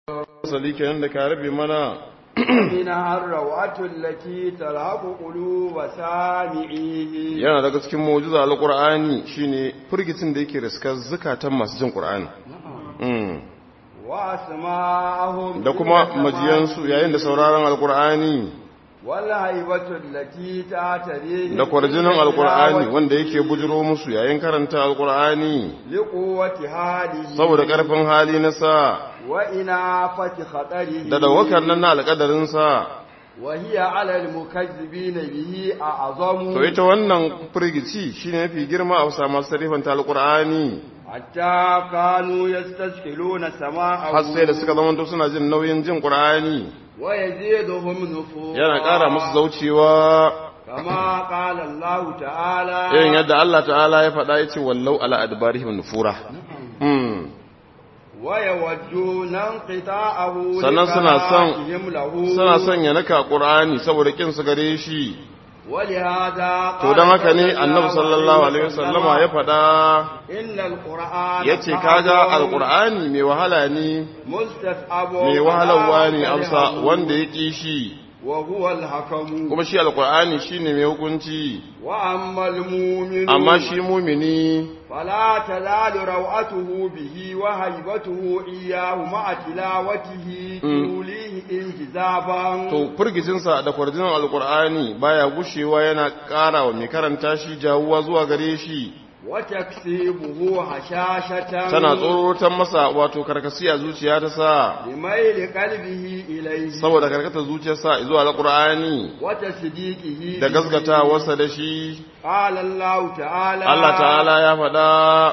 sali kenan da ka rabe mana منها الروعة التي تلهق قلوب سامعيه yana daga cikin mu'jiza alqur'ani shine furgitin da yake riskar zakatan masu jin qur'ani mm. وأسماءهم da kuma majiyansu yayin da sauraron alqur'ani والهيبة التي تعتريه da kwarjinin alqur'ani wanda yake bujiro musu yayin karanta alqur'ani لقوة هذه saboda karfin hali na sa وإنافة خطره da dawakar nan na alƙadarin sa وهي على المكذبين به أعظم to ita wannan firgici shine mafi girma a wasa masu sarifanta alqur'ani حتى كانوا يستسهلون سماعه har sai da suka zama suna jin nauyin jin qur'ani ويزيدهم نفورا yana ƙara musu zaucewa كما قال الله تعالى irin yadda Allah ta'ala ya faɗa ya ce wallau ala adbarihim nufura Hmm. ويودون انقطاعه Sannan suna son- لكراههم له suna son ya naka qur'ani saboda kin su gare shi ولهذا to قال dan haka ne صلى annabi الله sallallahu عليه alaihi wasallama ya faɗa إن القرآن yace kaga alqur'ani mai wahala ne مستسعب mai wahalarwa ne ولا amsa كرهه. wanda ya ƙi shi وهو الحكم kuma shi alqur'ani shine mai hukunci وأما المؤمن amma shi mumini فلا تزال روعته به وهيبته إياه مع تلاوته توليه انجذابا to furgicinsa da kwarjinan alqur'ani baya gushewa yana ƙara wa mai karanta shi jawuwa zuwa gare shi وتكسيبه هشاشة tana tsorotan masa wato karkasi a zuciya ta sa لميل قلبه إليه saboda karkatar zuciyarsa zuwa alqur'ani وتصديقه da به. gaskata wasa da shi قال الله تعالى Allah ta'ala ya faɗa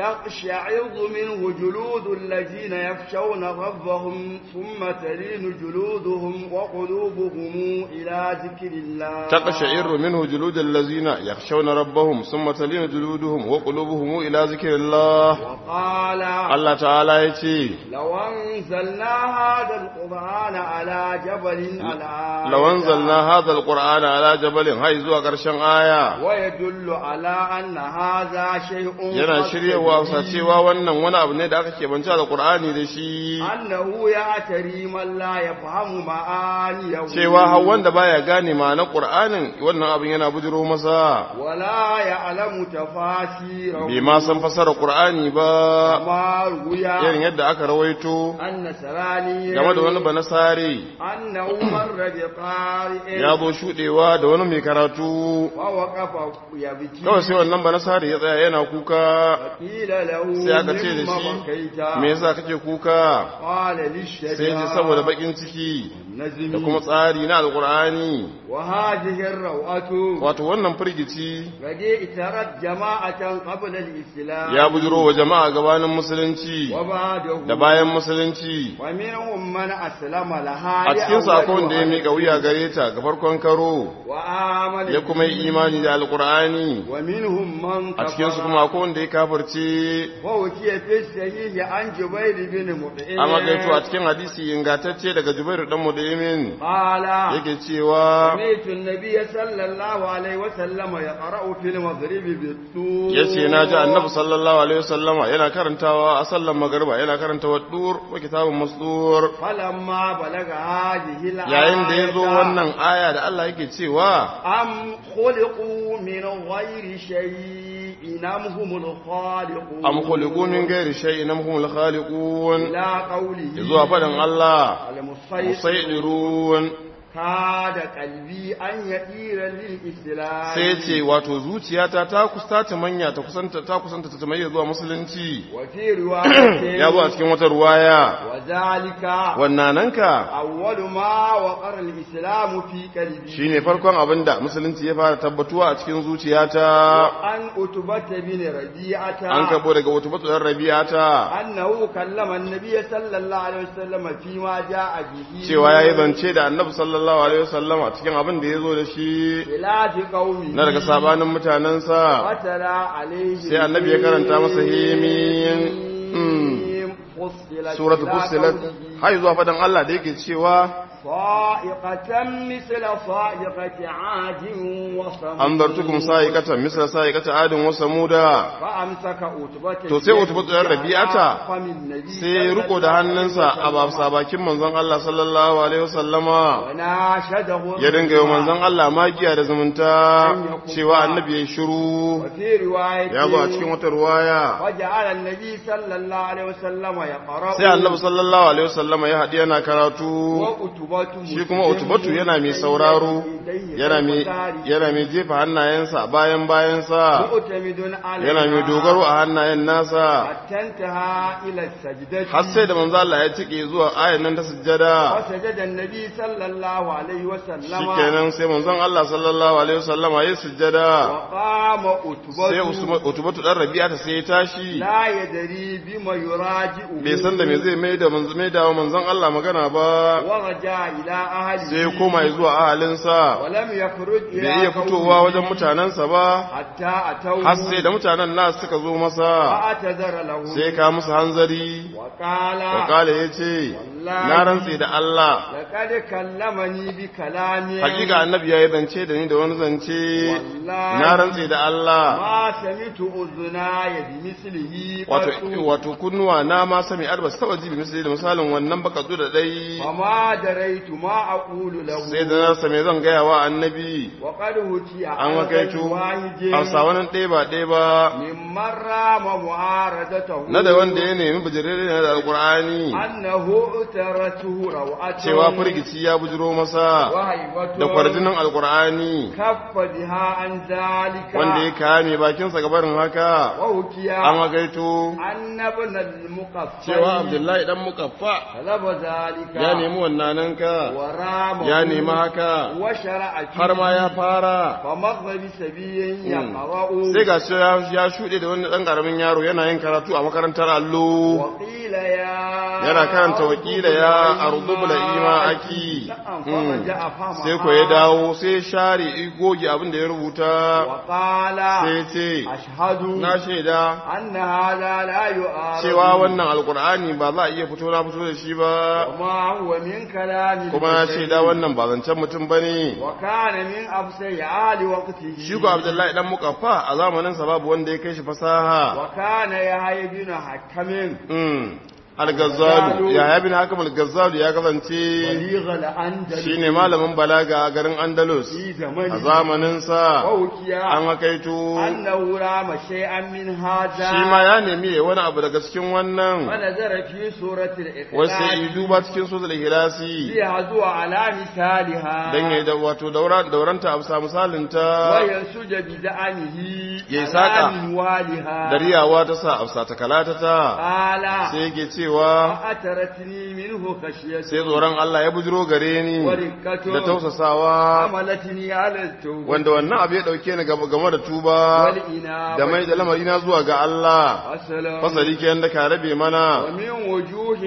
تقشعر منه جلود الذين يخشون ربهم ثم تلين جلودهم وقلوبهم إلى ذكر الله تقشعر منه جلود الذين يخشون ربهم ثم تلين جلودهم وقلوبهم إلى ذكر الله وقال Allah ta'ala ya ce لو أنزلنا هذا القرآن على جبل على لو أنزلنا هذا القرآن على جبل هاي زوا ƙarshen aya ويدل على أن هذا شيء yana خاص shiryawa به. sa cewa wannan wani abu ne da aka keɓance alƙur'ani da shi أنه يعتري من لا يفهم معانيه cewa har wanda baya gane ma'anar ƙur'anin wannan abin yana bujiro masa ولا يعلم تفاسيره bai ma san fasara ƙur'ani ba كما روي irin yadda aka rawaito أن سراني game da wani banasare أنه مر بقارئ ya zo shuɗewa da wani mai karatu ووقف يبكي kawai sai wannan banasare ya tsaya yana kuka قيل له sai aka ce da مما shi بكيت me yasa kake kuka قال sai للشجاع ji saboda bakin ciki نزمي da kuma tsari na alkur'ani وهذه الروعة wato wannan firgici قد اترت جماعة قبل الإسلام ya bujiro wa jama'a gabanin musulunci وبعده da bayan musulunci ومنهم من أسلم لها a cikin sakon da ya miƙa wuya gare ta ga farkon karo وآمن ya kuma yi imani da alkur'ani ومنهم من a cikinsu kuma akwai wanda ya kafirce ووكي في الصحيح عن جبير بن مطعم an magaito a cikin hadisi ingantacce daga jubairu dan mudayimin قال yake cewa سمعت النبي صلى الله عليه وسلم يقرأ في المغرب بالطور yace na ji annabi sallallahu alaihi wasallama yana karantawa a sallan magariba yana karanta waddur wa kitabun masdur فلما بلغ هذه الآية yayin da ya zo wannan aya da Allah yake cewa أم خلقوا من غير شيء أم هم الخالقون am khuliqu min ghairi shay'in am humul khaliqun إلى قوله zuwa fadan Allah المسيطر musaydirun كاد قلبي أن يطير للإسلام sai ce wato zuciyata ta kusta ta manya ta kusanta ta kusanta ta tamayya zuwa musulunci وفي رواية ya zo a cikin wata ruwaya وذلك wannananka أول ما وقر الإسلام في قلبي shine farkon abinda musulunci ya fara tabbatuwa a cikin zuciyata أن أتبت بن ربيعة an kabo daga wata batu ɗan rabi'ata أنه كلم النبي صلى الله عليه وسلم فيما جاء به cewa ya yi zance da annabi sallallahu alaihi wasallama cikin abin da ya zo da shi خلاف قومه na daga sabanin mutanensa وتلا عليه sai annabi ya karanta masa himin فصلت سورة إلى فصلت قوله har zuwa fadan Allah da yake cewa صائقة مثل صائقة عاد وصمود anzartukum sa'iqatan misla sa'iqati adin wa samuda فأمسك أتبة To sai Utbatu ɗan Rabi'ata فم النبي sai ya riko da hannunsa a bafsa bakin manzon Allah sallallahu alaihi wasallama وناشده ya dinga yi wa manzon Allah magiya da zumunta cewa annabi ya shiru وفي رواية ya zo a cikin wata ruwaya وجعل النبي صلى الله عليه وسلم يقرأ sai annabi sallallahu alaihi wasallama ya haɗi yana karatu وأتبة shi kuma utubatu yana mai sauraro yana mai yana mai jefa hannayensa bayan bayansa مؤتمد على yana mai dogaro a hannayen nasa حتى انتهى إلى السجدة har sai da manzo Allah ya cike zuwa ayan nan ta sujjada وسجد النبي صلى الله عليه وسلم shikenan sai manzon Allah sallallahu alaihi wasallama ya sujjada وقام sai أتبة Usman- utubatu dan rabi'a ta sai ya tashi لا يدري بما يراجع bai san da me zai mai da manzo mai da manzon Allah magana ba ورجع إلى أهله sai ya koma zuwa ahalinsa ولم يخرج إلى bai iya fitowa wajen mutanensa ba حتى أتوه har sai da mutanen nasu suka zo masa فأعتذر له sai ka musu hanzari وقال wakala ya ce na rantse da Allah لقد كلمني بكلام hakika annabi ya yi zance da ni da wani zance na rantse da Allah ما سمعت أذناي بمثله wato قط wato kunnuwa na ma sami arba saba ji bi misali da misalin wannan baka zo da dai وما دريت ما أقول له sai da na same zan gaya wa annabi وقد هتي an wakaitu hausa wani ɗaya ba ɗaya ba ممن رام معارضته na da wanda ya nemi bijirere ne da alkur'ani أنه اعترته روعته cewa firgici ya bujiro masa وهيبته da kwarjinin alkur'ani كف بها عن ذلك wanda ya kame bakinsa gabarin haka وهكي an wagaito أن ابن المقفى cewa abdullahi dan mukaffa طلب ذلك ya nemi wannananka ورام ya nemi haka وشرع فيه har ma ya fara فمر بسبيل يقرأ sai ga shi ya ya shuɗe da wani ɗan ƙaramin yaro yana yin karatu a makarantar allo وقيل يا yana karanta wakila ya ardubula ima aki نعم Mm. فرجع فمها sai ko ya dawo sai ya share ya goge abin da ya rubuta وقال sai ya ce أشهد na shaida أن هذا لا يؤارض cewa wannan alkur'ani ba za a iya fito na fito da shi ba وما هو من كلام kuma na البشر. shaida wannan ba zancen mutum ba ne وكان من أفسر آل وقته shi ko abdullahi dan mukaffa a zamaninsa babu wanda ya kai shi fasaha وكان يحيى بن حكم Mm. al-gazzalu ya bin hakam al-gazzalu ya kasance بليغ الأندلس shine malamin balaga a garin andalus في a زمنه zamaninsa ووكي an hakaito أنه رام شيئا من هذا shi ma ya nemi ya wani abu daga cikin wannan ونظر في سورة wasu ya yi الإخلاص duba cikin sozal hilasi ليهزو على مثالها don ya yi da wato daura- dauranta a bisa misalinta وينسج بزعمه Ya على saƙa. منوالها da riyawa ta sa a bisa takalata ta قال sai yake cewa فأترتني منه خشية sai tsoron Allah ya bujiro gare ni ورقة da tausasawa حملتني على التوبة wanda wannan abu ya dauke ni gaba- game da tuba والإنابة da mai da lamarina zuwa ga Allah والسلام fasali kenan da ka rabe mana ومن وجوه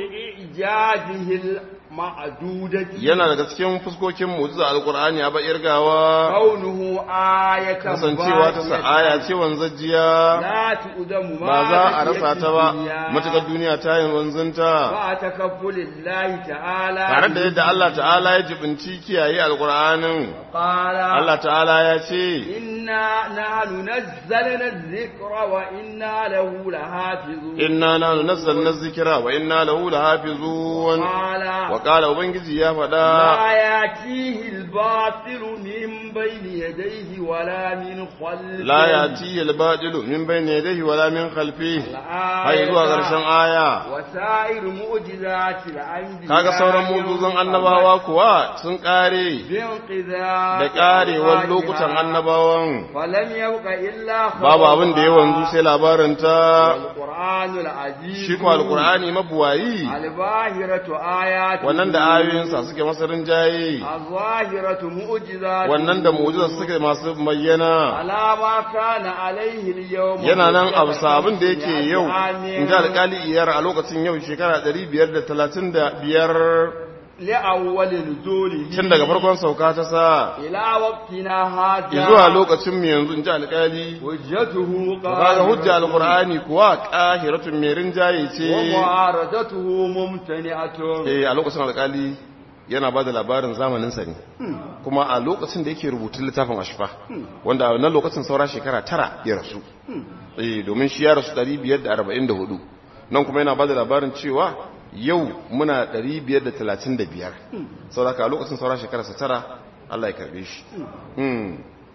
إعجازه المعدودة yana daga cikin fuskokin mu'jiza alqur'ani a bayar gawa كونه آية kasancewa ta sa aya ce wanzajiya لا تؤدم ما ba za a rasa ta ba الدنيا. matukar duniya ta yin wanzunta مع تكفل الله تعالى tare da yadda Allah ta'ala ya jibinci kiyaye alqur'anin قال Allah ta'ala ya ce إنا نحن نزلنا الذكر وإنا له لحافظون inna nahnu nazzalna dhikra wa inna lahu lahafizun قال wa qala ubangiji ya faɗa لا يأتيه الباطل من بين يديه ولا من خلفه la yati al-badilu min bayni yadayhi wala min khalfihi الآية har zuwa ƙarshen aya وسائر معجزات الأنبياء kaga sauran mujizan annabawa kuwa sun kare بانقذاف da karewar أفواجها. lokutan annabawan فلم يبق إلا babu abin da ya wanzu sai labarin ta القرآن العجيب shi ko alqur'ani mabuwayi الظاهرة آيات wannan da ayoyinsa suke masa rinjaye الظاهرة معجزات wannan da mu'jizar suke masu bayyana على ما كان عليه اليوم yana nan a bisa abin da yake yau آمين. in ji alƙali iyar a lokacin yau shekara 535 لأول نزوله tun daga farkon sauka ta sa إلى وقتنا هذا zuwa lokacin mu yanzu in ji alƙali حجته kaga hujja قائمة alqur'ani kuwa qahiratun mai rinjaye ce ومعارضته ممتنعة eh a lokacin alƙali yana ba da labarin zamanin sa ne kuma a lokacin da yake rubutun littafin ashfa wanda a wannan lokacin saura shekara tara ya rasu eh domin shi ya rasu 544 nan kuma yana ba da labarin cewa yau muna 535 sauraka a lokacin saura shekara sa tara Allah ya karbe shi Hmm.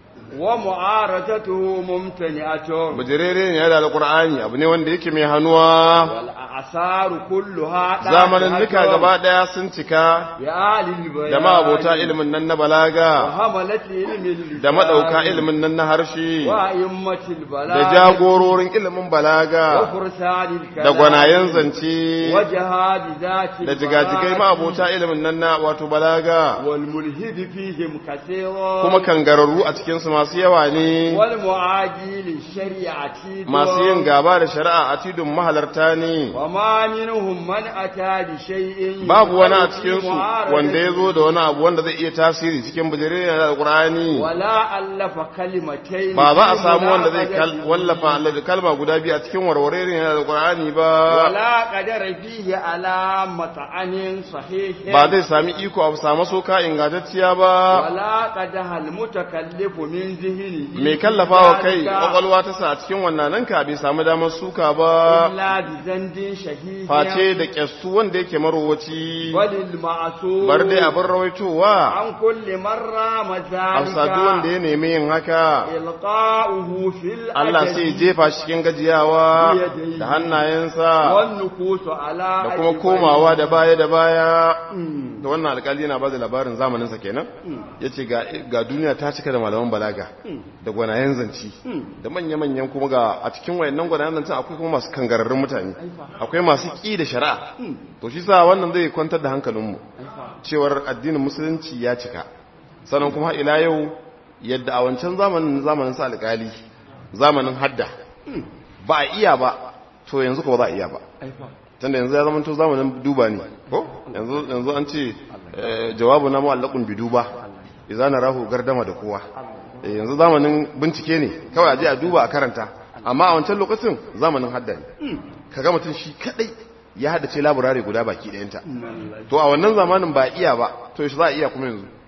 ومعارضته ممتنعة bujirere ne ya da alqur'ani abu ne wanda yake mai hannuwa والأعصار كلها zamanin تحت nika gaba daya sun cika يا للبيان da ma'abota ilimin nan na balaga وحملة علم اللسان da madauka ilimin nan na harshe وأئمة البلاغة da jagororin ilimin balaga وفرسان الكلام da gwanayen zance وجهاد ذات da jigajigai البراءة ma'abota ilimin nan na wato balaga والملحد فيهم كثير kuma kangararru a cikinsu masu yawa ne والمعادي للشريعة masu yin gaba da shari'a a tidin mahalarta ne وما منهم من أتى بشيء babu wani a يقوي cikinsu معارضة wanda ya zo da wani abu wanda zai iya tasiri cikin bujire da alkur'ani ولا ألف كلمتين ba za a في samu wanda zai kal- مناقضة wallafa Allah kalma guda biyu a cikin warware ne da alkur'ani ba ولا قدر فيه على مطعن صحيح ba zai sami iko a samu soka ingantacciya ba ولا قدح المتكلف من ذهنه mai kallafa wa kai ذلك kwakwalwa ta sa a cikin wannan nan ka bai samu damar suka ba إلا بزند شهيه face da kyastu wanda yake marowaci وللمعصوم bar dai abin rawaitowa عن كل مرة a sadu wanda مذلك ya nemi yin haka إلقاؤه في الأجل Allah sai ya jefa shi cikin gajiyawa da hannayensa والنكوس على da kuma أجبيه. komawa da baya da baya Mm. da wannan alkali yana ba da labarin zamaninsa kenan ya ce ga duniya ta cika da malaman balaga da gwanayen zanci da manya-manyan kuma ga a cikin wayannan gwanayen zanci akwai kuma masu kangararrun mutane akwai masu ƙi da shari'a to shi sa wannan zai kwantar da hankalinmu cewar addinin musulunci ya cika sannan kuma ila yau yadda a wancan zamanin zamanin sa alkali zamanin hadda ba a iya ba to yanzu ko ba za a iya ba tunda yanzu ya zama to zamanin duba ne ko yanzu yanzu an ce eh, jawabu na mu'allaqun bi duba idza narahu gardama da kowa Eh, yanzu zamanin bincike ne kawai aje a duba a karanta amma a wancan lokacin zamanin hadda ne kaga mutum shi kadai ya haddace laburare guda baki ɗayanta to a wannan zamanin ba iya ba to yaushe za a iya kuma yanzu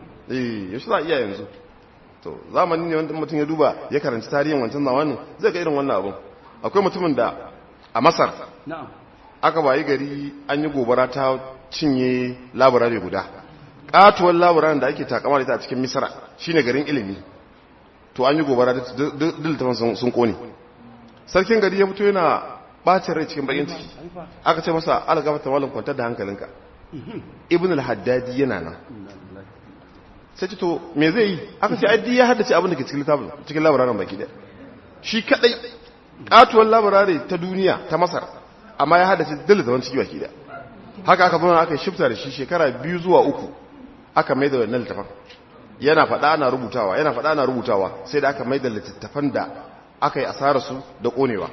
eh yaushe za a iya yanzu to zamanin ne wanda mutum ya duba ya karanci tarihin wancan zamanin zai ga irin wannan abun akwai mutumin da a masar نعم aka bayi gari an yi gobara ta cinye laburare guda katuwar laburaren da ake takama da ita a cikin misra shine garin ilimi to an yi gobara diltafan sun kone sarkin gari ya fito yana bacin rai cikin bakin ciki aka ce masa algafata malam kwantar da hankalinka ibn al-haddadi yana nan sai ce to me zai yi aka ce addi ya haddace abin da ke cikin littafin cikin laburaren baki daya shi kadai katuwar laburare ta duniya ta masar amma ya haddace dalil zaman ciki baki daya haka aka zama aka shifta da shi shekara biyu zuwa uku aka mai da wannan littafin yana faɗa ana rubutawa yana faɗa ana rubutawa sai da aka mai da littattafan da aka yi asararsu da ƙonewa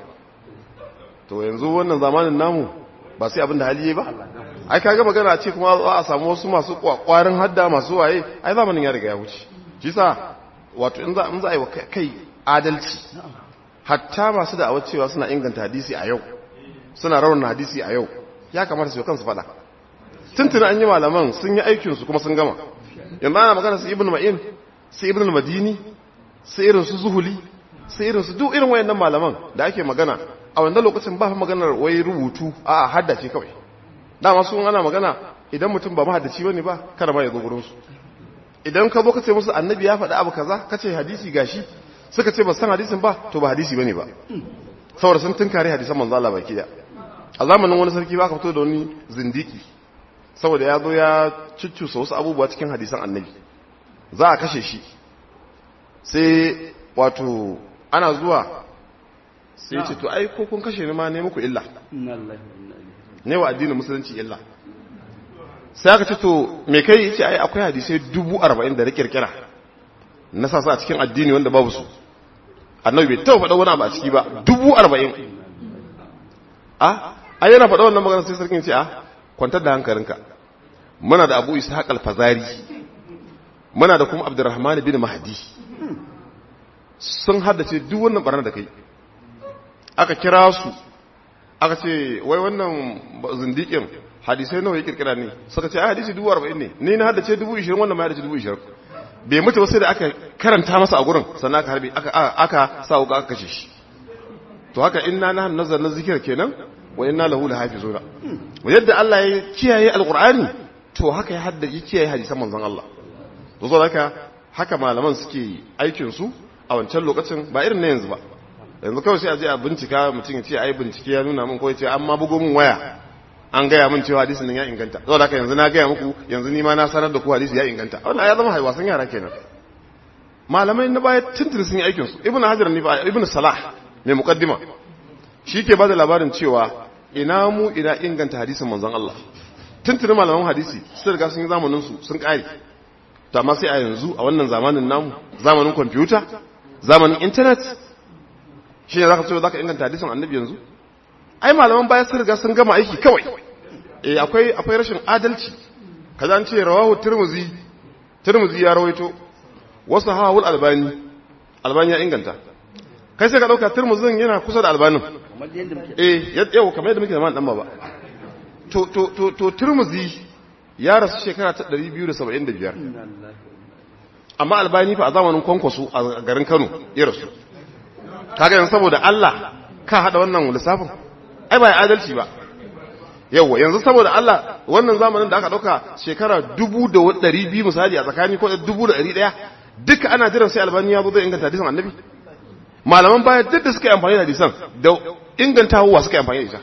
to yanzu wannan zamanin namu ba sai abin da hali yi ba ai kaga magana ce kuma za a samu wasu masu kwarin hadda masu waye ai zamanin ya riga ya wuce shi sa wato in za in za a yi wa kai adalci hatta masu da cewa suna inganta hadisi a yau suna raunin hadisi a yau ya kamata su yi kansu fada tuntuna an yi malaman sun yi aikinsu kuma sun gama yanzu ana magana su ibn ma'in su ibn al-madini su irin su zuhuli su irin su duk irin wayannan malaman da ake magana a wannan lokacin ba fa maganar wai rubutu a haddace kawai dama su ana magana idan mutum ba mahaddaci bane ba kada ma ya zo gurin su idan ka zo ka ce musu annabi ya faɗi abu kaza ka ce hadisi gashi suka ce ba san hadisin ba to ba hadisi bane ba saboda sun tunkare hadisan manzo Allah baki da a zamanin wani sarki ba ka fito da wani zindiki saboda ya zo ya cuccusa wasu abubuwa cikin hadisan annabi za a kashe shi sai wato ana zuwa sai ce to ai ko kun kashe ni ma ne muku illa ne wa addinin musulunci illa sai aka ce to me kai yace ai akwai hadisai dubu arba'in da na kirkira na sa a cikin addini wanda babu su annabi bai taɓa faɗa wani abu a ciki ba dubu arba'in a ai yana faɗa wannan magana sai sarkin ce a kwantar da hankalinka muna da abu ishaq al-fazari muna da kuma abdurrahman bin mahdi sun haddace duk wannan barna da kai aka kira su aka ce wai wannan zindikin hadisai nawa ya kirkira ne suka ce ai hadisi dubu arba'in ne ni na haddace dubu ishirin wannan ma haddace dubu ishirin bai mutu ba sai da aka karanta masa a gurin sannan aka harbi aka aka sa wuka aka kashe shi to haka inna na nazar na zikir kenan wa inna lahu lahafizuna yadda Allah ya kiyaye alqur'ani to haka ya haddace kiyaye hadisan manzon Allah to zo haka haka malaman suke aikin su a wancan lokacin ba irin na yanzu ba yanzu kawai sai a je a bincika mutum ya ce ai bincike ya nuna min ko ya ce amma bugo min waya an gaya min cewa hadisin nan ya inganta saboda haka yanzu na gaya muku yanzu ni ma na sanar da ku hadisi ya inganta wannan ya zama haiwasan yara kenan malamai na baya tuntun sun yi aikin su ibnu hajar ne ba ibnu salah mai muqaddima shi ke bada labarin cewa ina mu ina inganta hadisin manzon Allah tuntun malaman hadisi sun riga sun yi zamanin su sun kare to amma sai a yanzu a wannan zamanin namu zamanin kwamfuta zamanin internet shi ne zaka ce zaka inganta hadisin annabi yanzu ai malaman baya sun riga sun gama aiki kawai eh akwai akwai rashin adalci kaza an ce rawahu tirmizi tirmizi ya rawaito wasu hawul albani albani ya inganta kai sai ka dauka tirmizin yana kusa da albanin eh yau kamar yadda muke da man dan ba to to to to tirmizi ya rasu shekara ta 275 amma albani fa a zamanin kwankwaso a garin Kano ya rasu kaga yanzu saboda Allah ka hada wannan lissafin ai ba adalci ba yawa yanzu saboda Allah wannan zamanin da aka dauka shekara dubu da ɗari biyu misali a tsakani ko dubu da ɗari ɗaya duka ana jiran sai albani ya zo zai inganta hadisan annabi malaman baya duk da suka yi amfani da hadisan da ingantawa suka yi amfani da ita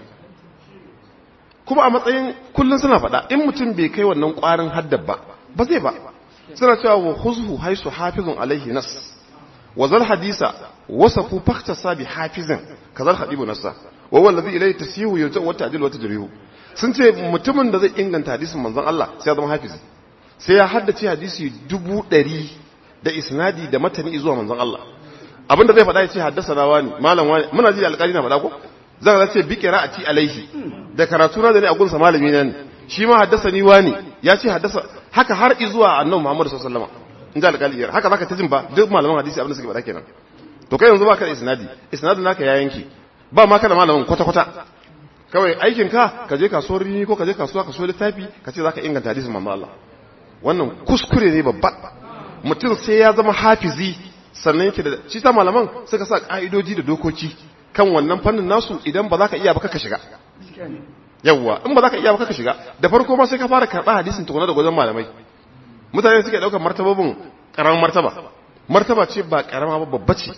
kuma a matsayin kullum suna faɗa in mutum bai kai wannan ƙwarin haddab ba ba zai ba suna cewa wa huzhu haisu hafizun alaihi nas wa zal hadisa wasafu fahtasa bi hafizin kazal hadibu nassa wa huwa alladhi ilayhi tasihu yarja wa ta'dil wa tajrihu sun ce mutumin da zai inganta hadisin manzon Allah sai ya zama hafizi sai ya haddace hadisi dubu ɗari da isnadi da matani zuwa manzon Allah abinda zai faɗa ya ce haddasa na wani malam wani muna ji alƙali na faɗa ko zan ce bi qira'ati alaihi da karatu na da ne a gunsa malami na ne shi ma haddasa ni wani ya ce haddasa haka har zuwa annabi Muhammad sallallahu alaihi wasallam in ji alƙali haka zaka ta jin ba duk malaman hadisi abinda suke faɗa kenan to kai yanzu baka da isnadi isnadin naka ya yanke ba ma kana malamin kwata kwata kawai aikin ka ka je kasuwar rini ko ka je kasuwa ka so littafi ka ce zaka inganta hadisin manzo Allah wannan kuskure ne babba mutum sai ya zama hafizi sannan yake da shi ta malaman suka sa ka'idoji da dokoki kan wannan fannin nasu idan ba za ka iya ba ka shiga yawwa in ba za ka iya ba ka shiga da farko ma sai ka fara karɓa hadisin tukuna da gwazon malamai mutane suke ɗaukar martababin ƙaramin martaba martaba ce ba ƙarama ba babba ce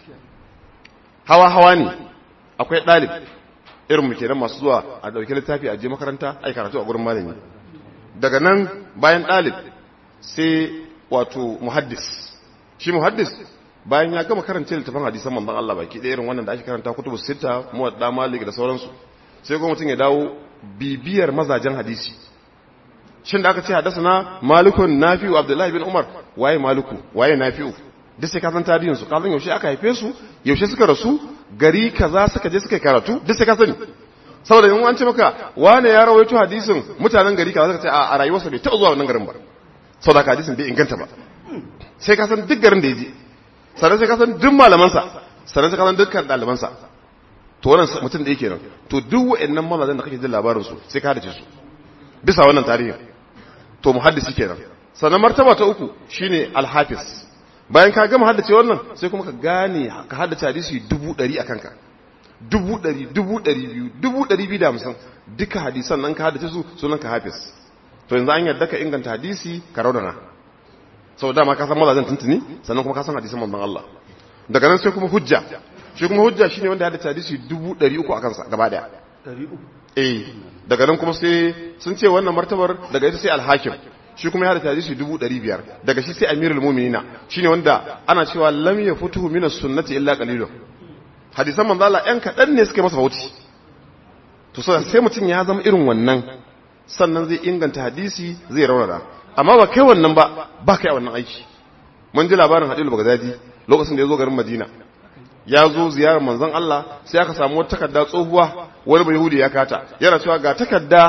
hawa hawa ne akwai ɗalib irin mu kenan masu zuwa a ɗauki littafi a je makaranta ai karatu a gurin malami daga nan bayan ɗalib sai wato muhaddis shi muhaddis bayan ya gama karanta littafin hadisan manzon Allah baki ɗaya irin wannan da ake karanta kutubu sita muwadda malik da sauransu sai kuma mutum ya dawo bibiyar mazajen hadisi shin da aka ce haddasa na malikun nafi'u abdullahi bin umar waye maliku waye nafi'u duk sai ka san tarihin su ka san yaushe aka haife su yaushe suka rasu gari kaza suka je suka yi karatu duk sai ka sani saboda in an ce maka wane ya rawaito hadisin mutanen gari kaza suka ce a rayuwarsa bai taɓa zuwa wannan garin ba saboda ka hadisin bai inganta ba sai ka san duk garin da ya je sannan sai ka san duk malamansa sannan sai ka san dukkan ɗalibansa to wannan mutum da yake nan to duk wa'annan mazajen da kake jin labarin su sai ka hadace su bisa wannan tarihin to muhaddisi kenan sannan martaba ta uku shine alhafiz bayan ka gama haddace wannan sai kuma ka gane ka haddace hadisi dubu ɗari a kanka dubu ɗari dubu ɗari biyu dubu ɗari biyu da hamsin duka hadisan nan ka haddace su sunan ka hafiz to yanzu an yarda ka inganta hadisi ka raunana sau dama ka san mazajen tuntuni sannan kuma ka san hadisan manzon Allah daga nan sai kuma hujja shi kuma hujja shine wanda ya haddace hadisi dubu ɗari uku a kansa gaba ɗaya eh daga nan kuma sai sun ce wannan martabar daga ita sai alhakim shi kuma ya hada hadisi dubu ɗari biyar daga shi sai amirul muminina shine wanda ana cewa lam ya futuhu minas sunnati illa qalilun hadisan manzo Allah ɗan kaɗan ne suka masa bauti to sai mutum ya zama irin wannan sannan zai inganta hadisi zai raunana amma ba kai wannan ba ba kai wannan aiki mun ji labarin hadil bagdadi lokacin da ya zo garin madina ya zo ziyarar manzon Allah sai aka samu wata takarda tsohuwa wani bai yahudi ya kata yana cewa ga takarda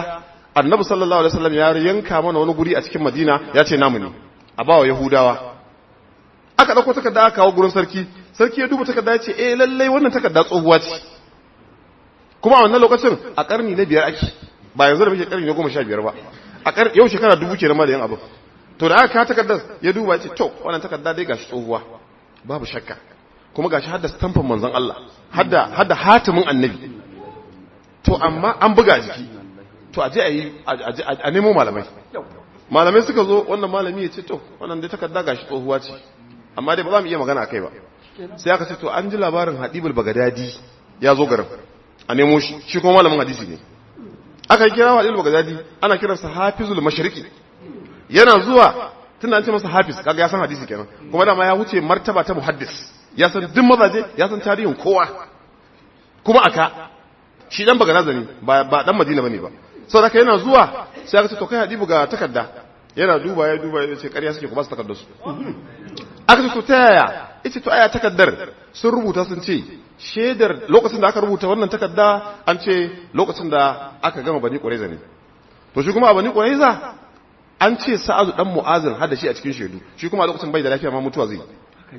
annabi sallallahu alaihi wasallam ya yanka mana wani guri a cikin madina ya ce namu ne a bawa yahudawa aka dauko takarda aka kawo gurin sarki sarki ya duba takarda ya ce eh lallai wannan takarda tsohuwa ce kuma a wannan lokacin a karni na biyar ake ba yanzu da muke karni na goma sha biyar ba a kar yau shekara dubu kenan ma da yan abin to da aka kawo takardar ya duba ya ce to wannan takarda dai gashi tsohuwa babu shakka kuma gashi hadda stamfin manzon Allah hadda hadda hatimin annabi to amma an buga jiki to aje a yi a nemo malamai malamai suka zo wannan malami ya ce to wannan dai takarda gashi tsohuwa ce amma dai ba za mu iya magana akai ba sai aka ce to an ji labarin hadibul bagadadi ya zo garin a nemo shi shi kuma malamin hadisi ne aka kira hadibul bagadadi ana kiransa hafizul mashriqi yana zuwa tunda an ce masa hafiz kaga ya san hadisi kenan kuma dama ya wuce martaba ta muhaddis ya san duk mazaje ya san tarihin kowa kuma aka shi dan bagadaza ne ba ba dan madina bane ba saboda yana zuwa sai aka ce to kai hadibu ga takarda yana duba ya duba ya ce ƙarya suke ku ba su takardar su aka ce to ta yaya ita to aya takaddar sun rubuta sun ce shedar lokacin da aka rubuta wannan takarda an ce lokacin da aka gama bani ƙuraiza ne to shi kuma a bani ƙuraiza an ce sa'adu dan mu'azin hada shi a cikin shedu shi kuma a lokacin bai da lafiya ma mutuwa zai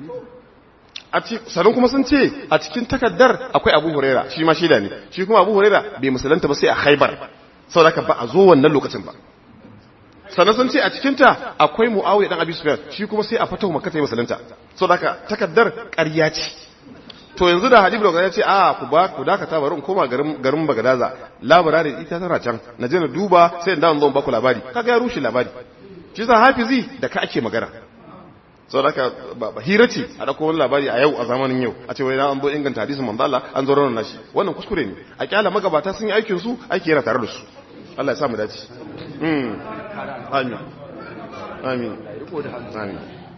a ci sanin kuma sun ce a cikin takaddar akwai abu huraira shi ma shaida ne shi kuma abu huraira bai musulunta ba sai a haibar saboda ba a zo wannan lokacin ba sannan sun ce a cikinta akwai mu'awiya dan abi sufyan shi kuma sai a fatahu makka sai musulunta saboda takaddar ƙarya ce to yanzu da hadibu da ya ce a ku ba ku dakata bari in koma garin garin bagadaza labarin ita tana can na je na duba sai in dawo zo ba ku labari kaga ya rushe labari shi sa hafizi da ka ake magana sau da ba hira ce a ɗauko wani labari a yau a zamanin yau a ce wai na an zo inganta hadisin manzo Allah an zo ranar nashi wannan kuskure ne a kyala magabata sun yi aikin su aiki yana tare da su Allah ya sa mu dace mm amin amin amin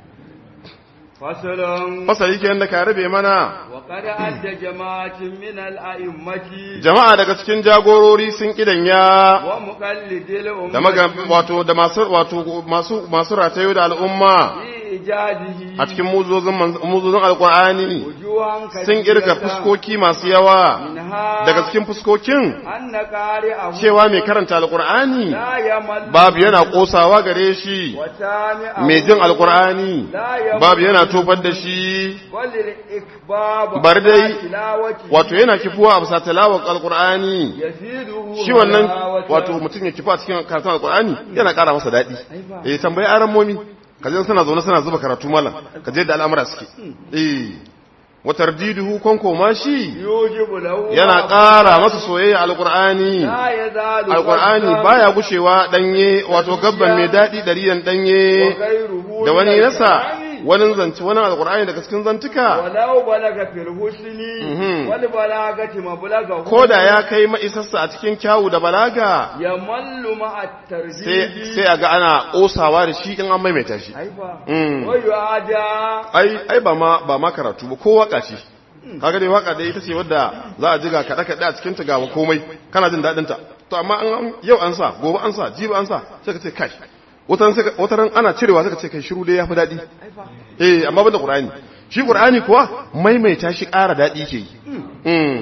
fasalon fasali kenan da ka rabe mana wa qad adda jama'atin min al-a'immati jama'a daga cikin jagorori sun kidanya wa muqallidil ummati da maga wato da masu wato masu masu ratayo da al'umma fi ijadihi a cikin muzozin muzozin alqur'ani wujuhan sun kirga fuskoki masu yawa minha daga cikin fuskokin anna qari'ahu cewa mai karanta alqur'ani la yamal babu yana kosawa gare shi wa sami'ahu mai jin alqur'ani la yamal babu yana tofar da shi walil ikbab Bar dai, tilawati wato yana kifuwa a bisa tilawar alqur'ani yaziduhu shi wannan halawatan. wato mutum ya kifu a cikin karatun alqur'ani yana ƙara masa daɗi eh tambayi aran momi kaje suna zaune suna zuba karatu malam kaje da al'amura suke eh wa tardiduhu konko ma shi yujibu lahu yana ƙara masa soyayya alqur'ani la yazalu alqur'ani baya gushewa danye wato gabban mai daɗi ɗariyan danye ghayruhu da wani min nasa al-Qur'ani. wani zance wani alqur'ani daga cikin zantuka walau balaga fil husni Mhm. wal balagati mablagahu ko da ya kai ma'isarsa a cikin kyawu da balaga yamallu ma sai at-tarjihi sai a ga ana ƙosawa da shi in an maimaita shi aifa Mm. wa yu'ada ai ai ba ma ba ma karatu ba ko waka ce kaga dai waka dai ita ce wadda za a jiga kada kada a cikin ta ga komai kana jin dadin ta to amma an yau an sa gobe an sa jibi an sa sai ka ce kai wataran sai ka- wataran ana cirewa sai ka ce kai shiru dai yafi dadi aifa eh amma banda qur'ani shi qur'ani kuwa maimaita shi ƙara dadi ke yi mm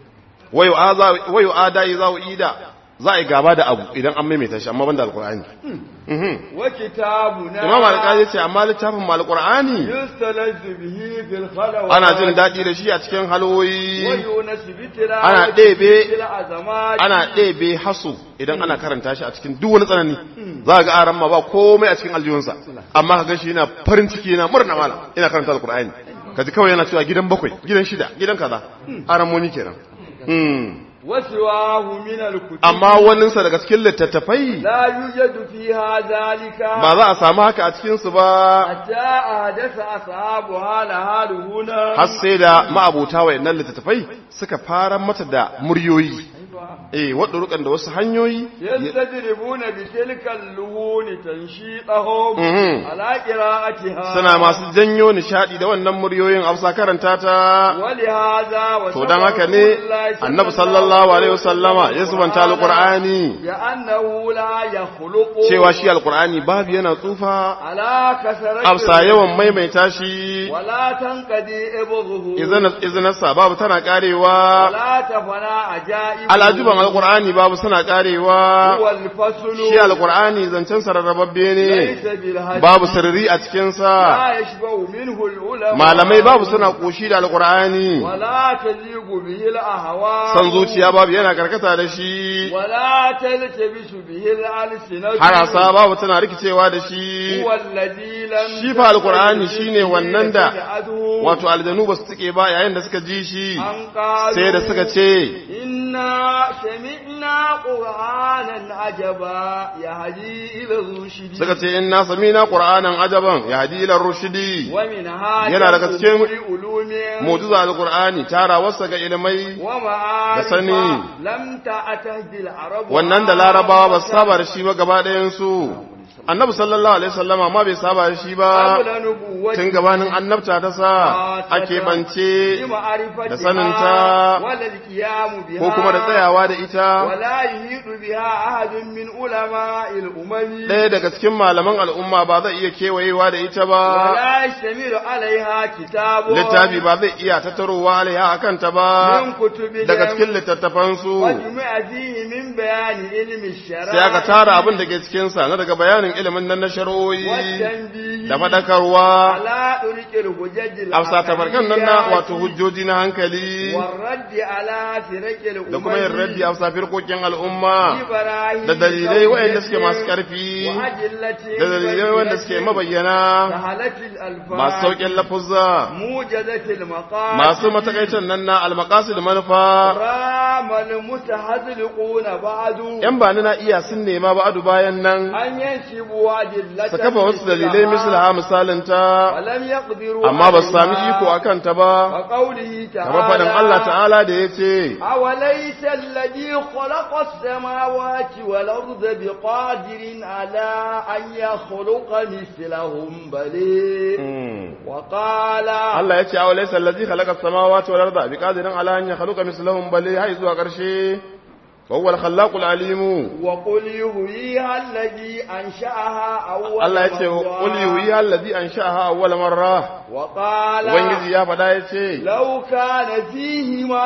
wayo aza wayo ada za ida za a yi gaba da abu idan an maimaita shi amma banda alqur'ani mhm wa kitabuna imam al-qadi ce amma littafin mal qur'ani yustalazzu bihi fil khalawat ana jin daɗi da shi a cikin halwoyi wa yunasu bi tilawati Ana ɗebe- fil azamati ana ɗebe hasu idan ana karanta shi a cikin duk wani tsanani za ga aran ma ba komai a cikin aljihunsa amma ka ganshi yana farin ciki yana murna mala ina karanta alqur'ani kaji kawai yana cewa gidan bakwai gidan shida gidan kaza aran moni kenan hmm. wa siwahu min al-kutub amma waninsa daga cikin littattafai la yujadu fiha zalika ba za a samu haka a cikinsu ba hatta ahdatha ashabu hala haluhuna har sai da ma'abuta wayannan littattafai suka fara mata da muryoyi eh wadda rukan da wasu hanyoyi yastadribuna bi tilka al-luhuni tanshidahum Mhm. ala qira'atiha suna masu janyo nishadi da wannan muryoyin amsa karanta ta ولهذا to dan haka ne annabi sallallahu alaihi wasallama ya subanta alqur'ani لأنه لا يخلق cewa shi alqur'ani babu yana tsufa على كثرة amsa yawan maimaita shi ولا تنقضي إبغه idan idan babu tana karewa ولا تفنى عجائب alajuban alqur'ani babu suna karewa هو الفصل shi alqur'ani zancen sararrababbe ne ليس بالهزل babu sirri a cikin sa لا يشبه منه العلماء malamai babu suna koshi da alqur'ani ولا تليق به الأهواء san zuciya babu yana karkata da shi ولا تلتبس به الألسنة harasa babu tana rikicewa da shi هو الذي لم Shi fa Alƙur'ani shine wannan da تجعله wato aljanu ba su tike ba yayin da suka ji shi أن قالوا sai da suka ce إنا سمعنا قرآنا عجبا يهدي إلى الرشد suka ce inna samina qur'anan ajaban yahdi ila rushdi ومن هذا yana daga cikin علوم mu'jiza alqur'ani tara wasa ga ilmai ومعارف da sani. لم تأتهد العرب wannan da larabawa ba su saba da shi ba gaba ɗayan su annabi sallallahu alaihi wasallama ma bai saba da shi ba قبل نبوته tun gabanin annabta ta sa ake bance da saninta ولا القيام بها ko kuma da tsayawa da ita ولا يهيد بها أحد من علماء الأمم ɗaya daga cikin malaman al'umma ba zai iya kewayewa da ita ba ولا يشتمل عليها كتاب littafi ba zai iya tattarowa alaiha a kanta ba من كتب daga cikin littattafansu وجمع فيه من بيان علم الشرع sai aka tara abin da ke cikinsa na daga bayanin ilimin nan na shari'o'i والتنبيه da faɗakarwa على طرق الحجج afsa tabarkan nan na العقليات wato hujjoji na hankali والرد على فرق الأمم da kuma yin raddi afsa firkokin al'umma ببراهين da dalilai قوية waɗanda suke masu ƙarfi وأدلة da dalilai waɗanda suke بينة mabayyana سهلة الألفاظ masu sauƙin lafuzza موجزة المقام masu matakaicin nan na almakasu da manufa رام المتحذلقون بعد ‘yan ba na iya sun nema ba adu bayan nan أن ينسبوا أدلة su kafa wasu dalilai misalha misalinta ولم يقدروا amma ba su sami عليها. iko a kanta ba وقوله تعالى kamar faɗin Allah ta'ala da ya ce أوليس الذي خلق السماوات والأرض بقادر على أن يخلق مثلهم بل وقال Allah ya ce awa laisa allazi khalaqa as-samawati wal arda biqadirin ala an yakhluqa mislahum bal hay zuwa ƙarshe wa huwa al-khallaqul alim وقل يهويها الذي أنشأها أول Allah ya ce مرة. qul yuhyi allazi ansha'aha awwal marra وقال ubangiji ya faɗa ya ce لو كان فيهما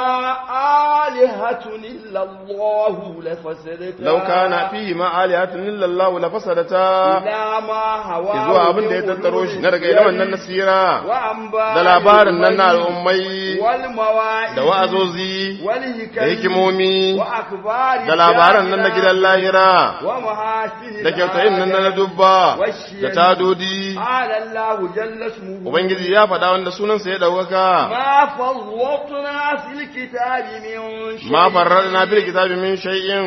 آلهة إلا الله لفسدتا law kana fihi ma alihatun illa Allah la fasadata إلا ما هواه zuwa abin da ya tattaro shi na daga ilimin nan nasira وأنباء da labarin nan na الأمم al'ummai والمواعظ da wa'azozi والحكم da hikimomi وأخبار da labaran nan na gidan lahira ومحاسن da kyautayin nan na dubba da tadodi قال الله جل اسمه ubangiji ya faɗa wanda sunansa ya ɗaukaka ما فرطنا في الكتاب من شيء ma farradna bil kitabi min shay'in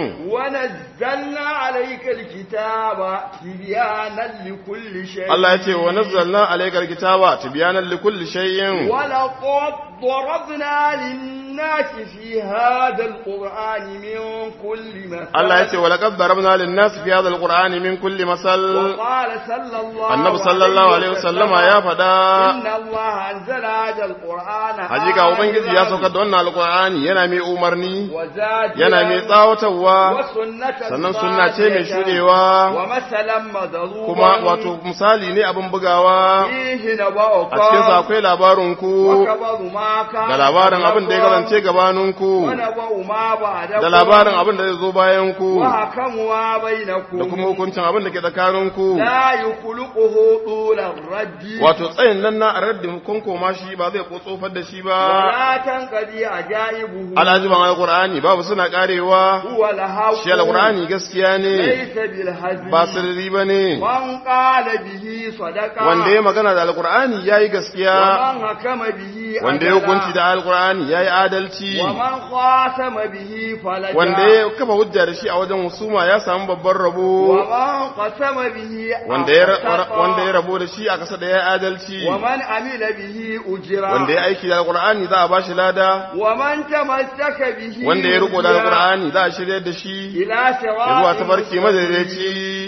ونزلنا عليك الكتاب تبيانا لكل شيء Allah ya ce wa nazzalna alaykal kitaba tibyanan likulli shay'in ولقد ضربنا للناس في هذا القرآن من كل مثل Allah ya ce wa laqad darabna lin nas fi hadha alqur'ani min kulli masal وقال صلى الله annabi sallallahu alaihi wasallama ya faɗa إن الله أنزل هذا القرآن hakika ubangiji ya saukar da wannan alqur'ani yana mai umarni وزاد yana mai tsawatarwa وسنة sannan sunna ce mai shudewa ومثلا مضروبا kuma wato misali ne abin bugawa فيه نبأ a cikin sa akwai labarin ku وكبر ما كان da labarin abin da ya قبلكم kasance gabanin ku ونبأ ما بعدكم da labarin abin da zai zo bayan ku وحكم ما بينكم da kuma hukuncin abin da ke tsakanin ku لا يخلقه طول الرد wato tsayin nan na raddin kun koma shi ba zai ko tsofar da shi ba ولا تنقضي عجائبه alajiban alqur'ani babu suna karewa هو الحق shi alqur'ani gaskiya ne ليس بالهزل ba sirri bane من قال به صدقة wanda ya magana da alqur'ani yayi gaskiya ومن حكم به wanda ya عدلا hukunci da alqur'ani yayi adalci ومن خاتم به فلجا wanda ya kafa hujja da shi a wajen husuma ya samu babban rabo ومن قسم به wanda ya أخطأ. wanda ya rabo da shi a kasa da ya adalci ومن عمل به أجرا wanda ya aiki da alqur'ani za a bashi lada ومن تمسك به wanda ya riko da هديا alqur'ani za a shiryar da shi إلى ya zuwa سواء tafarki madaidaici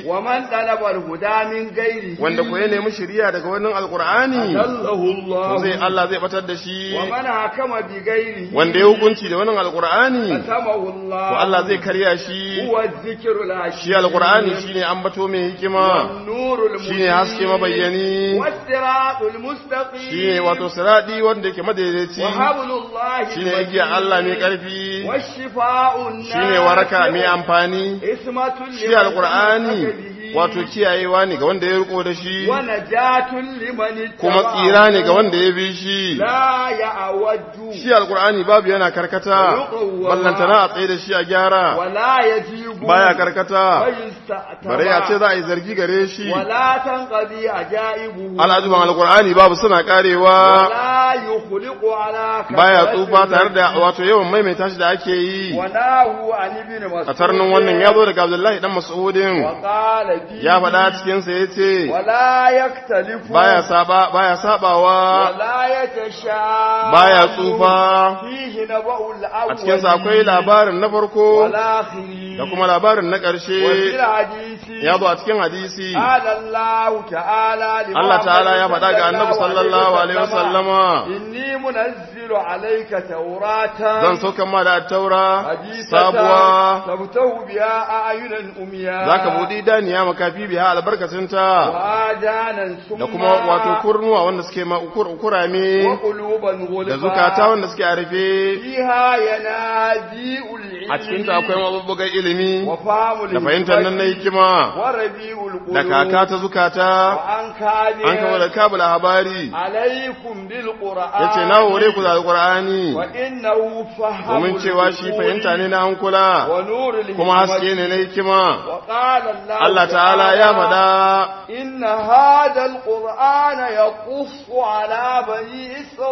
ومن طلب الهدى من غيره wanda ko ya nemi shiriya daga wannan alqur'ani أضله to zai الله Allah zai batar da shi ومن حكم بغيره wanda ya hukunci da wannan alqur'ani قسمه to الله Allah zai karya shi هو الذكر الحكيم shi alqur'ani shine ambato mai hikima والنور المبين shine haske mabayyani والصراط المستقيم shine wato siradi wanda yake madaidaici وحبل الله shine igiya Allah mai karfi والشفاء shine waraka mai amfani اسمة shi alqur'ani wato kiyayewa ne ga wanda ya riko da shi ونجاة لمن kuma اتبعه. tsira ne ga wanda ya bi shi لا يعوج shi alqur'ani babu yana karkata ballantana a tsaye da shi a gyara ولا يجيب baya karkata ويستأتبع bare ya ce za a yi zargi gare shi ولا تنقضي عجائبه al'ajuban alqur'ani babu suna karewa ولا يخلق على baya كثرة tsufa tare da wato yawan maimaita shi da ake yi وناه عن ابن مسعود a tarnin wannan ya zo daga abdullahi dan mas'udin وقال فيه ya faɗa cikin sa yace ولا يختلف baya saba baya sabawa ولا يتشاء baya tsufa فيه نبأ الأول a cikin sa akwai labarin na farko والآخر da kuma labarin na وفي ƙarshe الحديث ya zo a cikin hadisi قال الله تعالى لمحمد Allah ta'ala ya faɗa ga annabi sallallahu alaihi wasallama إني منزل عليك توراة zan sauka ma da taura حديثة sabuwa تبتغ بها أعينا أمياء zaka buɗi daniya makafi biya albarkacinta وآذانا da سما kuma wato kurnuwa wanda suke ma kur- kurame وقلوبا غلفا da zukata wanda suke a rufe فيها ينادي العلم a cikinta akwai mabubbugan ilimi وفهم da fahimtar nan na hikima وربيع القلوب da kaka ta zukata وأنكابها an kama da kabula habari عليكم بالقرآن ya ce na hore ku da alƙur'ani وإنه فهم domin cewa shi fahimta ne na hankula ونور الحكمة kuma haske ne na hikima وقال الله Allah ta'ala ya faɗa إن هذا القرآن يقص على بني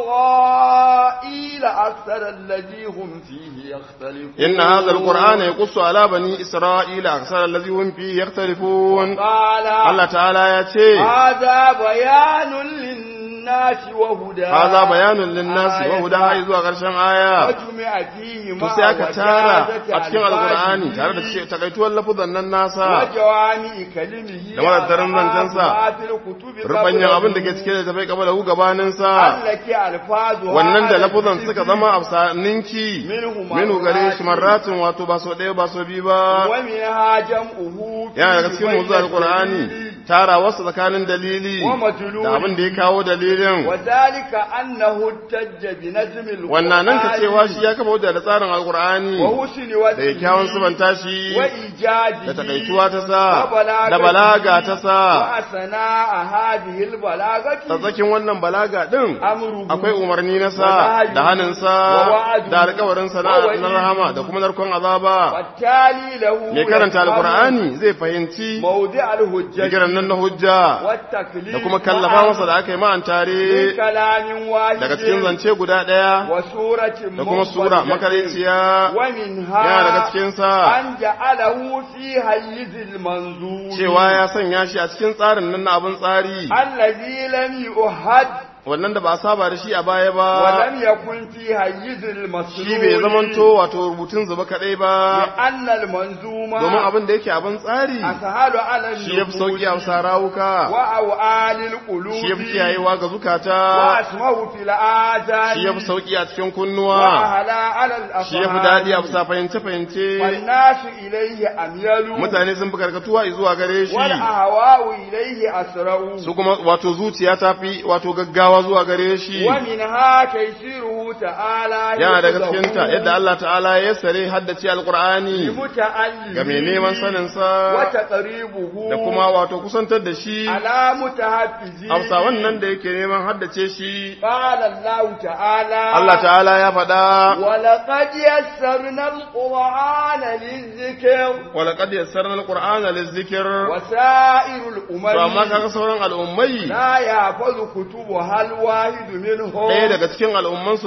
إسرائيل أكثر الذي هم فيه يختلفون إن هذا القرآن يقص على بني إسرائيل أكثر الذي هم فيه يختلفون قال الله تعالى ya ce هذا بيان للناس وهدى هذا بيان للناس وهدى har zuwa ƙarshen aya وجمع فيه to مع sai aka tara وجازة a cikin alkur'ani ألفاظه tare da ce takaituwar lafuzan nan nasa وجوامع كلمه da madattarin zancensa, ما في الكتب rubanyan قبله abin da ke cike da tafai gaba da hu gabaninsa التي ألفاظها wannan da على lafuzan الذكر suka zama a ninki منه minu gare shi مرات marratin wato ba so ɗaya ba so biyu ba ومنها جمعه في yana daga cikin بين muzu alkur'ani الدليل tara wasu tsakanin dalili ومدلول da abin da ya kawo dalilin وذلك أنه احتج بنجم القرآن wannan nan ka cewa shi ya kafa hujja da tsarin alkur'ani وحسن da وجهه kyakkyawan subanta shi وإيجاده da takaituwa ta sa وبلاغته da balaga ta sa وأثناء هذه البلاغة tsatsakin wannan balaga din أمره akwai umarni na sa da hannun sa da alkawarin sa na na rahama da kuma narkon azaba والتالي له mai karanta يفهم alkur'ani zai fahimci موضع الهجة jigiran nan na hujja والتكليف da kuma kallafa masa da aka yi ma'an من tare كلام واحد daga cikin zance guda ɗaya وسورة da kuma sura مفردة makaraiciya ومنها yana daga cikin sa أن جعله في حيز المنظور cewa ya sanya shi a cikin tsarin nan na abin tsari الذي لم يؤهد wannan da ba a saba da shi a baya ba ولم يكن في حيز المسلول shi bai zamanto wato rubutun zuba kadai ba لأن المنظومة domin abin da yake abin tsari أسهل على shi ya fi sauki a bisa rawuka وأوعال القلوب shi ya fi kiyayewa ga zukata وأسمه في الآذان shi ya fi sauki a cikin kunnuwa وأهلا على الأفعال shi ya fi daɗi a bisa fahimce-fahimce والناس إليه أميل mutane sun fi karkatuwa zuwa gare shi والأهواء إليه أسرع su kuma wato zuciya ta fi wato gaggawa zuwa gare shi ومنها تيسيره تعالى yana daga cikinta yadda Allah ta'ala ya sare haddace alkur'ani متعلم ga mai neman saninsa وتقريبه da kuma wato kusantar da shi على متحفزه hafsa wannan da yake neman haddace shi قال الله تعالى Allah ta'ala ya faɗa ولقد يسرنا القرآن للذكر walaƙad yassarna alqur'ana lizikr وسائر to amma الأمم kaga sauran al'ummai لا يحفظ كتبها الواحد منهم ɗaya daga cikin al'umman su ba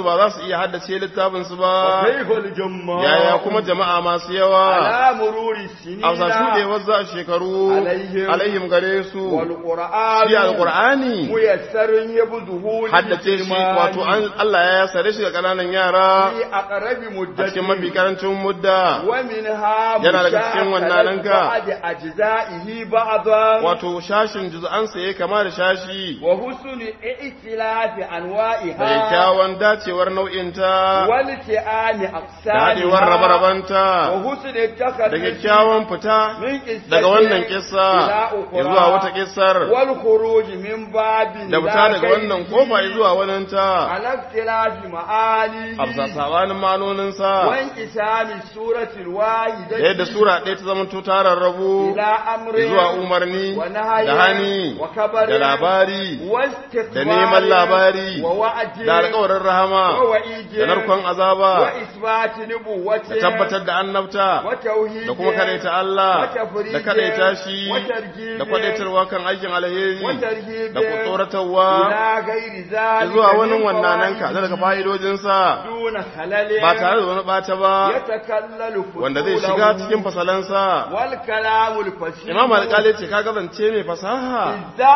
ba za su iya haddace littafin su ba وكيف الجماع yaya kuma jama'a masu yawa على مرور السنين a sa shuɗewar za shekaru Alaihim. alaihim gare su والقرآن shi alqur'ani ميسر يبذه haddace shi wato an Allah ya sare shi ga kananan yara في أقرب a مدة cikin mafi karancin mudda ومنها Yana daga cikin wannan ka. بعد أجزائه بعضا wato shashin juz'ansa ya kama da shashi وحسن ائتلاف da أنواعها kyawun dacewar nau'inta والتئام da haɗewar أقسامها rabe-rabenta وحسن da التخلص kyakkyawan fita من قصة daga wannan kissa إلى أخرى zuwa wata kissar والخروج من باب da fita daga wannan kofa zuwa waninta على اختلاف معانيه a bisa sabanin manoninsa وانقسام السورة الواحدة da yadda sura ɗaya ta zama tarar rabu إلى أمر zuwa umarni ونهي da hani وكبر da labari واستكبار da neman labari ووعد da alƙawarin rahama ووعيد da narkon azaba وإثبات نبوته da tabbatar da annabta وتوحيد da kuma kadaita Allah وتفريج da kadaita shi وترجيب da kwadaitarwa kan aikin alheri وترهيب da tsoratarwa إلى غير ذلك zuwa wani من wannananka فوائده daga fa'idojinsa دون خلل ba tare da wani ɓata ba يتكلل wanda zai فصوله shiga cikin fasalansa والكلام الفصيح imam alƙali ce kaga zance mai fasaha إذا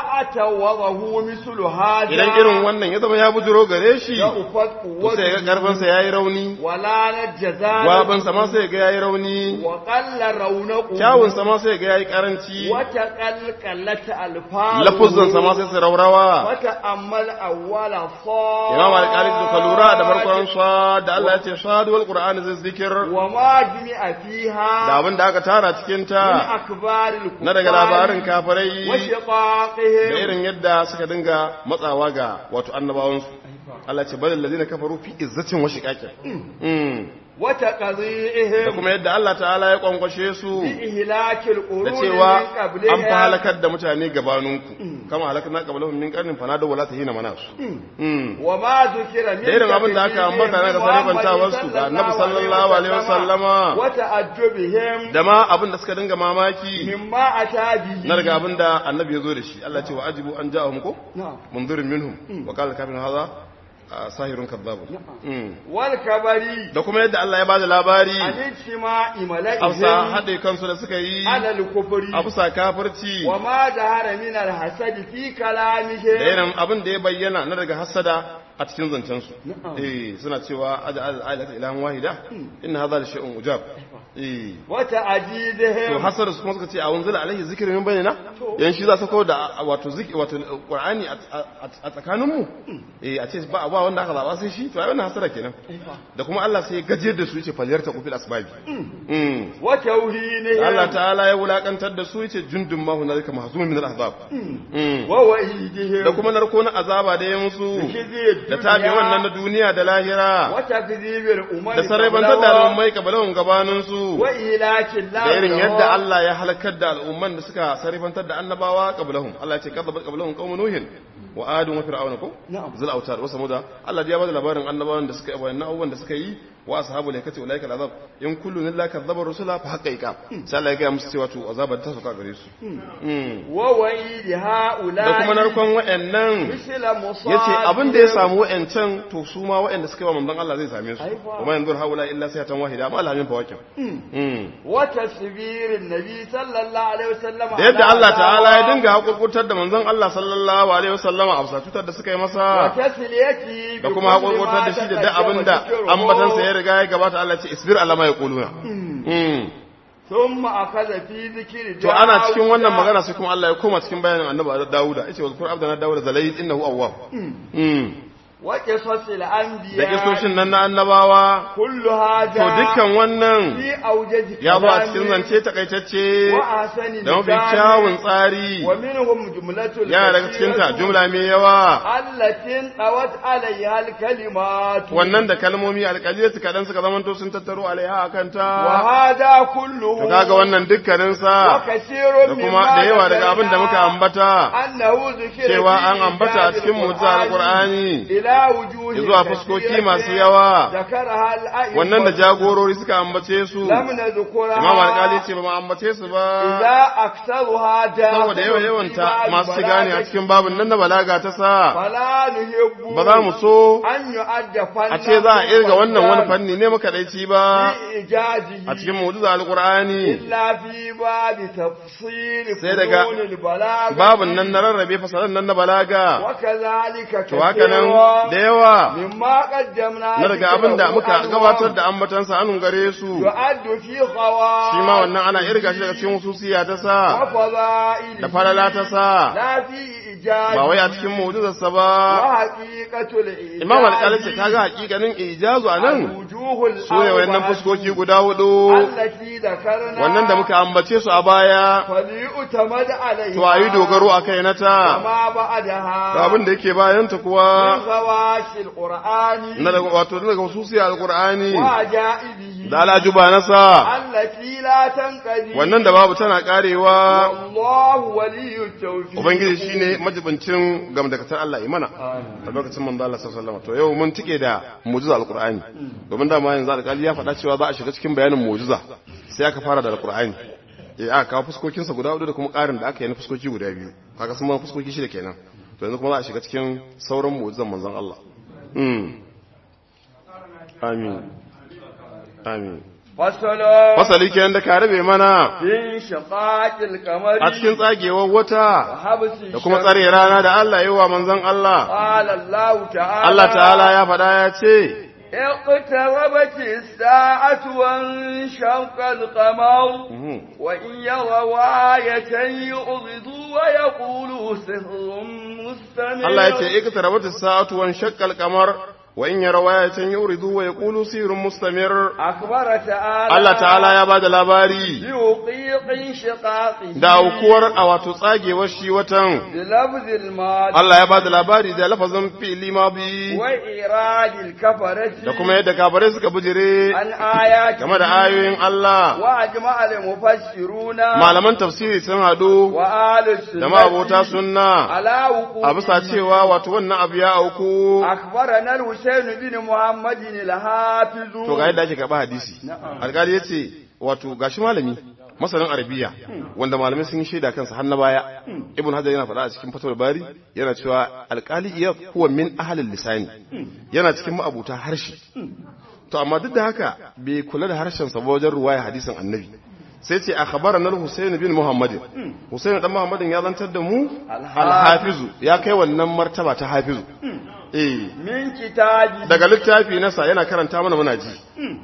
أتوضه مثل هذا idan irin wannan ya zama ya bujiro gare shi يأفت to sai ga karfinsa ya yi rauni ولا نجزال gwabansa ma sai ga ya yi rauni وقل رونقه kyawunsa ma sai ga ya yi karanci وتقلقلت ألفاظه lafuzansa ma sai su raurawa وتأمل أول صاد imam alƙali to ka lura da farkon sa da Allah ya ce sadu wal qur'ani zai zikir وما جمع فيها da abin da aka tara cikin من ta أكبار الكفار na daga labarin kafirai da وشقاقهم irin yadda suka dinga matsawa ga wato annabawansu Allah ce balil ladina kafaru fi izzatin wa shiqaqin mm da وتقضيئهم kuma yadda Allah ta'ala ya kwankwashe su بإهلاك da القرون cewa من an fi قبلها halakar da mutane gabaninku kama halakna qablahum min qarnin fanadaw wala tahina manasu mm وما ذكر من da irin abin da aka ambata na da sarifantawarsu ga annabi sallallahu alaihi wasallama وتعجبهم da ma abin da suka dinga mamaki مما أتى به na daga abin da annabi ya zo da shi Allah ce wa ajibu an ja'ahum ko نعم munzirin minhum wa qala kafin hadha ah, sahirun kadhabun Mm. والكبري da kuma yadda Allah ya bada labari عن اجتماع afsa ملئهم haɗe kansu da suka yi على الكفر afsa kafirci وما ظهر من الحسد في da كلامهم irin abin da ya bayyana na daga hasada a cikin zancensu Na'am. eh suna cewa aja al-ayata ilahan wahida inna hadha la shay'un ujab eh to وتعجيزهم hasar su kuma suka ce a wanzila alaihi zikri min bainana yan shi za su kawo da wato zikri wato qur'ani a tsakanin mu eh a ce ba ba wanda aka zaba sai shi to ai wannan hasara kenan da kuma Allah sai ya gajiyar da su yace falyarta kufil asbabi mm وتوهينهم Allah ta'ala ya wulakantar da su yace jundun ma hunalika mahzumun min al-ahzab mm ووعيدهم da kuma narko na azaba da ya musu بكذب da tabi wannan na duniya da lahira وتكذيب الأمم da sarrafantar da al'ummai kabalahun gabaninsu وإهلاك الله da irin لهم. yadda Allah ya halakar da al'umman da suka sarrafantar da annabawa kabalahun Allah ya ce kadzabat kabalahun qaumun nuhin wa adun wa fir'auna ko Na'am. zul autar wa samuda Allah ya bada labarin annabawan da suka yi wayannan abubuwan da suka yi wa ashabul laikati ulaika al'azab in kullu illa kadzaba rusula fa haqiqa sai Allah ya ga musu cewa to azabar ta sauka gare su Mm. ووعيد هؤلاء da kuma narkon wayannan مثل مصاب yace abin da ya samu wa'ancan to su ma wa'anda suka yi wa manzon Allah zai same su Aifa. kuma yanzu haula illa sai tan wahida amma alhamin fawakin mm وتسبير النبي صلى الله عليه وسلم da yadda Allah ta'ala ya dinga hakurkurtar da manzon Allah sallallahu alaihi wasallama a bisa cutar da suka yi masa وتسليتي da kuma hakurkurtar da shi da duk abin da ambatansa ya riga ya gabata Allah ce isbir alama ya kuluna mm ثم أخذ في ذكر to ana داود cikin wannan magana sai kuma Allah ya koma cikin bayanin annabi Dawuda yace wa zkur abdana Dawuda zalayt innahu awwab mm وقصص da الأنبياء kisoshin nan na annabawa كل هذا to dukkan wannan في أوجز ya zo a كلام cikin zance takaitacce وأحسن da mafi لسان kyawun tsari ومنهم جملة yana daga cikinta الكثيرة jumla mai yawa التي انطوت عليها الكلمات wannan da kalmomi alƙaliyarsu kaɗan suka zamanto sun tattaro alaiha a kanta وهذا كله to kaga wannan dukkaninsa وكثير da kuma da yawa daga abin da muka ambata أنه ذكر cewa في an ambata a كتاب cikin mutu القرآن alƙur'ani إلى ila wujuhi zuwa fuskoki masu yawa zakaraha al-a'imma wannan da jagorori suka ambace su lam nadhkura imam alƙali ce ba mu ambace su ba idza aktsaruha da saboda yawa yawanta masu shiga ne a cikin babin nan na balaga ta sa fala nuhibbu ba za mu so an yu'adda fanna a ce za a irga wannan wani fanni ne makadaici ba ijazihi a cikin mu'jiza alqur'ani illa fi babi tafsir Sai daga fununil balaga babin nan na rarrabe fasalan nan na balaga wa kadhalika to haka nan da yawa mimma qaddamna na daga abin da muka gabatar da ambatansa anun gare su yu'addu fi qawa shi ma wannan ana irga shi daga cikin hususiya ta sa wa fadaili da falala ta sa la fi ijazi ba wai a cikin mu'jizarsa ba wa haqiqatul ijaz imam alƙali ce kaga hakikanin ijazu a nan wujuhul su ne wayannan fuskoki guda hudu allati dhakarna wannan da muka ambace su a baya falyutamad alayha to a yi dogaro a kai na ta ma ba'daha da abin da yake bayanta kuwa min zawashil qur'ani na daga wato daga hususiya alqur'ani wa ja'ibihi da alajuba nasa allati la tanqadi wannan da babu tana karewa Allahu waliyut tawfiq ubangiji shine majibincin gamdakatar Allah imana a lokacin manzo Allah sallallahu alaihi wasallam to yau mun tike da mu'jiza alqur'ani domin da ma yanzu alƙali ya faɗa cewa za a shiga cikin bayanin mu'jiza sai aka fara da alqur'ani eh aka kawo fuskokinsa guda hudu da kuma ƙarin da aka yi na fuskoki guda biyu kaga sun ma fuskoki shida kenan to yanzu kuma za a shiga cikin sauran mu'jizan manzon Allah mm amin amin fasala fasali kenan da ka rabe mana bin shaqaqil qamari a cikin tsagewar wata habsi da kuma tsare rana da Allah yi wa manzon Allah qala Allah ta'ala Allah ta'ala ya faɗa ya ce اقتربت الساعة وانشق القمر وإن يروا آية يعرضوا ويقولوا سحر مستمر Allah ya ce iqtarabat as-sa'atu wa shaqqa al-qamar wa in yaraw ayatan yuridu wa yaqulu sirrun mustamir أخبر تعالى Allah ta'ala ya bada labari بوقيق انشقاقه da aukuwar a wato tsagewar shi watan بلفظ الماضي Allah ya bada labari da lafazin fi'li madi وإيراد الكفرة da kuma yadda kafirai suka bijire عن آيات game da ayoyin Allah وأجمع المفسرون malaman tafsiri sun hadu وآل السنة da mabota sunna على وقوع a bisa cewa wato wannan abu ya auku أخبرنا الحسين بن محمد الحافظ to ga yadda ake karɓa hadisi alƙali ya ce wato gashi malami masanin arabiya wanda malamai sun yi shaida kansa har na baya ibn hajar yana faɗa a cikin fatawar bari yana cewa alƙali iya huwa min ahalin lisani yana cikin ma'abuta harshe to amma duk da haka bai kula da harshen sa ba wajen ruwaya hadisin annabi sai ce a khabara na Husayn bin Muhammadin Husayn dan Muhammadin ya zantar da mu al-hafizu ya kai wannan martaba ta hafizu eh من كتابه daga littafi nasa yana karanta mana muna ji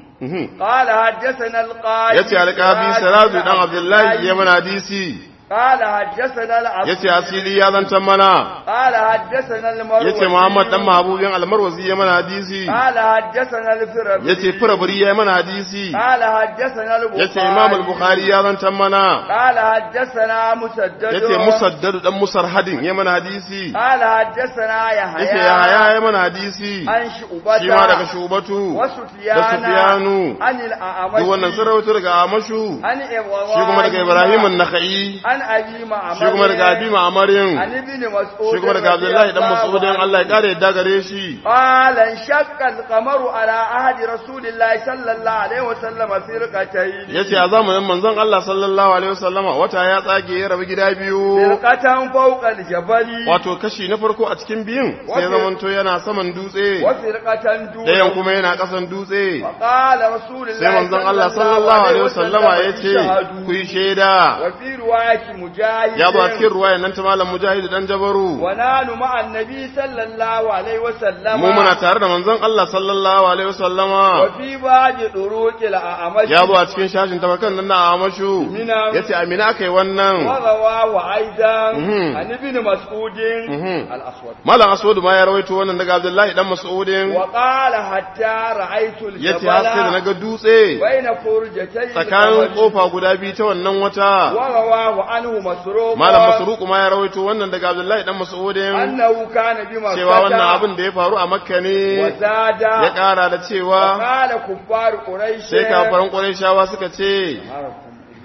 قال حدثنا القاضي yace alƙabi siraju dan abdullahi ya mana hadisi قال حدثنا العبد yace asili ya zantar mana قال حدثنا المروي yace muhammad dan mahabubin almarwazi ya mana hadisi قال حدثنا الفربري yace firabri ya mana hadisi قال حدثنا البخاري yace imam al-bukhari ya zantar mana قال حدثنا مسدد yace musaddad dan musarhadin ya mana hadisi قال حدثنا يحيى yace yahaya ya mana hadisi عن شعبة shi ma daga shubatu da وسفيان sufyanu عن duk الأعمش wannan sun rawaito daga amashu عن إبراهيم shi kuma daga ibrahim an-nakhai عن أبي معمر shi kuma daga abi ma'amarin عن ابن مسعود shi kuma daga abdullahi dan mas'udin Allah ya kare yadda gare shi قال انشق القمر على عهد رسول الله صلى الله عليه وسلم فرقتين yace a zamanin manzon Allah sallallahu alaihi wasallama wata ya tsage ya rabu gida biyu فرقة فوق الجبل wato kashi na farko a cikin biyun sai zamanto yana saman dutse وفرقة dayan دون kuma yana kasan dutse وقال رسول الله sai manzon Allah sallallahu alaihi wasallama yace ku yi shaida وفي رواية مجاهد ya ba cikin ruwayan nan ta malam mujahid dan jabaru ونحن مع النبي صلى الله عليه وسلم mu muna tare da manzon Allah sallallahu alaihi wasallama وفي بعض طرق الأعمش ya zo a cikin shashin tabakan nan na amashu Mina. yace amina akai wannan ورواه أيضا Mhm. عن ابن مسعود Mhm. الأسود malam aswad ma ya rawaito wannan daga abdullahi dan mas'udin وقال حتى رأيت yace har sai da الجبل naga dutse بين فرجتي tsakanin القمر. kofa guda biyu ta wannan wata ورواه عنه مسروق malam masruq ma ya rawaito wannan daga abdullahi dan mas'udin أنه كان بمكة cewa wannan abin da ya faru a makka ne وزاد ya kara da cewa وقال كفار قريش sai kafaran qurayshawa suka ce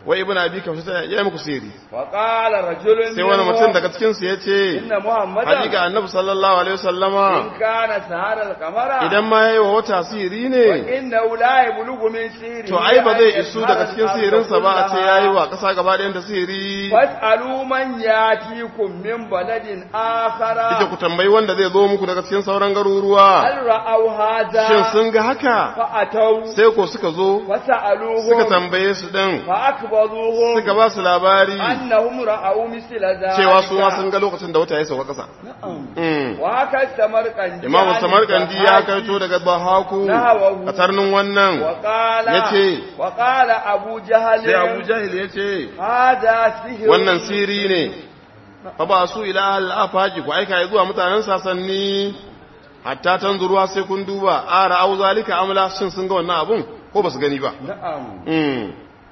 wai ibn abi kafsha ya yi muku sihiri وقال رجل sai wani mutum منهم daga cikin su yace إن محمدا hakika annabi sallallahu alaihi wasallama إن كان سهر القمر idan ma yayi wa wata sihiri ne وإنه لا يبلغ من سيره to ai ba zai أن isu يسهر daga cikin الأرض sihirinsa ba a ce كلها. yayi wa ƙasa gaba ɗayan da sihiri فاسألوا من يأتيكم من بلد آخر ita ku tambayi wanda zai zo muku daga cikin sauran garuruwa هل رأوا هذا shin sun ga haka فأتوا sai ko suka zo suka فسألوهم tambaye su din فأخبروهم suka ba su labari أنهم رأوا مثل ذلك cewa su ma sun ga lokacin da wata ya sauka ƙasa نعم Mm. وهكذا السمرقندي imamu عن samarkandi ya الضحاك kaito daga bahaku Nahawahu. a tarnin wannan وقال yace وقال أبو جهل sai abu jahil ya ce هذا سحر wannan siri ne fa ba su ila al-afaqi ku aika ya zuwa mutanen sasanni hatta tanzuruwa sai kun duba ara au zalika amla shin sun ga wannan abun ko ba su gani ba نعم mm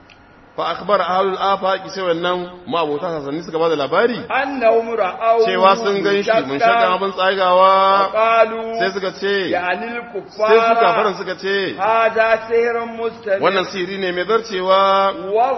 fa akhbar ahlul afaqi sai wannan ma'abota sasanni suka bada labari أنهم رأوا cewa sun gan shi mun shaka abin tsagawa وقالوا sai suka ce يعني sai su kafaran الكفار suka ce هذا سحر مستمر wannan siri ne mai zarcewa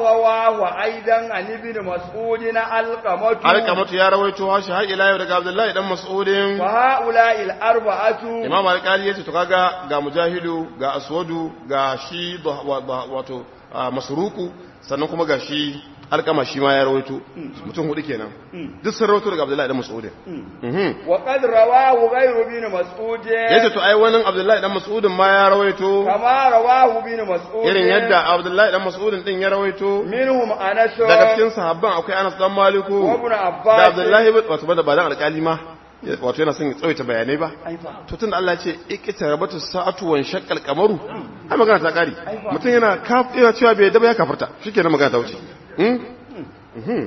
ورواه أيضا عن ابن مسعود القمة alkamatu ya rawaito shi har ila yau daga abdullahi dan mas'udin فهؤلاء الأربعة imam alkali ya ce to kaga ga mujahidu ga aswadu ga shi da- wa- wa- wato ah, masruku sannan kuma ga shi alkama shi ma ya rawaito mutum hudu kenan duk sun rawaito daga abdullahi dan mas'udin mhm وقد رواه غير ابن مسعود yace to ai wannan abdullahi dan mas'udin ma ya rawaito كما رواه ابن مسعود irin yadda abdullahi dan mas'udin din ya rawaito منهم أنس daga cikin sahabban akwai Anas dan Maliku وابن da عباس Abdullahi ibn- wato ba da ba dan alkali ma wato yana son ya tsawaita bayanai ba أيضا to tun da Allah ce ikita rabatu sa'atu wan shaqqal qamaru ai magana ta kare mutum yana kaf yana cewa bai daba ya kafarta shikenan magana ta wuce hmm? Mhm.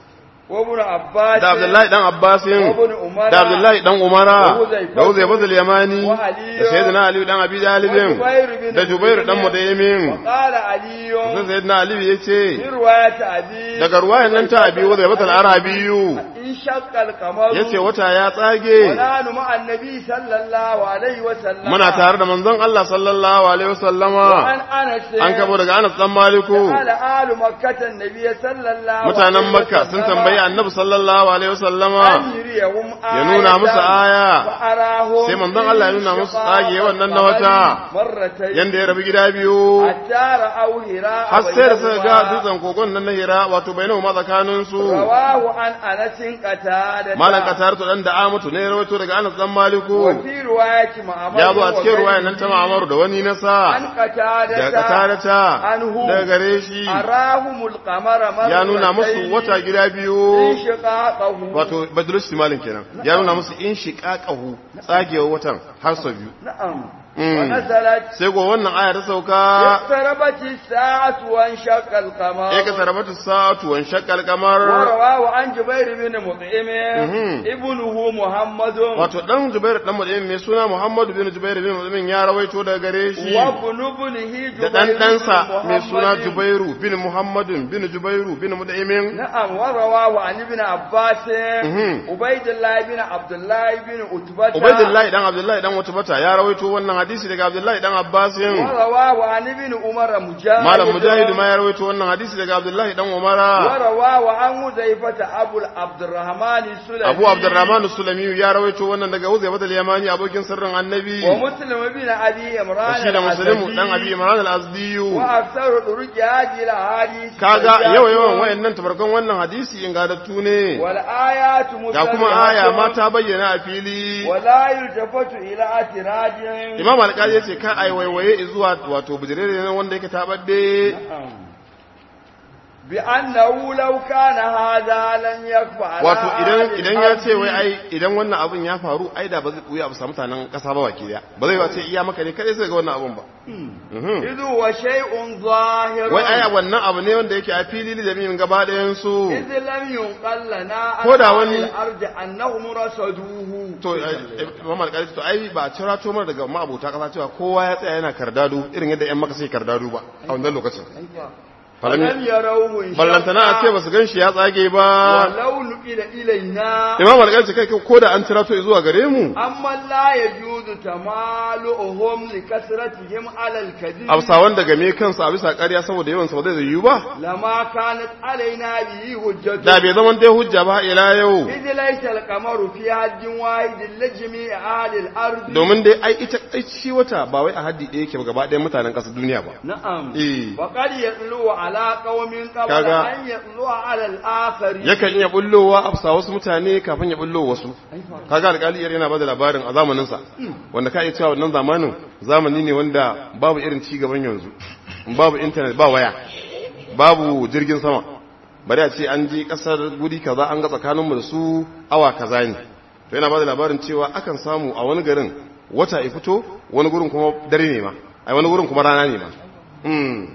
وابن عباس da Abdullahi dan Abbasin وابن عمر da Abdullahi dan Umara da Huzaifa da Huzaifa al Yamani wa Ali da Sayyidina Ali dan Abi Talib wa Jubair bin da Jubair dan Mut'im Mudaymin وقال علي sai Sayyidina Ali yace في رواية أبي daga ruwayan nan ta Abi Huzaifa al-Arabiyu انشق القمر yace wata ya tsage ونحن مع النبي صلى الله عليه وسلم muna tare da manzon Allah sallallahu alaihi wasallama وعن أنس an kabo daga Anas dan Maliku قال آل مكة النبي صلى الله mutanen عليه Makka sun وسلم tambayi Annabi sallallahu alaihi wasallama أن يريهم ya nuna musu aya فأراهم sai manzon Allah ya nuna musu tsage wannan na wata مرتين yanda ya rabu gida biyu حتى رأوا هراء har sai da suka ga بينهما. dutsen kogon nan na Hira wato bainahu ma tsakanin su رواه عن أنس قتادة malan katar to dan da Amatu ne ya rawaito daga Anas dan Maliku وفي رواية معمر ya zo a cikin وغيره ruwayan nan ta Ma'mar da wani na sa عن قتادة da katarata عنه daga gare shi أراهم القمر مرتين ya nuna musu wata gida biyu انشقاقه wato badrus timalin kenan ya nuna musu in shiqaqahu tsagewar watan har sau biyu نعم Mm. ونزلت sai go wannan aya ta sauka اقتربت الساعة وانشق القمر ya ka sarabata sa'atu wan shaqqal qamar ورواه عن جبير بن مطعم Mhm. ابنه محمد wato dan Jubair dan Mut'im mai suna Muhammad bin Jubair bin Mut'im ya rawaito daga gare shi وابن ابنه da جبير dan بن ɗansa mai suna محمد. Jubairu bin Muhammadin bin Jubairu bin Mut'im نعم ورواه عن ابن عباس Mhm. عبيد الله بن عبد الله بن عتبة Ubaidullahi dan Abdullahi dan Utbata ya rawaito wannan hadisi daga Abdullahi dan Abbasin ورواه عن ابن عمر مجاهد Malam Mujahid ma ya rawaito wannan hadisi daga Abdullahi dan Umara ورواه عن حذيفة أبو عبد الرحمن السلمي Abu Abdurrahman Sulami ya rawaito wannan daga Uzayba al-Yamani abokin sirrin Annabi ومسلم بن أبي عمران shi da Muslimu الأسدي. dan Abi Imran al-Azdi وأكثر طرق هذه الأحاديث kaga سيئات. yawa yawan wayannan tabarkan wannan hadisi ingadattu ne والآيات ga kuma مسلمات. aya ma ta bayyana a fili ولا يلتفت إلى اعتراض Imam Al-Qadi yace ka ai waiwaye zuwa wato bijirere ne wanda yake tabadde بأنه لو كان هذا لن يخفى على wato idan أهل idan ya ce wai الأرض. ai idan wannan abun ya faru ai da ba zai buya ba samu mutanen kasa ba baki daya ba zai ce iya maka ne kai sai ga wannan abun ba Mhm. إذ هو شيء ظاهر wai ai wannan abu ne wanda yake a fili da jami'in gaba ɗayan su إذ لم ينقل لنا Ko da عن wani- أهل الأرض أنهم رصدوه to Muhammad Kali to ai ba a cira to mar daga ma'abota kasa cewa kowa ya tsaya yana kardado irin yadda ƴan maka sai kardado ba a wannan lokacin falam yarawhu ballantana a ce ba su gan shi ya tsage ba walau nuqila ilaina imam al ce kai ko da an tirato zuwa gare mu amma la yajuzu tamaluhum li kasratihim ala al-kadhib hausawan daga me kansa a bisa ƙarya saboda yawan sa ba zai yiwu ba lama kanat alaina bihi hujjatu da bai zaman dai hujja ba ila yau إذ ليس القمر في حد واحد لجميع أهل الأرض domin dai ai ita ai shi wata ba wai a haddi ɗaya yake ba gaba ɗayan mutanen ƙasar duniya ba نعم eh وقد يطلع على قوم قبل Kaga- أن يطلع على الآخرين yakan iya bullowa a bisa wasu mutane kafin ya bullo wasu kaga alƙali iyar yana bada labarin a zamaninsa wanda ka iya cewa wannan zamanin zamani ne wanda babu irin ci gaban yanzu babu intanet ba waya babu jirgin sama bari a ce an je kasar guri kaza an ga tsakaninmu da su awa kaza ne to yana bada labarin cewa akan samu a wani garin wata ya fito wani gurin kuma dare ne ma ai wani gurin kuma rana ne ma hmm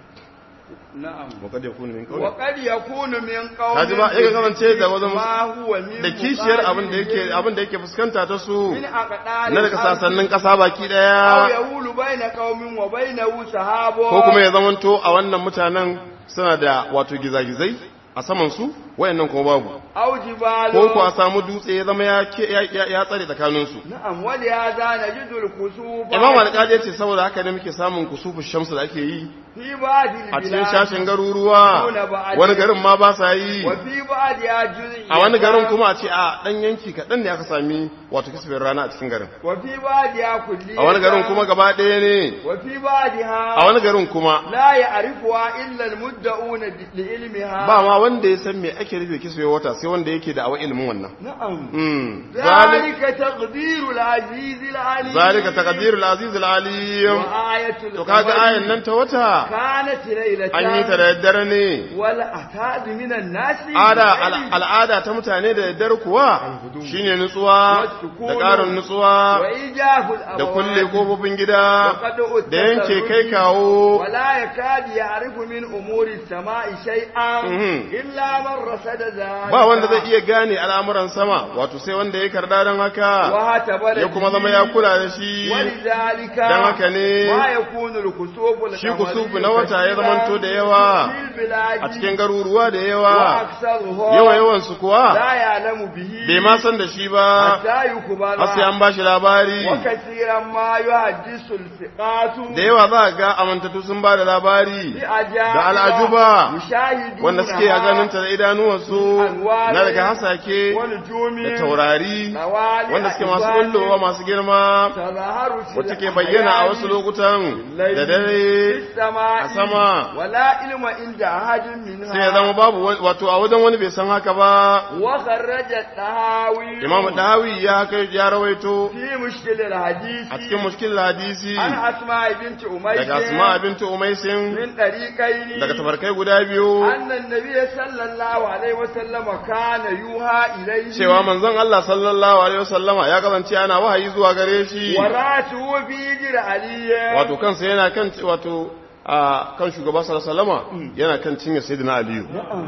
نعم وقد يكون من قول وقد يكون من قوم Kaji ba, yakan kasance da wajen- ما هو من da kishiyar abin da yake abin da yake fuskanta ta su من أقدار na daga الأرض sasannin ƙasa baki أو ɗaya يقول بين قوم وبينه سحاب ko kuma ya zamanto a wannan mutanen suna da wato gizagizai a saman su wayannan kuma babu أو جبال ko ko a samu dutse ya zama ya ke- ya- ya ya tsare tsakanin su نعم ولهذا نجد الكسوف imam alƙali ya ce saboda haka ne muke samun kusufu shamsu da ake yi في بعض a cikin البلاد shashin garuruwa wani garin ma ba sa yi وفي بعضها جزء a wani garin kuma a ce a dan yanki kaɗan ne aka sami wato kisbin rana a cikin garin وفي بعضها كلية a wani garin kuma gaba ɗaya ne وفي بعضها a wani garin kuma لا يعرفها إلا المدعون ب- لعلمها ba ma wanda ya san me ake rufe kiswe wata sai wanda yake da awa ilimin wannan نعم mm zalik ذلك تقدير العزيز العليم zalika taqdirul aziz al alim وآية to kaga القمر ayan nan ta wata كانت ليلة an yi ta da daddare ne والأتاد من الناس ada بالليل. al'ada ta mutane da daddare kuwa shine nutsuwa da ƙarin nutsuwa وإيجاف da kulle الأبواب kofofin gida وقد da yanke kai التسرج kawo ولا يكاد يعرف من أمور السماء شيئا Mhm. إلا من رصد ذلك ba wanda zai iya gane al'amuran sama wato sai wanda ya karda don haka وهتبر ya kuma zama ya kula da shi ولذلك dan haka ne ما يكون الكسوف shi kusufu na wata ya zamanto da yawa a cikin garuruwa da yawa وأكثرها yawa yawan su kuwa لا يعلم به bai ma san da shi ba حتى يكبر har sai an bashi labari وكثيرا ما يحدث الثقات da yawa za ga amintattu sun ba da labari بأجابة da al'ajuba يشاهدونها wanda suke a ganinta da idanuwansu na daga hasake والنجوم da taurari طوالع wanda suke masu إبان bullowa masu girma تظهر في wacce ke bayyana a wasu الأحيان lokutan da في dare السماء a sama. ولا علم عند أحد منها sai ya zama babu wani- wato a wajen wani bai san haka ba وخرج الطهاوي imam dahawi ya kai ya rawaito في مشكل الحديث a cikin mushkil hadisi عن أسماء بنت أميس daga asma bintu umaisin من طريقين daga tabarkai guda biyu أن النبي صلى الله عليه وسلم كان يوحى إليه cewa manzon Allah sallallahu alaihi wasallama ya kasance ana wahayi zuwa gare shi ورأته في جر علي wato kansa yana kan wato a kan shugaba sallallahu alaihi wasallama yana kan cinye sayyidina aliyu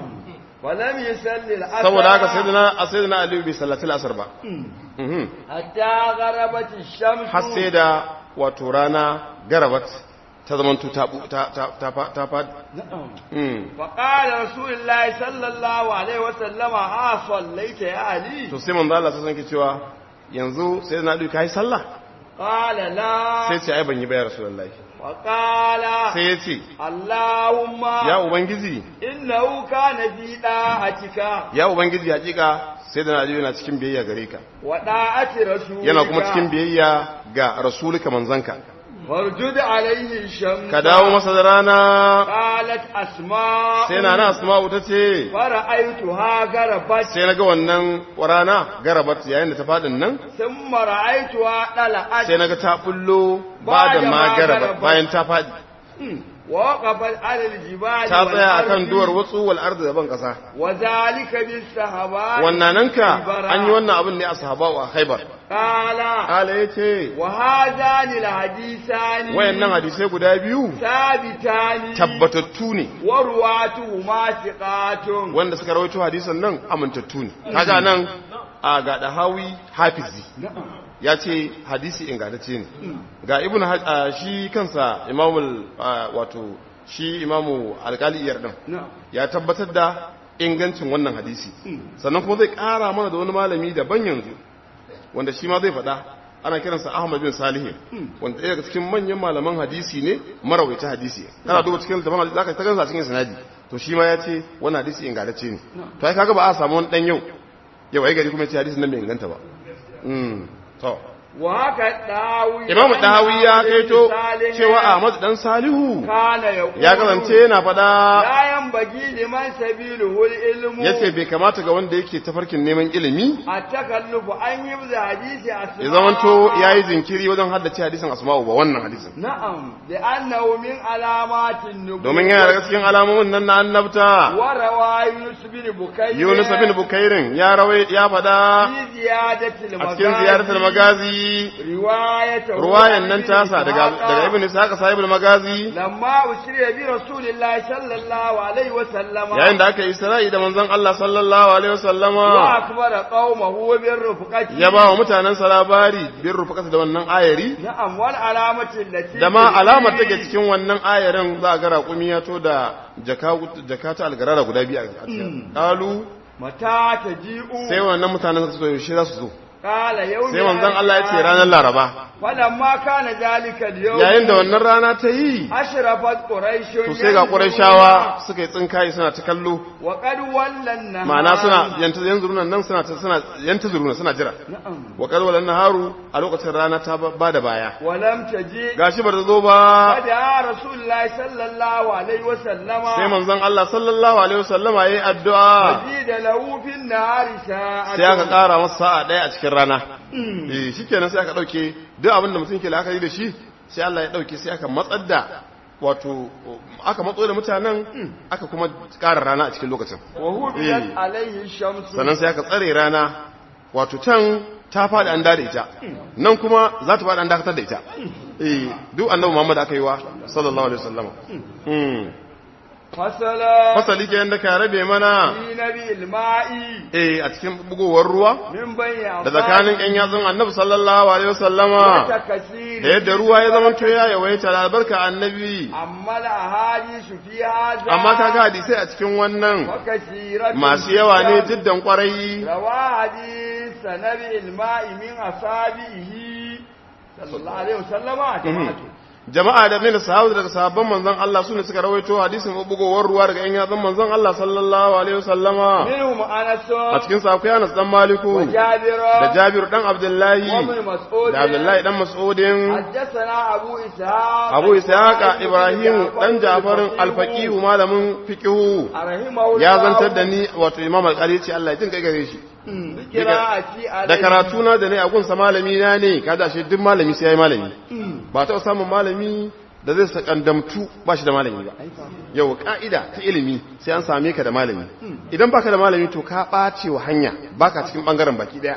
ولم يصلي العصر saboda haka sayyidina sayyidina aliyu bai sallati al-asr ba Mhm. حتى غربت الشمس har sai da wato rana garabat ta zamanto ta ta ta ta fa- ta fa نعم. Mm. فقال رسول الله صلى الله عليه وسلم ها صليت يا علي to sai manzo Allah sai sanke cewa yanzu sayyidina aliyu kai sallah قال لا sai ce ai ban yi ba ya rasulullahi وقال sai ya ce اللهم ya ubangiji إنه كان في طاعتك ya ubangiji hakika sayyidina aliyu yana cikin biyayya gare ka وطاعة رسولك yana kuma cikin biyayya ga rasulika manzanka فارجد عليه الشمس ka dawo masa da rana قالت أسماء sai na na asma'u ta ce فرأيتها غربت sai na ga wannan rana garabat yayin da ta fadin nan ثم رأيتها طلعت sai na ga ta bullo ba da ma garabat bayan ta fadi ووقفت على الجبال ta tsaya akan والأرض duwar watsu wal ardi da ban kasa وذلك بالسهباء wannananka والبراء. an yi wannan abin ne a sahaba a khaibar قال kala yace وهذان الحديثان wayannan hadisai guda biyu ثابتان tabbatattu ne ورواتهما ثقات wanda suka rawaito hadisan nan amintattu ne kaga nan a ga dahawi hafizi ya ce hadisi ingantacce ne ga ibn Haj- a, shi kansa imamul a, wato shi imamu alkali iyar din na'am ya tabbatar da ingancin wannan hadisi sannan kuma zai ƙara mana da wani malami daban yanzu wanda shi ma zai faɗa ana kiransa Ahmad bin Salih wanda ɗaya daga cikin manyan malaman hadisi ne marawaita hadisi kana duba cikin littafin hadisi zaka ta gansa cikin sanadi to shi ma ya ce wannan hadisi ingantacce ne to ai kaga ba a samu wani dan yau yau ai gari kuma ya ce hadisin nan bai inganta ba mm to wa haka dawi Imam Dahawi ya kaito cewa Ahmad dan Salihu kana ya ya kasance yana faɗa la yanbaghi liman sabiluhu ilmu yace bai kamata ga wanda yake tafarkin neman ilimi at-takallufu an yibza hadisi asma ya zamanto yayi jinkiri wajen haddace hadisin asma'u ba wannan hadisin na'am da annahu min alamatin nubuwwah domin yana daga cikin alamomin nan na annabta wa rawa yunus bin bukayr Yunus bin Bukairin ya rawai ya fada fi ziyadati a cikin ziyaratul magazi riwayatu ruwayan nan tasa daga daga ibn Ishaq sahibul magazi lamma usriya bi rasulillahi sallallahu alaihi wa sallama yayin da aka yi Isra'i da manzon Allah sallallahu alaihi wa wasallama akbara qaumahu bi rufqati ya ba wa mutanen sa labari bin rufakata da wannan ayari na'am wal alamati allati da ma alamar take cikin wannan ayarin za a ga raƙumi ya to da jaka jaka ta algarara guda biyu a cikin qalu mata taji'u sai wannan mutanen su yaushe za su zo qala yawmi sai manzon Allah ya ce ranar Laraba falamma kana zalika al-yawm yayin da wannan rana ta yi ashrafat quraish to sai ga Qurayshawa suka yi tsinkaye suna ta kallo wa qad wallan ma'ana suna yanta yanzu nan suna ta suna yanta zuruna suna jira na'am wa qad walan naharu a lokacin rana ta ba da baya wa lam taji gashi ba ta zo ba fada rasulullahi sallallahu alaihi wa sallama sai manzon Allah sallallahu alaihi wasallama yayi addu'a da lahu fin nahari sa'a sai aka ƙara masa sa'a ɗaya a cikin rana eh shikenan sai aka dauke duk abin da mutum ke la'akari da shi sai Allah ya dauke sai aka matsar da wato aka matso da mutanen aka kuma ƙara rana a cikin lokacin wa hubiyat alaihi shamsu sannan sai aka tsare rana wato can ta faɗi an dada ita nan kuma za ta faɗi an dakatar da ita eh duk annabi Muhammad aka yi wa sallallahu alaihi wasallam mm fasala fasali ke yanda ka rabe mana fi nabil ma'i eh a cikin bugowar ruwa min bayya da tsakanin ƴan yatsun annabi sallallahu alaihi wasallama ta kasiri da yadda ruwa ya zama to ya yawaita da albarka annabi amma la hadisu fi hadha amma kaga hadisai a cikin wannan wa kasiratun masu yawa ne jiddan kwarai rawa hadis nabil ma'i min asabihi sallallahu alaihi wasallama jama'atu jama'a da min sahabu daga sahabban manzon Allah sune suka rawaito hadisin bugowar ruwa daga ƴan yatsun manzon Allah sallallahu alaihi wasallama minhum anas a cikin sa akwai Anas dan Maliku jabir da Jabir dan Abdullahi wa ibn mas'ud da Abdullahi dan Mas'udin حدثنا أبو إسحاق Abu Ishaq Ibrahim dan Jafarin al-Faqih malamin fiqhu رحمه الله ya zantar da ni wato Imam Al-Qari ce Allah ya jin kai gare shi قراءتي عليه da karatu na da ne a gunsa malami na ne kada shi duk malami sai yayi malami ba ta samun malami da zai sakandamtu ba shi da malami ba yau ka'ida ta ilimi sai an same ka da malami idan baka da malami to ka ɓace wa hanya baka cikin bangaren baki daya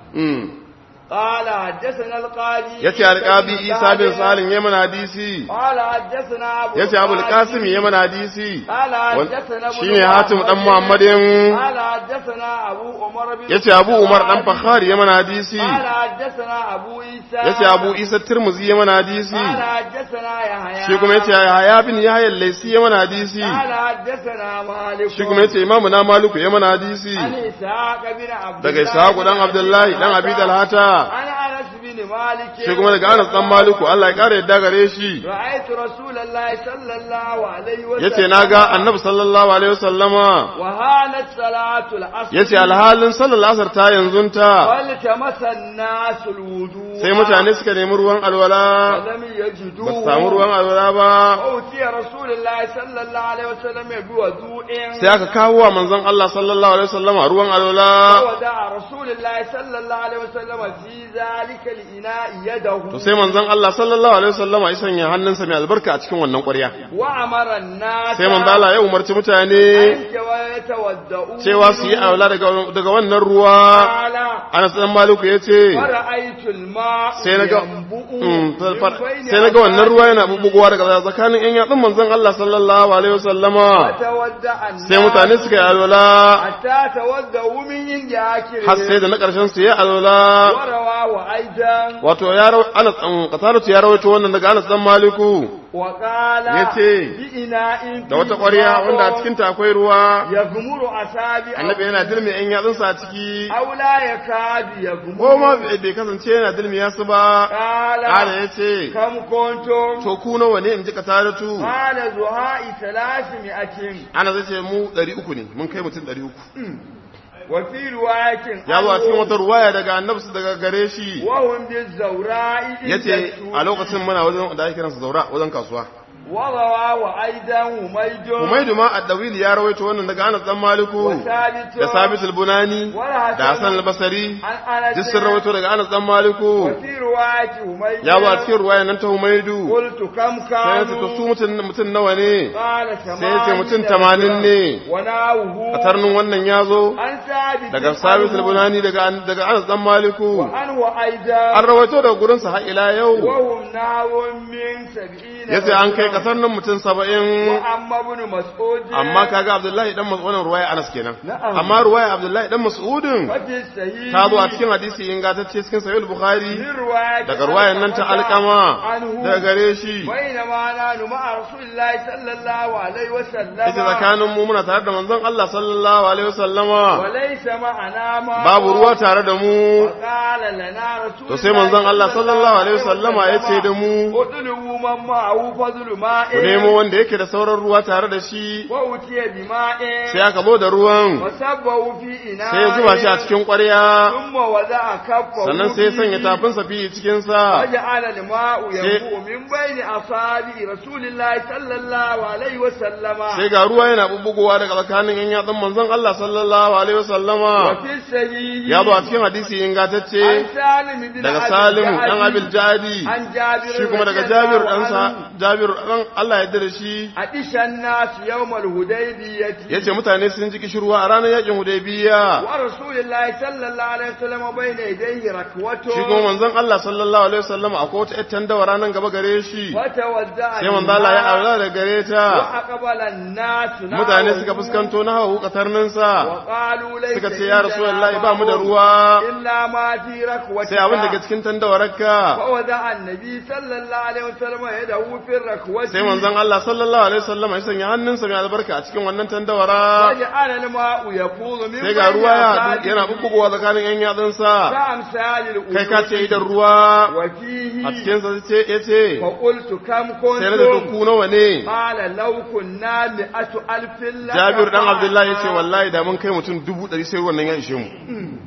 قال حدثنا القاضي yace alqabi Isa bin Salim yaman hadisi قال حدثنا أبو yace Abu القاسم al-Qasim yaman hadisi قال حدثنا أبو shine Hatim dan Muhammadin قال حدثنا أبو عمر بن yace Abu Umar dan Fakhari yaman hadisi قال حدثنا أبو عيسى yace Abu Isa Tirmidhi yaman hadisi قال حدثنا يحيى shi kuma yace Yahya bin Yahya al-Laysi yaman hadisi قال حدثنا مالك shi kuma yace Imam na Maliku yaman hadisi عن إسحاق بن عبد daga الله Ishaq dan Abdullahi dan Abi Talhata عن أنس بن مالك shi kuma daga Anas dan Maliku Allah ya kare yadda gare shi رأيت رسول الله صلى الله عليه وسلم yace naga Annabi sallallahu alaihi wasallama وهانت صلاة العصر yace alhalin sallar asar ta yanzunta والتمس الناس الوضوء sai mutane suka nemi ruwan alwala ولم يجدوا ba su samu ruwan alwala ba أوتي رسول الله صلى الله عليه وسلم بوضوء sai aka kawo wa manzon Allah sallallahu alaihi wasallama ruwan alwala وودع رسول الله صلى الله عليه وسلم في ذلك الإناء يده to sai manzon Allah sallallahu alaihi wasallama ya sanya hannunsa mai albarka a cikin wannan ƙwarya وأمر الناس sai manzon Allah ya umarci mutane أن يتودعوا cewa su yi alwala daga daga wannan ruwa قال Anas dan Maliku yace فرأيت الماء sai naga ينبؤ Mm, من بين sai naga wannan ruwa yana bubugowa daga tsakanin ƴan yatsun manzon Allah sallallahu alaihi wasallama فتودع الناس sai mutane suka yi alwala حتى تودعوا من عند آخره har sai da na ƙarshen su yi alwala ورواه أيضا wato ya rawa Anas an qatalatu ya rawaito wannan daga Anas dan Maliku وقال Yace, بإناء da wata ƙwarya wanda a cikin ta akwai ruwa يغمر أصابعه annabi yana dilmi ɗan yatsunsa a ciki أو لا يكاد يغمر ko ma bai bai kasance yana dilmi yasu ba قال ƙara ya ce كم كنتم to ku nawa ne in ji qatalatu قال زهاء ثلاثمائة ana zai ce mu ɗari uku ne mun kai mutum ɗari uku وفي رواية ya zo a cikin عنه wata ruwaya daga annabsu daga gare shi وهم بالزوراء ya ce a lokacin muna wajen da ake kiransa zaura wajen kasuwa وروى وأيضا هميد Humaidu ma Addawili ya rawaito wannan daga Anas dan Maliku وثابت da Sabit al-Bunani da Hassan al-Basri عن أنس duk sun rawaito daga Anas dan Maliku وفي رواية هميد ya zo a cikin ruwaya nan ta Humaidu قلت كم sai ya ce to كانوا su mutum mutum nawa ne قال sai ya ce mutum tamanin ne وناوه a tarnin wannan ya zo عن ثابت daga Sabit al-Bunani daga daga Anas dan Maliku وعنه أيضا an rawaito daga gurin sa har ila yau وهم ناو من سبعين yace an kai kasar nan mutum 70 وأما ابن مسعود amma kaga Abdullahi dan Mas'udin ruwaya Anas kenan Na'am. amma ruwaya Abdullahi dan Mas'udin ففي السهيل ta zo a cikin hadisi ingantacce cikin sahih bukhari من رواية daga ruwayan nan ta alkama عنه daga gare shi بينما نحن مع رسول الله صلى الله عليه وسلم ita tsakanin mu muna tare da manzon Allah sallallahu alaihi wasallama وليس معنا ما babu ruwa tare da mu وقال لنا رسول to sai manzon Allah sallallahu alaihi wasallama ya ce da mu اطلبوا من معه فضل ماء ku nemo wanda yake da sauran ruwa tare da shi وأتي بماء sai aka zo da ruwan وصبه في إناء sai ya zuba shi a cikin ƙwarya ثم وضع كفه sannan sai ya sanya فيه. tafinsa fiye cikin sa وجعل الماء ينبوء من بين أصابع رسول الله صلى الله عليه وسلم sai ga ruwa yana bubbugowa daga tsakanin yan yatsun manzon Allah sallallahu alaihi wasallama وفي السهيل ya zo a cikin hadisi عن ingantacce سالم بن daga أبي Salimu الجعد dan Abil Jadi عن جابر shi kuma daga رضي Jabir الله dan sa عنه. Jabir dan Allah ya yarda da shi أتش الناس يوم الهديبية yace mutane sun ji kishirwa a ranar yakin Hudaybiya ورسول الله صلى الله عليه وسلم بين يديه ركوته shi kuma manzon Allah sallallahu alaihi wasallam akwai wata ƴar tandawa ranar gaba gare shi وتوزع sai manzon Allah ya الماء aura da gare ta وأقبل الناس mutane نحوه suka fuskanto na hawa katarnin sa وقالوا ليس suka ce ya عندنا rasulullahi ba mu da ماء ruwa إلا ما في ركوتك sai abin daga cikin tandawararka فوضع النبي صلى الله عليه وسلم يده في الركوة sai manzon Allah sallallahu alaihi wasallam ya sanya hannunsa mai albarka a cikin wannan tandawara وجعل الماء يفوض من sai ga ruwa ya أصابعه yana bubbugowa tsakanin yan yatsunsa كأمثال kai ka ce الأذن idan ruwa وفيه a cikin sa ce yace فقلت كم sai da كنتم ku nawa ne قال لو كنا مئة ألف لك Jabir dan Abdullahi فعلنا. yace wallahi da mun kai mutum dubu ɗari sai ruwan nan ya ishe mu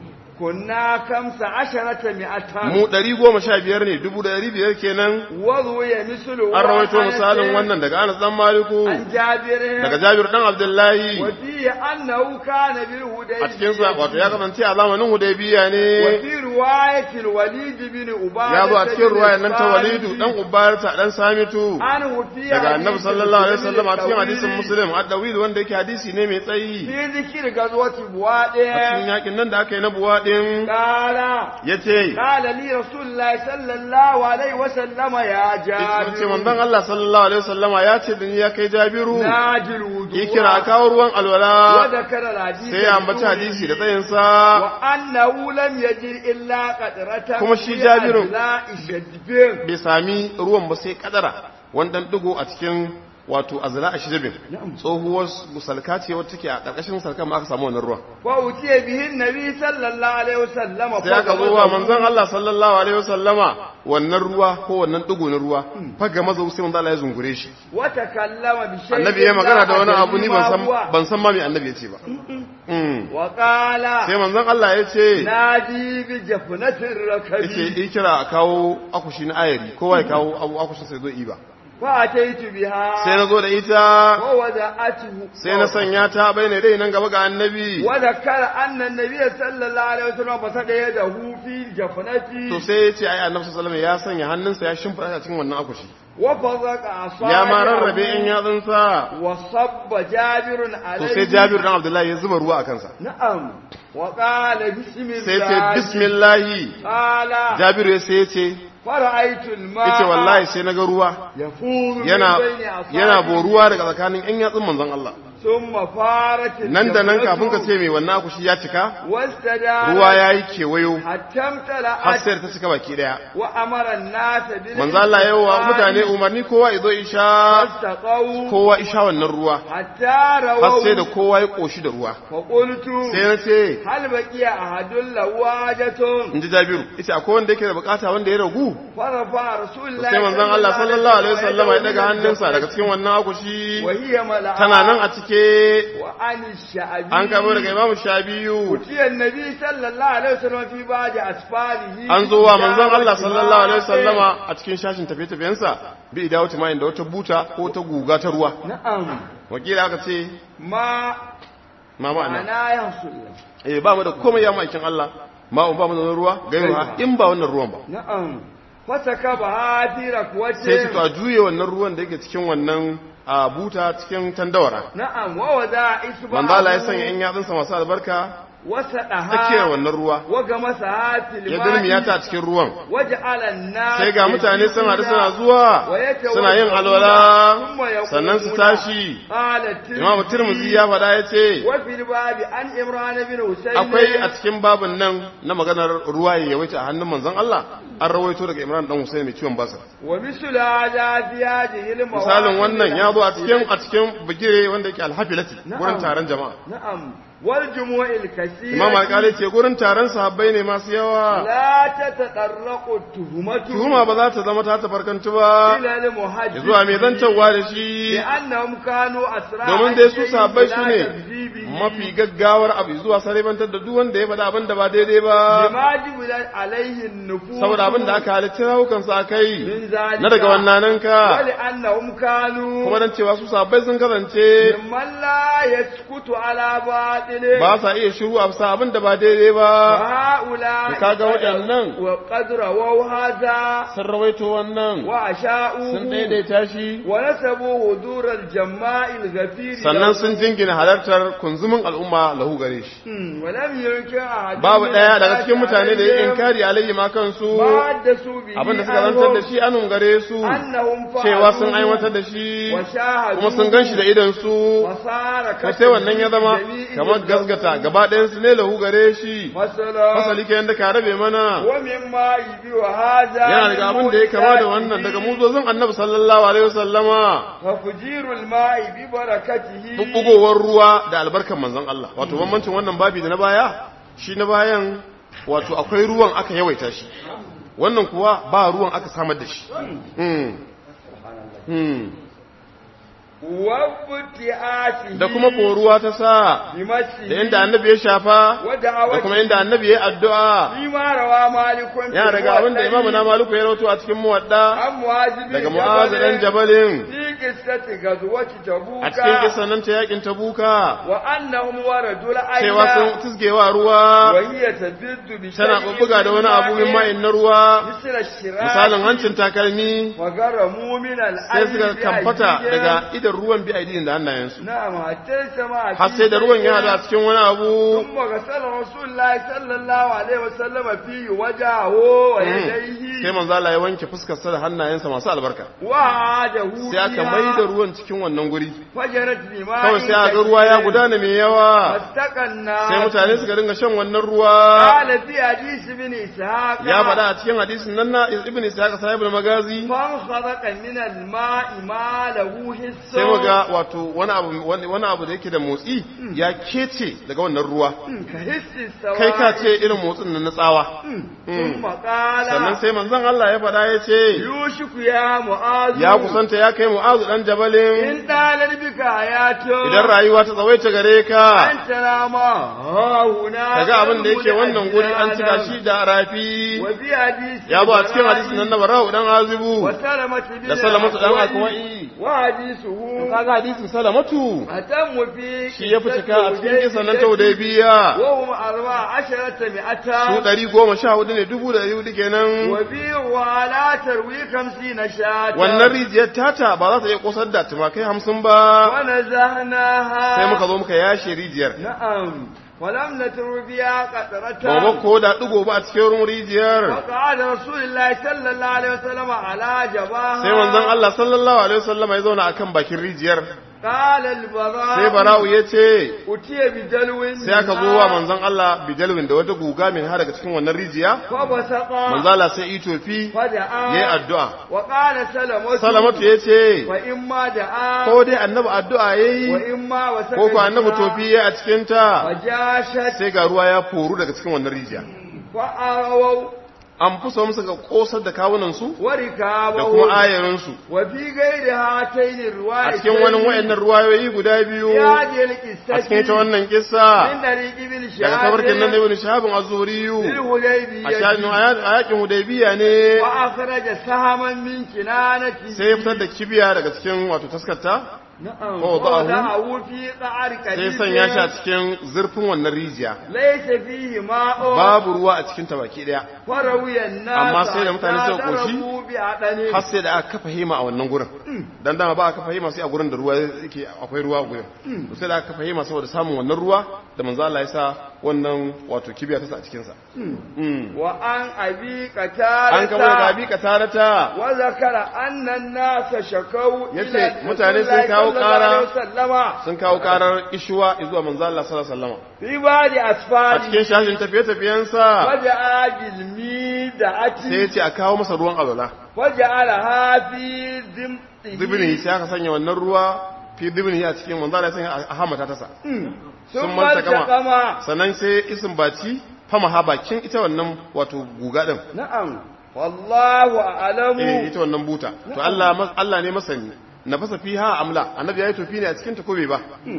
كنا خمس عشرة مئة mu ɗari goma sha biyar ne dubu ɗari biyar kenan وضوي مثل an rawaito misalin wannan daga Anas dan Maliku عن جابر daga Jabir dan Abdullahi وفيه أنه كان بالهديبية a cikin sa wato ya kasance a zamanin Hudaybiya ne وفي رواية الوليد بن أبادة ya zo a cikin بن ruwayan nan ta الصالح Walidu dan Ubarta dan Samitu عنه في daga Annabi حديث sallallahu alaihi wasallam a cikin الطويل hadisin Muslim ad-Dawil wanda yake hadisi ne mai tsayi في ذكر غزوة a cikin بوادئ yakin nan da aka yi na buwaɗin قال ya ce قال لي رسول الله صلى الله عليه وسلم يا ce manzon جابر Allah sallallahu alaihi wasallama ya ce da ni ya kai Jabiru ناجي الوضوء yi kira a kawo ruwan alwala وذكر الحديث sai ya ambaci hadisi da tsayinsa وأنه لم يجد إلا قطرة Kuma shi في Jabiru- أجزاء شجبه bai sami ruwan ba sai kadara wandan digo a cikin wato azla a shidabin tsohuwar salka ce wacce take a ƙarƙashin salkan ma aka samu wannan ruwan وأتي به النبي صلى الله عليه وسلم sai aka zo wa manzon Allah sallallahu alaihi wasallama wannan ruwa ko wannan digo na ruwa faga maza sai manzon Allah ya zungure shi وتكلم بشيء annabi ya magana da wani لا abu ni ban أدري san ما هو. ban san ma me annabi ya ce ba Mm. وقال sai manzon Allah ya ce نادي بجفنة yace الركب yi kira a kawo akushi na ayari kowa ya kawo abu akushin sai zo iba فأتيت بها sai na zo da ita ووضعته sai na sanya ta bai ne dai nan gaba ga annabi وذكر أن النبي صلى الله عليه وسلم بسط يده في to جفنته sai ya ce ai annabi sallallahu alaihi wasallam ya sanya hannunsa ya shimfida a cikin wannan akushi وفرق ya ma rarrabe in أصابعه yatsunsa وصب جابر to عليه sai Jabir dan Abdullahi ya zuba ruwa a kansa نعم وقال بسم sai ya ce الله bismillahi قال Jabiru ya sai ya ce فرأيت الماء yace wallahi sai naga ruwa يفور yana من بين أصابعه yana boruwa daga tsakanin yan yatsun manzon Allah ثم فارت nan da nan الجمرة kafin ka ce mai wannan akushi ya cika واستدارت ruwa ya yi kewayo حتى har امتلأت sai ta cika baki daya وأمر الناس manzo Allah ya wa mutane umarni kowa izo isha فاستقوا kowa isha wannan ruwa حتى har sai da رووا kowa ya koshi da ruwa فقلت sai na ce هل بقي أحد له حاجة in ji Jabiru ita akwai wanda yake da bukata wanda ya ragu فرفع رسول الله sai manzon Allah sallallahu alaihi wasallam ya daga hannunsa daga cikin wannan akushi وهي ملعب tana nan a cike وعن الشعبي an kamo daga Imam Shabiyu أتي النبي صلى الله عليه وسلم في بعض أسفاره an zo wa manzon Allah sallallahu alaihi wasallama a cikin shashin tafiye-tafiyensa bi dawo timayin da wata buta ko ta guga ta ruwa نعم wakila aka ce ما ma ma'ana معناه يحصل eh ba mu da komai ya ma'aikin Allah ma ba mu da wani ruwa gairu ha in ba wannan ruwan ba نعم فسكبها في sai su to ركوته a juye wannan ruwan da yake cikin wannan a buta cikin tandawara نعم ووضع إصبعه manzo Allah ya sanya in yatsunsa masu albarka وسطها tsakiyar wannan ruwa وغمسها في ya dirmiya ta a الماء cikin ruwan وجعل الناس sai ga mutane sun haɗu suna يسجدون zuwa ويتوضؤون suna yin alwala ثم يقومون. sannan su tashi قال imam tirmidhi ya faɗa ya ce وفي الباب عن إمران بن حسين akwai a cikin babin nan na maganar ruwa ya yawaita a hannun manzon Allah an rawaito daga Imran dan Husayn mai ciwon basir ومثل هذا في هذه المواقف misalin wannan ya zo a cikin a cikin bigire wanda yake alhafilati Na'am. gurin taron jama'a نعم والجموع الكثيرة imam alƙali ce gurin taron sahabbai ne masu yawa لا تتطرق التهمة tuhuma ba za ta zama ta tafarkantu ba إلى ya المحدث zuwa mai zancewa da shi لأنهم كانوا أسرع domin dai su الشيء sahabbai su بلا ne تكذيبه. mafi gaggawar abu zuwa saribantar da duk wanda ya faɗa abin da ba daidai ba لما جبلت عليه النفوس saboda abin da aka halitta rawukansu a kai من ذلك na daga wannananka ولأنهم كانوا kuma dan cewa su sahabbai sun kasance ممن لا يسكت على باطل ba sa iya shiru a bisa abin da ba daidai ba وهؤلاء kaga waɗannan وقد رووا هذا sun rawaito wannan sun وأشاؤوه daidaita shi ونسبوا حضور الجماع الغفير sannan له. sun jingina halartar kunzumin al'umma lahu gare shi Hmm, ولم ينكر أحد babu من ɗaya daga الناس cikin mutane da ya عليهم inkari alayhi ma kansu ما حدثوا به abin da suka zantar da عنهم shi anun gare su أنهم cewa sun فعلوه aiwatar da shi وشاهدوه kuma sun gan shi da idan su وصار ka sai wannan ya zama كالجميع kamar له. gasgata gaba ɗayan su ne lahu gare shi مثلا fasali ke yadda ka rabe mana ومما يبي هذا yana daga abin da ya kama da wannan daga muzozin annabi sallallahu alaihi wasallama وفجير الماء ببركته bubbugowar ruwa da albarkan manzon Allah wato bambancin wannan babi da na baya shi na bayan wato akwai ruwan aka yawaita shi wannan kuwa ba ruwan aka samar da shi Hmm. Hmm. وابتعاته da kuma koruwa ta sa بمسه da inda annabi ya shafa da kuma inda annabi ya addu'a فيما روى مالك في yana daga abin da الموطأ imamu na maluku ya rawato a cikin muwadda عن معاذ بن daga mu'azu dan جبل jabalin في قصة غزوة تبوك a cikin kisan nan ta yakin tabuka وأنهم وردوا cewa sun الأيام tusgewa ruwa وهي تبد بشيء tana bubbuga da wani من abu min ماء ma'in na ruwa مثل الشراك misalin hancin takalmi وغرموا من sai الأرض suka kamfata بأيديهم. daga idan ruwan bi aidin da hannayensu نعم حتى سمع har sai da ruwan ya hadu a cikin wani abu ثم غسل رسول الله صلى الله عليه وسلم فيه وجهه ويديه sai manzo Allah ya wanke fuskar sa da hannayensa masu albarka وعاده sai aka mai da ruwan cikin wannan guri فجرت بماء kawai sai aka ruwa ya gudana mai yawa فاستقى الناس sai mutane suka dinga shan wannan ruwa قال في حديث ابن إسحاق ya faɗa a cikin hadisin nan na ibn Ishaq sahibul magazi فانخرق من الماء ما له حس sai muga wato wani abu wani wani abu da yake da motsi ya kece daga wannan ruwa كحس السواء kai ka ce irin motsin nan na tsawa ثم قال sannan sai manzon Allah ya faɗa ya ce يوشك يا معاذ ya kusanta ya kai mu'azu dan jabalin إن طالت بك حياته idan rayuwa ta tsawaita gare ka أن تنام ها هنا kaga abin da yake wannan guri an cika shi da rafi وفي حديث ya zo a cikin hadisin nan na bara'u dan azibu وسلمة بن da salamatu dan الأكوع akwai وحديثه kaga hadisin salamatu أتم في shi ya fi cika a cikin kisan nan ta hudaybiya وهم أربع عشرة مئة su ɗari goma sha hudu ne dubu da ɗari hudu kenan وفي ولا تروي خمسين شاة wannan rijiyar tata ba za ta iya kosar da tumakai hamsin ba ونزهناها sai muka zo muka yashe rijiyar نعم ولم نتر بها قطرة ba mu ko da ɗigo ba a cikin ruwan rijiyar وقعد رسول الله صلى الله عليه وسلم على جباها sai manzon Allah sallallahu alaihi wasallam ya zauna akan bakin rijiyar قال البراء sai bara'u ya ce أتي بدلو sai aka zo wa manzon Allah bijalwin da wata guga min har daga cikin wannan rijiya فبسق manzon Allah sai itofi فدعا yayi addu'a وقال سلمة salamatu ya ce وإما دعا ko dai annabi addu'a yayi وإما وسق ko ko annabi فيها tofi yayi a cikin ta وجاشت sai ga ruwa ya foru daga cikin wannan rijiya فأرووا an fusa musu ga kosar da kawunan su da وركابوا kuma ayarin su وفي غير هاتين a الروايتين cikin wani wayannan ruwayoyi guda biyu في هذه a cikin ita القصة wannan kissa من طريق ابن daga tabarkin nan da شهاب ibn shahabin az-zuriyu a للهديبية shafin a yakin hudaybiya ne وأخرج سهما من كنانته sai ya fitar da kibiya daga cikin wato taskarta نعم ووضعه ووضعه في قعر sai كبير sanya shi a cikin zurfin wannan rijiya ليس فيه ماء babu ruwa a cikin ta baki daya فروي الناس Amma sai da mutane suka حتى koshi, ضربوا بعدنه har sai da aka kafa hema a wannan gurin dan dama ba a kafa hema sai a gurin da ruwa yake akwai ruwa a gurin to sai da aka kafa hema saboda samun wannan ruwa da manzo Allah ya sa wannan wato kibiya ta sa a cikin sa Mm. وعن أبي an kama daga قتادة abi katarata وذكر أن الناس شكوا Yace إلى mutane رسول sun الله kawo صلى الله ƙara. عليه وسلم sun kawo karar ishuwa zuwa manzo Allah sallallahu alaihi wasallam في بعض a أسفاره cikin shashin tafiye-tafiyensa وجاء بالميدعة sai ya ce a kawo masa ruwan alwala وجعلها في ذمته zibini sai aka sanya wannan ruwa fi zibini a cikin manzo Allah ya sanya a hamata tasa sun ثم manta kama التقما sannan sai isin baci fama ha bakin ita wannan wato guga din نعم والله أعلم eh ita wannan buta to Allah mas- Allah ne masani na fasa fiha amla annabi yayi tofi ne a cikin ta ko bai ba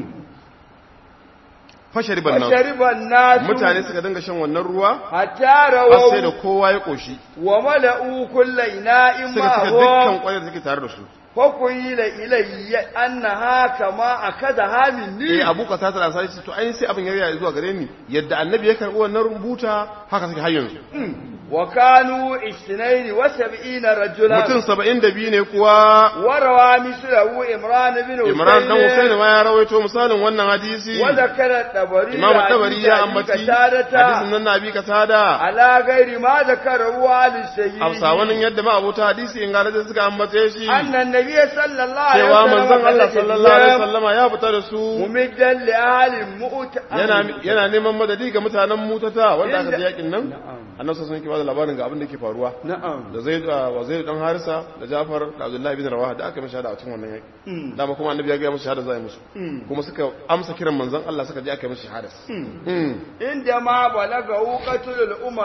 fashariban nan وشرب الناس mutane suka dinga shan wannan ruwa حتى har sai da رووا kowa ya koshi وملأوا كل إناء suka cika dukkan معه kwayar da take tare da su فقيل إلي أنها كما أخذها eh مني abu ka tata sai to ai sai abin ya zuwa gare ni yadda annabi ya karbi wannan rubuta haka suke har yanzu وكانوا اثنين وسبعين رجلا mutum 72 ne kuwa وروى مثله إمران بن Imran dan حسين Husaini ma ya rawaito misalin wannan hadisi وذكر الطبري Imam عن Tabari ya أبي ambaci قتادة hadisin nan na bi katada على غير ما ذكره على السيد Hausa wannan yadda ma abota hadisi in gane suka ambace shi أن النبي صلى الله عليه cewa وسلم manzon Allah خرج sallallahu alaihi اليوم wasallama ya fita da su ممدا لأهل مؤت yana yana neman madadi ga mutanen mutata wanda aka Inda- ji yakin nan Na'am. annabi sallallahu alaihi wasallam labarin ga abin da ke faruwa نعم da Zaid wa Zaid dan Harisa da Jafar da Abdullahi bin Rawaha da aka yi shahada a cikin wannan yaki dama kuma annabi ya ga musu shahada za a yi musu kuma suka amsa kiran manzon Allah suka je aka yi musu shahada Mm. عندما بلغه قتل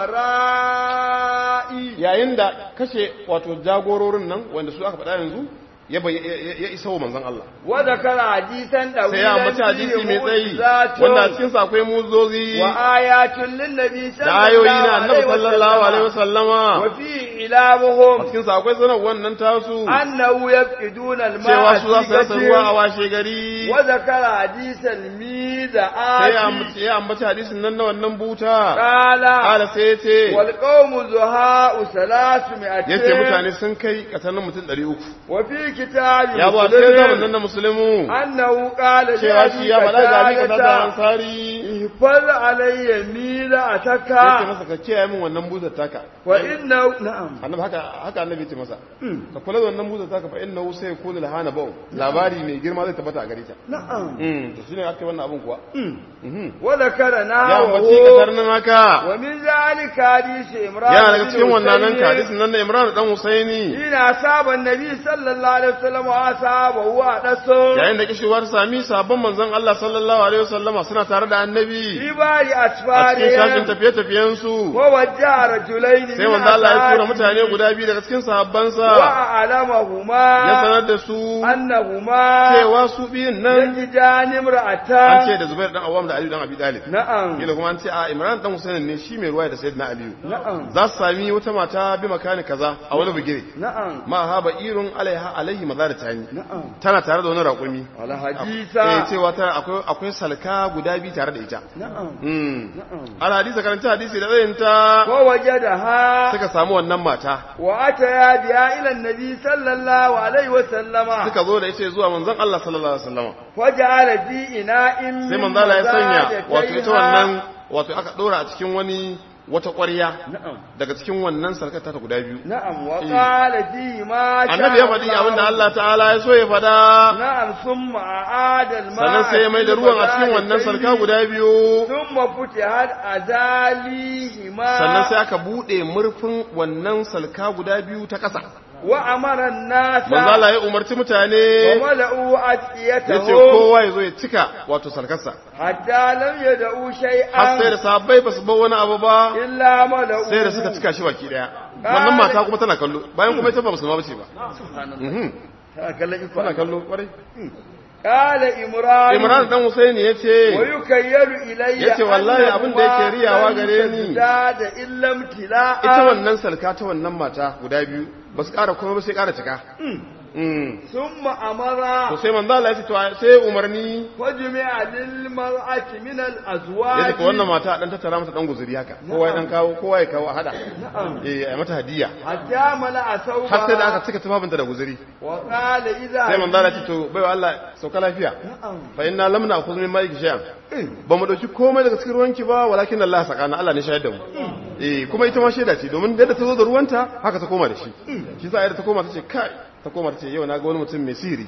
الأمراء yayin da kashe wato jagororin nan wanda su aka faɗa yanzu ya bay- ya ya isa wa manzon Allah وذكر حديثا sai ya ambaci طويلا hadisi mai tsayi معجزات wanda a cikin sa akwai muzozi وآيات للنبي صلى da ayoyi الله na annabi عليه sallallahu alaihi وسلم wasallama وفيه a إلامهم cikin sa akwai sanar wannan tasu أنه يفقدون الماء cewa su za su rasa ruwa a في washe gari وذكر حديث الميزة sai ya آتي ambaci ya ambaci hadisin nan na wannan buta قال kala sai ya ce والقوم زهاء ثلاثمائة yace mutane sun kai kasanin mutum 300 وفي كتاب ya ba sai zaman nan مسلم na musulmu أنه قال cewa shi ya faɗa ga abin da ta قتادة ansari احفظ علي ميزتك yace masa ka kiyaye min wannan butar taka وإنه نعم annabi haka haka annabi ce masa ka kula da wannan butar taka fa innahu sai yakunu lahana bau labari mai girma zai tabbata a gare ta نعم mm to shine aka yi wannan abun kuwa mhm وذكر ya ambaci نحوه katarnin haka ومن ذلك حديث إمران yana daga بن cikin wannan nan حسين hadisin nan na Imran dan Husaini حين أصاب النبي صلى الله عليه وسلم وأصابه وأنسه yayin da kishewar sami sabon manzon Allah sallallahu alaihi wasallama suna tare da annabi في بار a cikin shashin أسفارهم tafiye-tafiyen su ووجه رجلين sai من manzo Allah ya tura أصحابه mutane guda biyu daga cikin sahabbansa وأعلمهما ya sanar da su أنهما cewa su biyun nan يجدان an ce امرأتان da Zubair dan Awwam da Ali dan Abi Talib نعم kila kuma an ce a Imran dan Husain ne shi mai ruwaya da Sayyidina Ali نعم za su sami wata mata bi makani kaza a wani bugire نعم ma ha ba irun alaiha alaihi mazaratani نعم tana tare da wani raƙumi على eh حديثا cewa ta akwai akwai salka guda biyu tare da ita نعم mm نعم al hadisi karanta hadisi da tsayin ta ووجدها suka samu wannan mata وأتيا بها إلى النبي صلى الله عليه وسلم suka zo da ita zuwa manzon Allah sallallahu alaihi wasallam وجعل في إناء sai من manzo Allah ya sanya wato ita مزادتيها wannan wato aka dora a cikin wani wata ƙwarya na'am daga cikin wannan sarkata ta guda biyu na'am wa qala fi ma sha annabi ya faɗi abinda Allah ta'ala ya so ya faɗa na'am summa a'ada al-ma'a sannan sai ya mai da ruwan a cikin wannan sarka guda biyu thumma futihat azalihima sannan sai aka buɗe murfin wannan salka guda biyu ta ƙasa wa amara an-nasa manzo Allah ya umarci wa mutane mala'u yace atiyatahum kowa ya zo ya cika wato sarkarsa hatta lam yad'u har sai shay'an da sahabbai ba su bar wani abu ba illa mala'u sai da suka cika shi baki daya wannan mata kuma tana kallo bayan kuma ita ba musulma bace ba Mhm. ta kallon iko tana kallo kwarai qala imran Imran dan Husaini yace wa yukayyalu ilayya Yace wallahi abin da yake riyawa gare ni. da illam tila'a ita wannan salka ta wannan mata guda biyu ba su ƙara kuma ba sai ƙara cika Mm. thumma amara to sai manzo Allah ya ce to sai umarni wajmi'a lil mar'ati min al azwaj yace ko wannan mata dan tattara mata dan guzuri haka kowa ya dan kawo kowa ya kawo a hada eh ai mata hadiya hatta mala asawba har sai da aka cika tufafinta da guzuri wa qala idha sai manzo Allah ya ce to baiwa Allah sauka lafiya fa inna lam na'khudh min ma'iki shay'an ba mu dauki komai daga cikin ruwanki ba walakin Allah sakana Allah ne shayar da mu eh kuma ita ma shaida ce domin yadda ta zo da ruwanta haka ta koma da shi shi sa yadda ta koma ta ce kai ta koma ta ce yau na ga wani mutum mai sihiri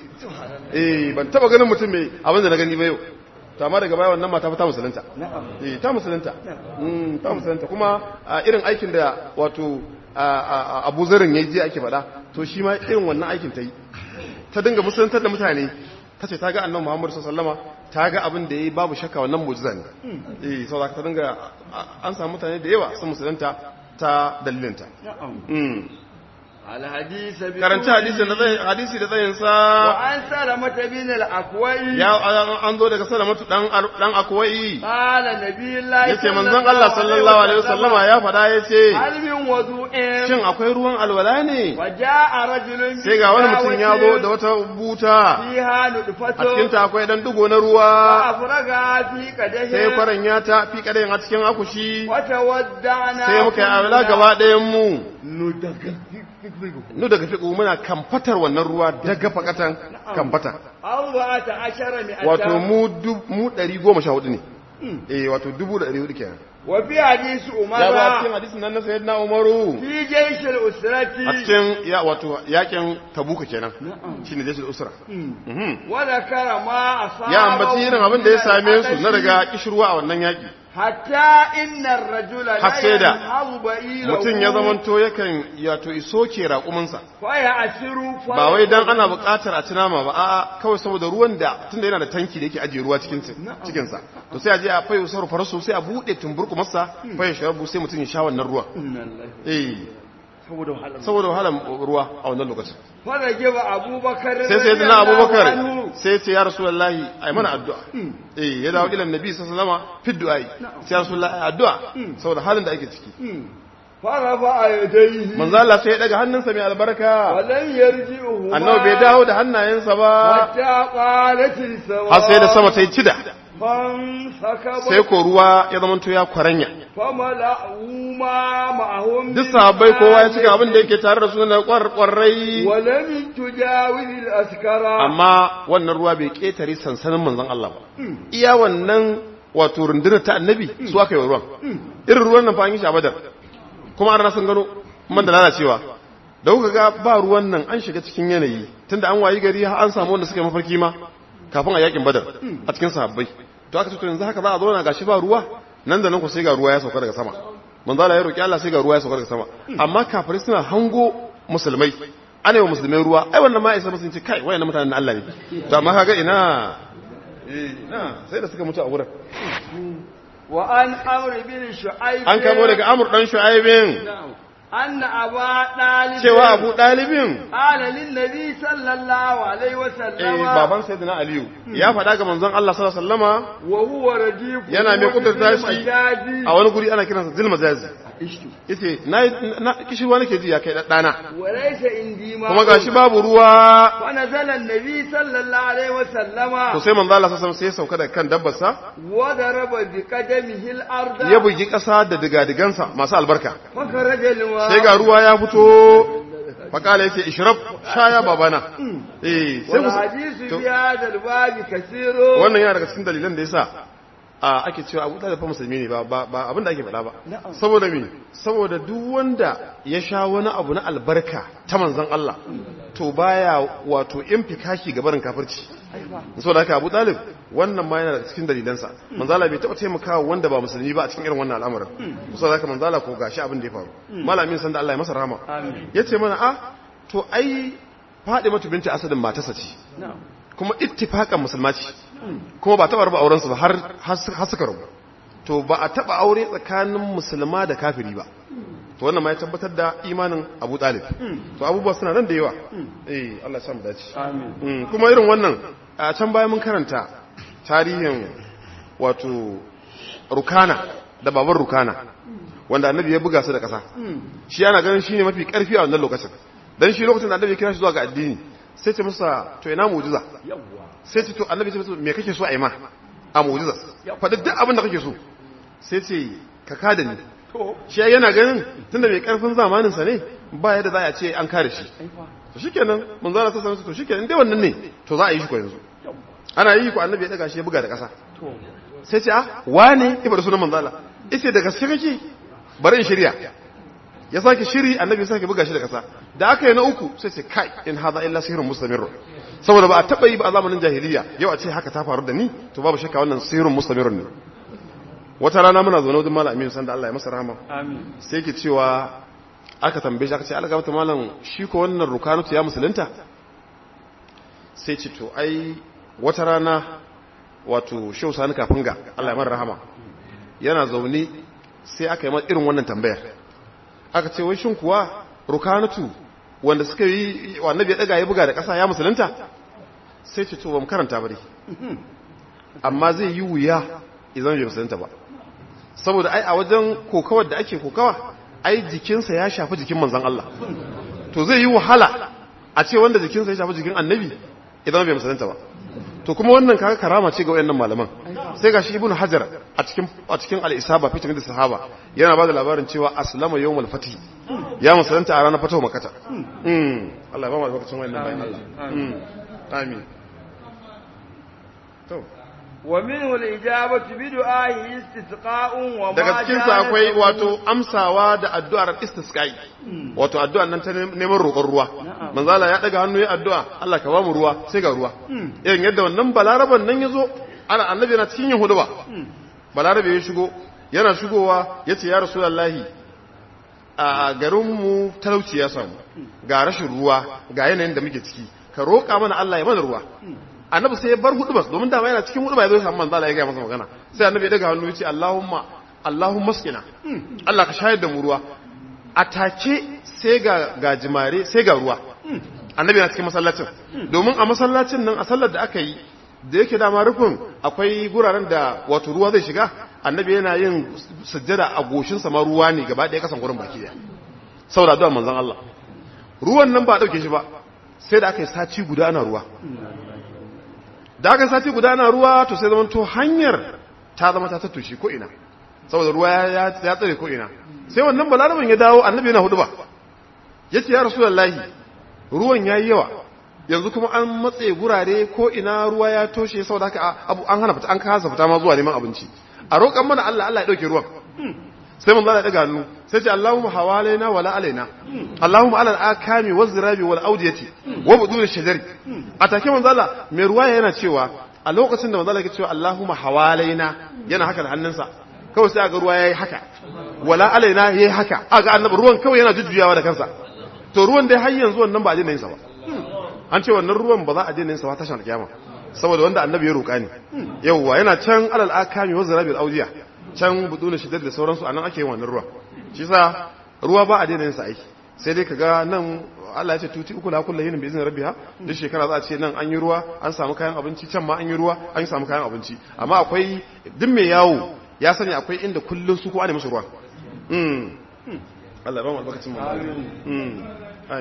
eh ban taba ganin mutum mai abin da na gani ba yau to amma daga baya wannan mata fa ta musulunta eh ta musulunta mm ta musulunta kuma a irin aikin da wato a- a- a- Abu Zarin yayi je ake faɗa to shi ma irin wannan aikin ta yi ta dinga musulantar da mutane ta ce ta ga annan muhammadu sallama ta ga abin da ya yi babu shakka wannan mujiza ne eh sau ta dinga a- an samu mutane da yawa sun musulunta ta dalilinta Mm. al hadith bi karanci hadisi da tsayin hadisi da tsayin sa wa an salamata bin al aqwai ya an- an zo daga salamatu dan ar- dan akwai qala nabiyullahi yace manzon Allah sallallahu alaihi wasallama ya faɗa yace hal min wudu'in shin akwai ruwan alwala ne wa jaa rajulun sai ga wani mutum ya zo da wata buta fiha a nudfatu cikin ta akwai dan dugo na ruwa afraga fi qadahi sai kwaran ya ta fi kadayin a cikin akushi wa tawadda'na sai muka yi abila gaba ɗayan mu nudaga nu daga fiƙo muna kamfatar wannan ruwa daga fakatan kamfata arba'ata ashara mi wato mu dub- mu ɗari goma sha hudu ne eh wato dubu da ɗari hudu kenan wa fi hadisi ya ba a umara cikin hadisin nan na sayyidina umaru fi jaysh al usrati a cikin ya wato yakin tabuka kenan shine jesul usra Mhm. wa zakara ma asaba ya ambaci irin abin da ya same su na daga kishirwa a wannan yaki hatta inna ar-rajula Har sai da yanhabu ba'ilahu mutum ya zamanto yakan yato iso ke raƙuminsa fa ya asiru fa ba wai dan ana buƙatar a ci nama ba a'a kawai saboda ruwan da tunda yana da tanki da yake ajiye ruwa cikin cikin sa to sai a je a fayo sarrafa farasu sai a bude tumburku masa fayo sharabu sai mutum ya sha wannan ruwan eh saboda wahala saboda wahalar ruwa a wannan lokacin fa da giba abubakar sai sai dana radiyallahu abubakar anhu. sai ce ya rasulullahi ai mana addu'a eh ya dawo ilan nabi sallallahu alaihi wasallam fi du'ai sai ya rasulullahi ai addu'a saboda halin da ake ciki fa rafa yadayhi manzo Allah sai ya daga hannunsa mai albarka wa lam yarji'uhu annabi bai dawo da hannayensa ba hatta qalat as-sawa har sai da sama ta yi cida fan sakaba sai ko ruwa ya zamanto ya kwaranya fa mala'u ma ma'ahum duk sahabbai kowa ya cika abin da yake tare da su na kwarkwarai wa lam tujawiz al-askara amma wannan ruwa bai ketare sansanin manzon Allah ba iya wannan wato rundunar ta annabi su aka yi wa ruwan irin ruwan nan fa an yi shi a badar kuma an sun gano man da lalacewa da kuka ga ba ruwan nan an shiga cikin yanayi tunda an wayi gari har an samu wanda suka yi mafarki ma kafin a yakin badar a cikin sahabbai to aka ce to yanzu haka za a zo na gashi ba ruwa nan da nan ku sai ga ruwa ya sauka daga sama manzo Allah ya roki Allah sai ga ruwa ya sauka daga sama amma kafirai suna hango musulmai ana yi wa musulmai ruwa ai wannan ma isa sun ce kai wayannan mutanen na Allah ne to amma kaga ina eh ina sai da suka mutu a wurin wa an amr bin shu'aib an kamo daga Amr dan Shu'aibin anna aba dalib cewa Abu Dalibin qala lin nabi sallallahu alaihi wa eh sallama baban sayyidina Aliyu ya faɗa ga manzon Allah sallallahu alaihi wasallama wa huwa radif yana mai kudurta shi a wani guri ana kiransa zilmazazi yace na na kishirwa nake ji ya kai dana wa laysa indi ma kuma gashi babu ruwa wa nazala an-nabi sallallahu alaihi wa sallama to sai manzo Allah sallallahu alaihi wasallam sai ya sauka daga kan dabbarsa wa daraba bi qadamihi al-arda ya bugi ƙasa da digadigansa masu albarka fa kharaja al-ma sai ga ruwa ya fito fakala yace ishrab shaya babana eh sai wal ku hadithu to, fi hadha al-bab kathirun wannan yana daga cikin dalilan da yasa a ake cewa abu talib fa musulmi ne ba ba ba abin da ake faɗa ba Na'am. saboda me saboda duk wanda ya sha wani abu na albarka ta manzon Allah to baya wato infikashi ga barin kafirci aiwa saboda haka Abu Talib wannan ma yana da cikin dalilansa manzala bai taba taimakawa wanda ba musulmi ba a cikin irin wannan al'amarin saboda haka manzala ko gashi abin da ya faru malamin san da Allah ya masa rahama amin yace mana a to ai Fadimatu binti Asadin matarsa ce na'am kuma ittifaqan musulma ce kuma ba taba raba auren su ba har har suka rabu to ba a taba aure tsakanin musulma da kafiri ba to wannan ma ya tabbatar da imanin Abu Talib to abubuwa suna nan da yawa eh Allah ya samu dace amin Mm, kuma irin wannan a can bayan mun karanta tarihin wato rukana da baban rukana wanda annabi ya buga su da ƙasa shi yana ganin shi ne mafi ƙarfi a wannan lokacin don shi lokacin da annabi ya kira shi zuwa ga addini sai ce masa to ina mujiza yawwa sai ce to annabi ce masa me kake so a yi ma a mujiza faɗi duk abin da kake so sai ce ka kada ni to shi yana ganin tunda mai ƙarfin zamaninsa ne ba yadda za a ce an kare shi aiwa to shikenan mun zara ta sanar to shikenan dai wannan ne to za a yi shi ko yanzu yawwa ana yi ko annabi ya daga shi ya buga da ƙasa to sai ce a wane ibar da sunan manzala ise da gaske kake bari in shirya ya sake shiri annabi ya sake buga shi da ƙasa da aka yi na uku sai ce kai in hadha illa sihrun mustamir saboda ba a taba yi ba a zamanin jahiliya yau a ce haka ta faru da ni to babu shakka wannan sihrun mustamir ne wata rana muna zaune wajen malam Aminu sanda Allah ya masa rahama amin sai yake cewa aka tambaye shi aka ce alga mata malam shi ko wannan rukanutu ya musulunta sai ce to ai wata rana wato shehu sani kafin ga Allah ya mara rahama yana zaune sai aka yi irin wannan tambayar aka ce wai shin kuwa rukanutu wanda suka yi annabi ya daga ya buga da ƙasa ya musulunta sai ce to ba mu karanta ba dai amma zai yi wuya idan bai musulunta ba saboda ai a wajen kokawar da ake kokawa ai jikinsa ya shafi jikin manzan Allah to zai yi wahala a ce wanda jikinsa ya shafi jikin annabi idan bai musulunta ba to kuma wannan kaga karama ce ga wayannan malaman sai gashi ibnu hajar a cikin a cikin al-isaba fitin da sahaba yana ba da labarin cewa aslama yawmul fatih ya musulunta a ranar fatawa makata mm Allah ya ba mu albarkacin wayannan bayan Allah mm amin to wa minhu al-ijabatu bi du'a'i istisqa'un wa ma daga cikin sa akwai wato amsawa da addu'ar istisqai wato addu'ar nan ta neman roƙon ruwa manzo Allah ya daga hannu ya addu'a Allah ka ba mu ruwa sai ga ruwa irin yadda wannan balaraban nan yazo ana annabi yana cikin yahudu ba balarabe ya shigo yana shigowa yace ya rasulullahi a garin mu talauci ya samu ga rashin ruwa ga yanayin da muke ciki ka roƙa mana Allah ya mana ruwa annabi sai ya bar hudubas domin dama yana cikin huduba ya zo ya samu manzo Allah ya ga masa magana sai annabi ya daga hannu ya ce Allahumma Allahumma skina Allah ka shayar da mu ruwa atake sai ga gajimare sai ga ruwa annabi yana cikin masallacin domin a masallacin nan a sallar da aka yi da yake dama rufin akwai guraren da wato ruwa zai shiga annabi yana yin sujjada a goshinsa ma ruwa ne gaba ɗaya kasan gurin baki daya saboda addu'ar manzon Allah ruwan nan ba dauke shi ba sai da aka yi sati guda ana ruwa da aka sati guda na ruwa to sai zama to hanyar ta zama ta tattushe ko ina saboda ruwa ya tsare ko ina sai wannan balaraban ya dawo annabi yana hudu ba ya ce ya rasulullahi ruwan ya yi yawa yanzu kuma an matse gurare ko ina ruwa ya toshe saboda haka abu an hana fita an kasa fita ma zuwa neman abinci a roƙan mana Allah Allah ya dauke ruwan sai mun zana daga hannu sai ce Allahumma hawalaina wala alaina Allahumma alal akami waz zirabi wal awdiyati wa budun shajari a take manzo Allah mai ruwaya yana cewa a lokacin da manzo Allah yake cewa Allahumma hawalaina yana haka da hannunsa kawai sai aga ruwa yayi haka wala alaina yayi haka aga annabi ruwan kawai yana jujjuyawa da kansa to ruwan dai har yanzu wannan ba a daina yin sa ba an ce wannan ruwan ba za a daina yin sa ba tashin alkiyama saboda wanda annabi ya roƙa ne yawwa yana can alal akami waz zirabi wal awdiya can buduna shidar da sauransu a nan ake yin wannan ruwa shi sa ruwa ba a daina yin sa aiki sai dai kaga nan Allah ya ce tuti uku la kullu yinin bi izinin rabbiha duk shekara za a ce nan an yi ruwa an samu kayan abinci can ma an yi ruwa an samu kayan abinci amma akwai duk mai yawo ya sani akwai inda kullun su ko ana musu ruwa mm Allah ba mu albarkacin mu amin amin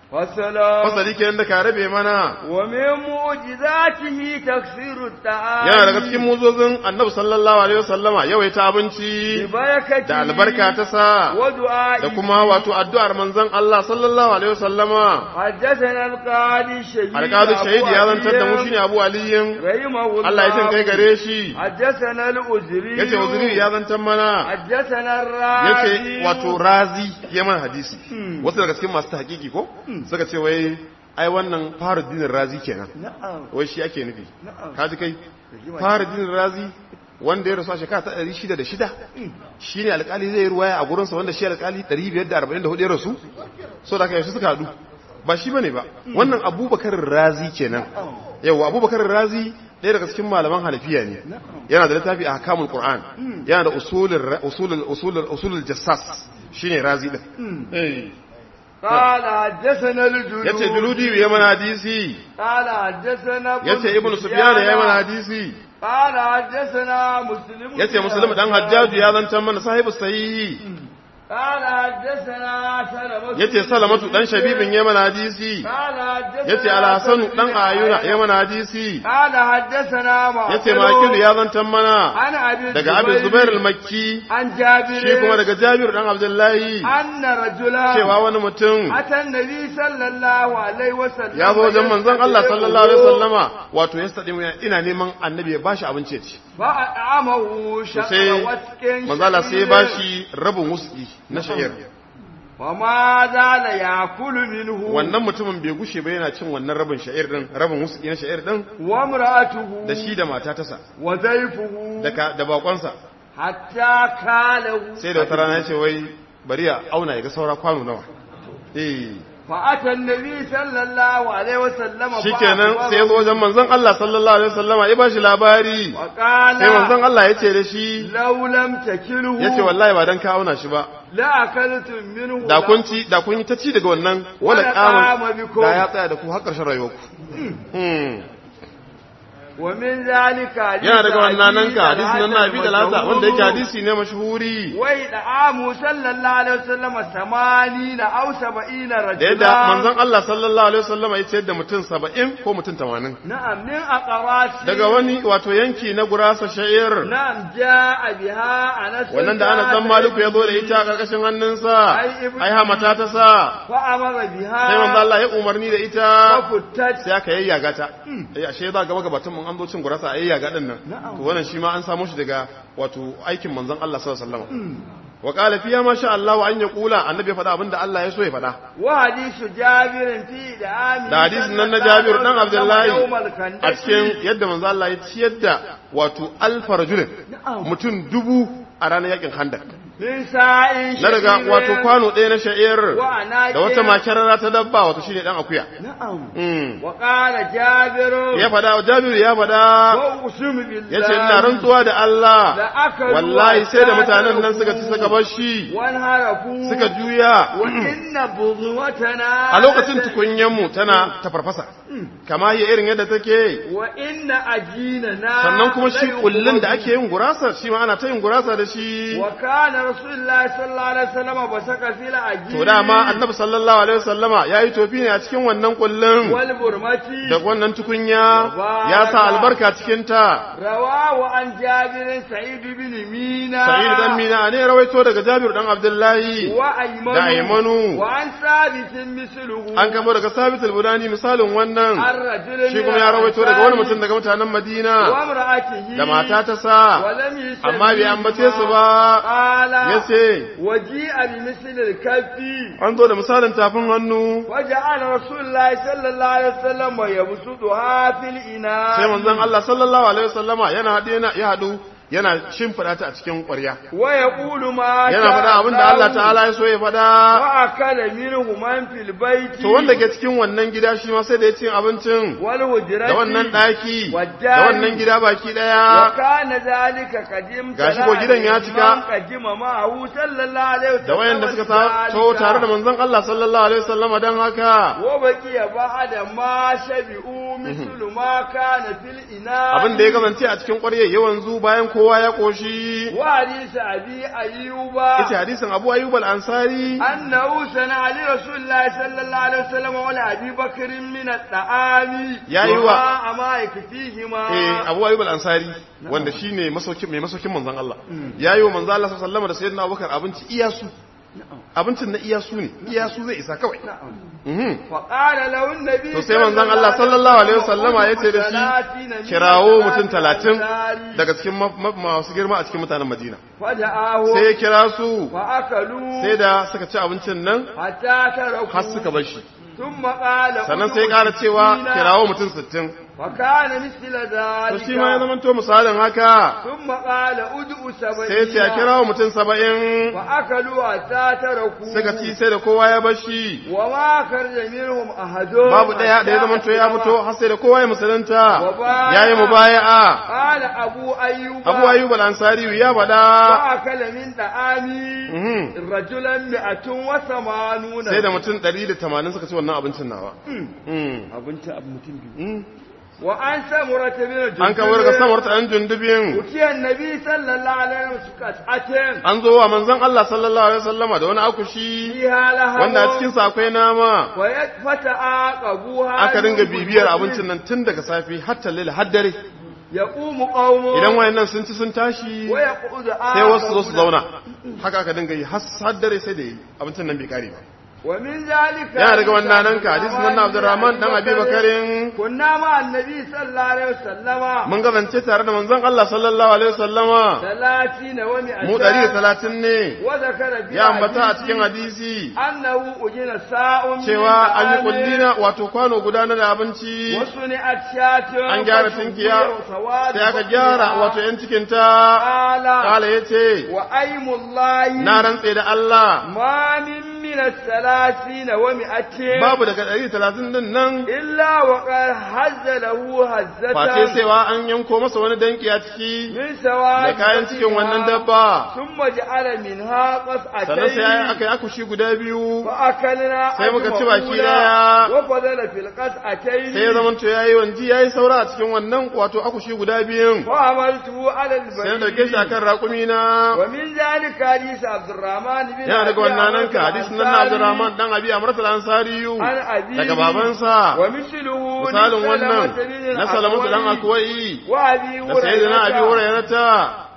والسلام fasali kenan da ka rabe mana ومن معجزاته تكسير الطعام yana daga cikin muzozin annabi sallallahu alaihi wasallama yawaita abinci ببركته da albarka ta sa ودعائه da kuma wato addu'ar manzon Allah sallallahu alaihi wasallama حدثنا القاضي الشهيد alƙadu أبو shahidi ya zantar da mu علي shine Abu Aliyin رحمه الله Allah ya jin kai gare shi حدثنا الأزري yace uzuri ya zantar mana حدثنا yace الرازي wato razi ya mana hadisi wasu daga cikin masu tahqiqi ko suka ce wai ai wannan Faruddin Razi kenan نعم wai shi ake nufi نعم kaji kai Faruddin Razi wanda ya rasu a shekara ta 606 shine alƙali zai ruwaya a gurinsa wanda shi alƙali 544 ya rasu so da kai su suka hadu ba shi bane ba wannan Abubakar Razi kenan yawa Abubakar Razi ɗaya daga cikin malaman hanafiya ne yana da littafi a hakamul Qur'an yana da usulul usulul usulul usulul jassas shine Razi din eh قال حدثنا الجلود yace juludi ya mana hadisi قال حدثنا ابن yace ibnu sufyan ya mana hadisi قال حدثنا مسلم yace muslim dan hajjaju ya zantar mana sahibu sahihi قال حدثنا سلمة yace salamatu dan shabibin ya mana hadisi قال حدثنا yace alhasan dan ayuna ya mana hadisi قال حدثنا ما yace makilu ya zantar mana عن ابي daga abin zubair al-makki عن جابر shi kuma daga jabir dan abdullahi أن رجلا cewa wani mutum أتى النبي صلى الله عليه وسلم ya zo wajen manzon Allah sallallahu alaihi wasallama wato ya sadi ina neman annabi ya bashi abinci ya ci فأطعمه شطر sai وسك manzo Allah sai ya bashi rabin wuski na sha'ir وما زال يأكل منه wannan mutumin bai gushe ba yana cin wannan rabin sha'ir din rabin wuski na sha'ir din وامرأته da shi da mata tasa وضيفه da ka- da bakonsa حتى كاله sai da wata rana ya ce wai bari ya auna ya ga saura kwano nawa eh فأتى النبي صلى الله عليه وسلم shikenan sai ya zo wajen manzon Allah sallallahu alaihi wasallama ya bashi labari وقال sai manzon Allah ya ce da shi لو لم تكله ya ce wallahi ba dan ka auna shi ba لا أكلتم منه da kun ci da kun yi ta ci daga wannan wala Wala kama qama bikum. da ya tsaya da ku har ƙarshen rayuwarku hmm ومن ذلك حديث yana daga wannan nan أبي ka hadisi nan na bi da lata المشهور. wanda yake hadisi ne mashhuri وإدعام صلى الله عليه وسلم ثمانين أو سبعين da رجلا yadda manzon Allah sallallahu alaihi wasallam ya ce da mutum 70 ko mutum 80 نعم من أقراص daga wani wato yanki na gurasa sha'ir نعم جاء بها أنس wannan da ana san maliku ya zo da ita a karkashin hannunsa Ai, ibn- ai hamata ta sa فأمر بها sai manzo Allah ya umarni da ita وفتت sai aka yayyaga ta eh ashe za gaba gabatun mun an zo cin gurasa a yayyaga din nan Na'am. to wannan shi ma an samu shi daga wato aikin manzon Allah sallallahu alaihi wasallam wa qala fiya ma sha Allah wa an yaqula annabi ya faɗa abinda Allah ya so ya faɗa وحديث جابر في دعام da hadisin nan na Jabir dan Abdullahi يوم a الخندق cikin yadda manzo Allah ya ciyar da wato alfa rajulin Na'am. mutum dubu a ranar yakin Khandaq من ساء na daga wato kwano ɗaya na sha'ir Wa anaqin. da wata makarara ta dabba wato shine dan akuya نعم Mm. وقال جابر ya faɗa Jabiru ya faɗa وأقسم بالله ya ce ina rantsuwa da Allah لأكلوا wallahi sai da mutanen nan أجسادهم suka ci suka bar shi وانهرفوا suka juya وإن بضوتنا a lokacin tukunyanmu tana ta farfasa kama yi irin yadda take وإن أجيننا sannan kuma shi ليقبض. kullun da ake yin gurasa shi ma ana ta yin gurasa da shi وكان رسول الله صلى الله عليه وسلم بسك في العجين to dama annabi sallallahu alaihi wasallama yayi tofi ne a cikin wannan kullun والبرمة da wannan tukunya ya sa albarka cikin ta رواه عن جابر سعيد بن مينا sa'id dan mina ne rawaito daga jabir dan abdullahi وأيمن da Aymanu. وعن ثابت مثله an kamo daga sabit al-budani misalin wannan الرجل shi kuma ya rawaito daga wani mutum daga mutanen madina وامرأته da mata ta sa ولم يسمي amma bai ambace su ba قال ya ce وجيء بمثل الكف an zo da misalin tafin hannu وجعل رسول الله صلى الله عليه وسلم يبسطها في الإناء sai manzon Allah sallallahu alaihi wasallama yana haɗe yana ya haɗu yana shimfiɗa ta a cikin ƙwarya ويقول ما yana faɗa abin da Allah ta'ala ya so ya faɗa وأكل منه من في البيت to wanda ke cikin wannan gida shi ma sai da ya cin abincin والهجرة da wannan ɗaki والدار da wannan gida baki ɗaya وكان ذلك قديم Gashi ko gidan ya cika. قديم معه صلى الله عليه وسلم da wayanda suka taho tare da manzon Allah sallallahu alaihi wasallama dan haka وبقي بعد ما شبعوا مثل ما كان في الإناء abin da ya kasance a cikin ƙwarya yawan zu bayan kowa kowa ya koshi وحديث أبي أيوب yace hadisin Abu Ayyub al-Ansari أنه صنع لرسول الله صلى الله عليه وسلم ولأبي بكر من الطعام يا أيوة. وما ما يكفيهما eh Abu Ayyub al-Ansari wanda shine masaukin mai masaukin manzon Allah yayi wa manzon Allah sallallahu alaihi wasallam da sayyidina Abubakar abinci iyasu abincin na iyasu ne iyasu zai isa kawai mhm فقال له النبي to sai manzon Allah sallallahu alaihi wasallama yace da shi kirawo mutum talatin daga cikin ma- ma- masu girma a cikin mutanen Madina فدعاه sai ya kira su فأكلوا sai da suka ci abincin nan حتى تركوا har suka bar shi ثم قال sannan sai ya ƙara cewa kirawo mutum sittin فكان مثل to ذلك shi ma ya zama to misalin haka ثم قال ادعوا sai ya ce a سبعين kirawo mutum saba'in فأكلوا حتى تركوا suka ci sai da kowa ya bar shi وما خرج منهم أحد babu ɗaya da ya zama to ya fito har sai da kowa ya musulunta ya yi mubaya'a قال أبو أيوب abu ayyub al-ansari ya faɗa فأكل من طعامي Mhm. رجلا مئة وثمانون sai da mutum 180 suka ci wannan abincin nawa Mm. abinci abu mutum biyu Mm. وعن سمرة بن الجندب an kawo daga samar ta ɗan jundubin أتي النبي صلى الله عليه وسلم قطعة an zo wa manzon Allah sallallahu alaihi wasallama da wani akushi فيها لها wanda a cikin sa akwai nama فتعاقبوها aka dinga bibiyar abincin nan tun daga safi har talil har dare يقوم قوم idan wayannan sun ci sun tashi ويقعد sai wasu zo su آخرون. zauna haka aka dinga yi har har dare sai da yi abincin nan bai kare ba ومن ذلك yana daga wannan nan ka hadisi nan na Abdurrahman dan Abi Bakarin كنا مع النبي صلى الله عليه وسلم mun gazance tare da manzon Allah sallallahu alaihi wasallama ثلاثين ومئة mu 130 ne وذكر في ya ambata a حديث cikin hadisi أنه أجن ساء من cewa an yi طعام kullina wato kwano guda na da abinci وصنعت شاة an gyara فشبه tinkiya سواد sai aka بطنها. gyara wato yan cikinta قال kala ya ce وأيم الله na rantse da Allah ما من من الثلاثين ومئة babu daga ɗari talatin din nan إلا وقد هز له face هزة cewa an yanko masa wani danki a ciki من سواد da kayan cikin بطنها. wannan dabba ثم جعل منها sannan sai قطعتين aka yi akushi guda biyu فأكلنا sai muka ci baki أجمعون daya. وفضل في القطعتين sai ya zamanto ya yi wanji ya yi saura a cikin wannan wato akushi guda biyun وعملته على sai na dauke shi البريد akan raƙumi na ومن ذلك حديث عبد الرحمن بن yana daga أبي wannan nan عمرو ka hadisi nan na Abdurrahman dan Abi Amrat al-Ansariyu عن أبيه daga babansa ومثله misalin wannan لسلمة بن na Salamatu dan الأكوع Akwai وأبي da sayyidina Abi هريرة Hurairata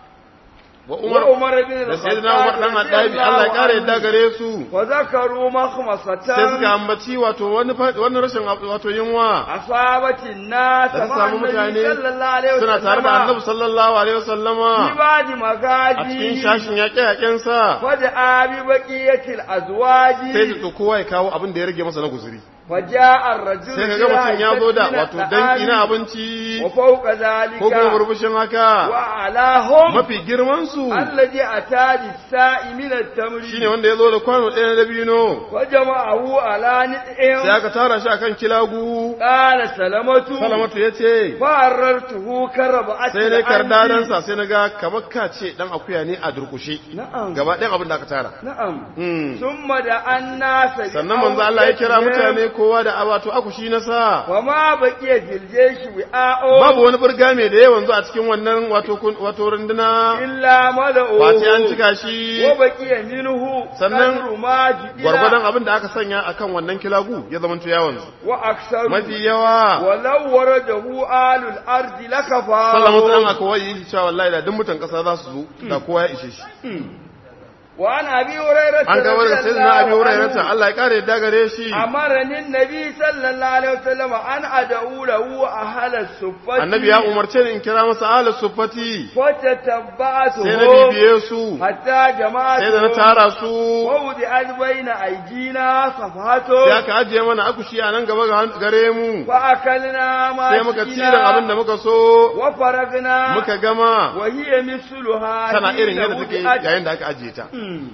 wa Umar وعمر بن da sayyidina Umar dan Addabi Allah ya kare yadda gare su وذكروا مخمصة sai suka ambaci wato wani fa- wani rashin wato yunwa أصابت الناس da ta مع samu النبي mutane صلى الله عليه suna tare da Annabi وسلم sallallahu alaihi wasallama في بعد a cikin مغازي shashin yaƙe-yaƙen sa فدعا ببقية الأزواج sai da kowa ya kawo abin da ya rage masa na guzuri وجاء الرجل sai kaga mutum ya zo da بحيث من wato danki na الطعام abinci وفوق ذلك ko kuma burbushin haka وأعلاهم mafi girman su الذي أتى بالساء من التمر shine wanda ya zo da kwano ɗaya na dabino وجمعه على sai نطع aka tara shi akan kilagu قال سلمة salamatu ya ce فعررته كربعة sai dai العنب. kardadansa sai na ga kamar ka ce dan akuya ne a durkushe نعم gaba ɗayan abin da aka tara نعم Hmm. ثم دعا الناس sannan manzo Allah ya kira بأوعيتهم mutane kowa da wato akushi na sa وما بقي في الجيش وعاء babu wani burga mai da yawan zo a cikin wannan wato kun- wato runduna إلا ملأوه wace an cika shi وبقي منه sannan قدر ما جئنا gwargwadon abin da aka sanya akan wannan kilagu ya zama yawon وأكثر mafi yawa ولو ورده آل الأرض لكفى salamatu dan aka wayi yi cewa wallahi da duk mutan kasa za su zo da kowa ya ishe shi وعن أبي هريرة an ga wani رضي sayyidina abi الله hurairah عنه Allah ya kare yadda gare shi أمرني النبي صلى الله عليه وسلم أن أدعو له أهل الصفة annabi ya umarce ni in kira masa ala sufati فتتبعتهم sai na bibiye su حتى sai da na جماعتهم tara su ووضعت بين أيدينا sai صفحته aka ajiye mana akushi a nan gaba ga- gare mu فأكلنا ما sai muka ci da abin da muka so وفرغنا muka gama وهي مثلها tana irin حين yadda take وضعت. yayin da aka ajiye ta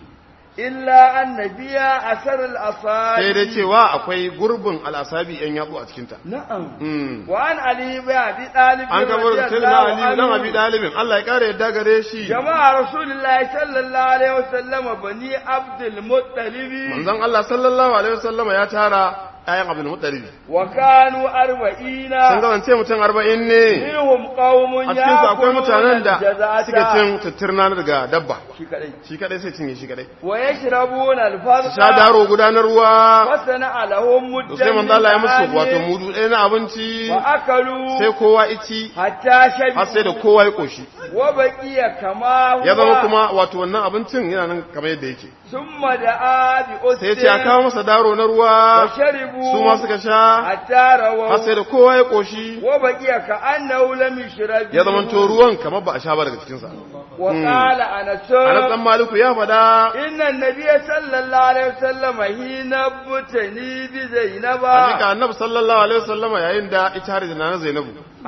إلا أن فيها أثر sai الأصابع dai cewa akwai gurbin al'asabi yan yatsu a cikinta نعم Mm. وعن علي بن أبي طالب an gaba رضي da sai الله na ali dan عنه abi dalibin Allah ya kare yadda gare shi جماعة رسول الله صلى الله عليه وسلم بني عبد المطلب manzon Allah sallallahu alaihi wasallama ya tara ayan abdul muttalib وكانوا sun أربعين kasance mutum arba'in ne منهم قوم a cikin su akwai يأكلون mutanen da suke الجزعة cin tutturna daga dabba shi kadai. shi kadai sai cinye shi kadai ويشربون su الفرق sha daro gudanar ruwa وصنع لهم to مدا sai manzo Allah ya musu من wato طعام mudu ɗaya na abinci وأكلوا sai kowa ici حتى har sai da شبعوا kowa ya koshi وبقي كما هو ya zama kuma wato wannan abincin yana nan kamar yadda yake ثم دعا sai ya ce a بأسر kawo masa daro na ruwa وشربوا su ma suka sha حتى har رووا sai da kowa ya koshi وبقي كأنه لم يشرب ya zama to ruwan kamar ba a sha ba daga cikinsa وقال أنس anas dan maliku ya faɗa إن النبي صلى الله عليه وسلم حين ابتني بزينب hakika annabi sallallahu alaihi wasallama yayin da ita har da nana zainabu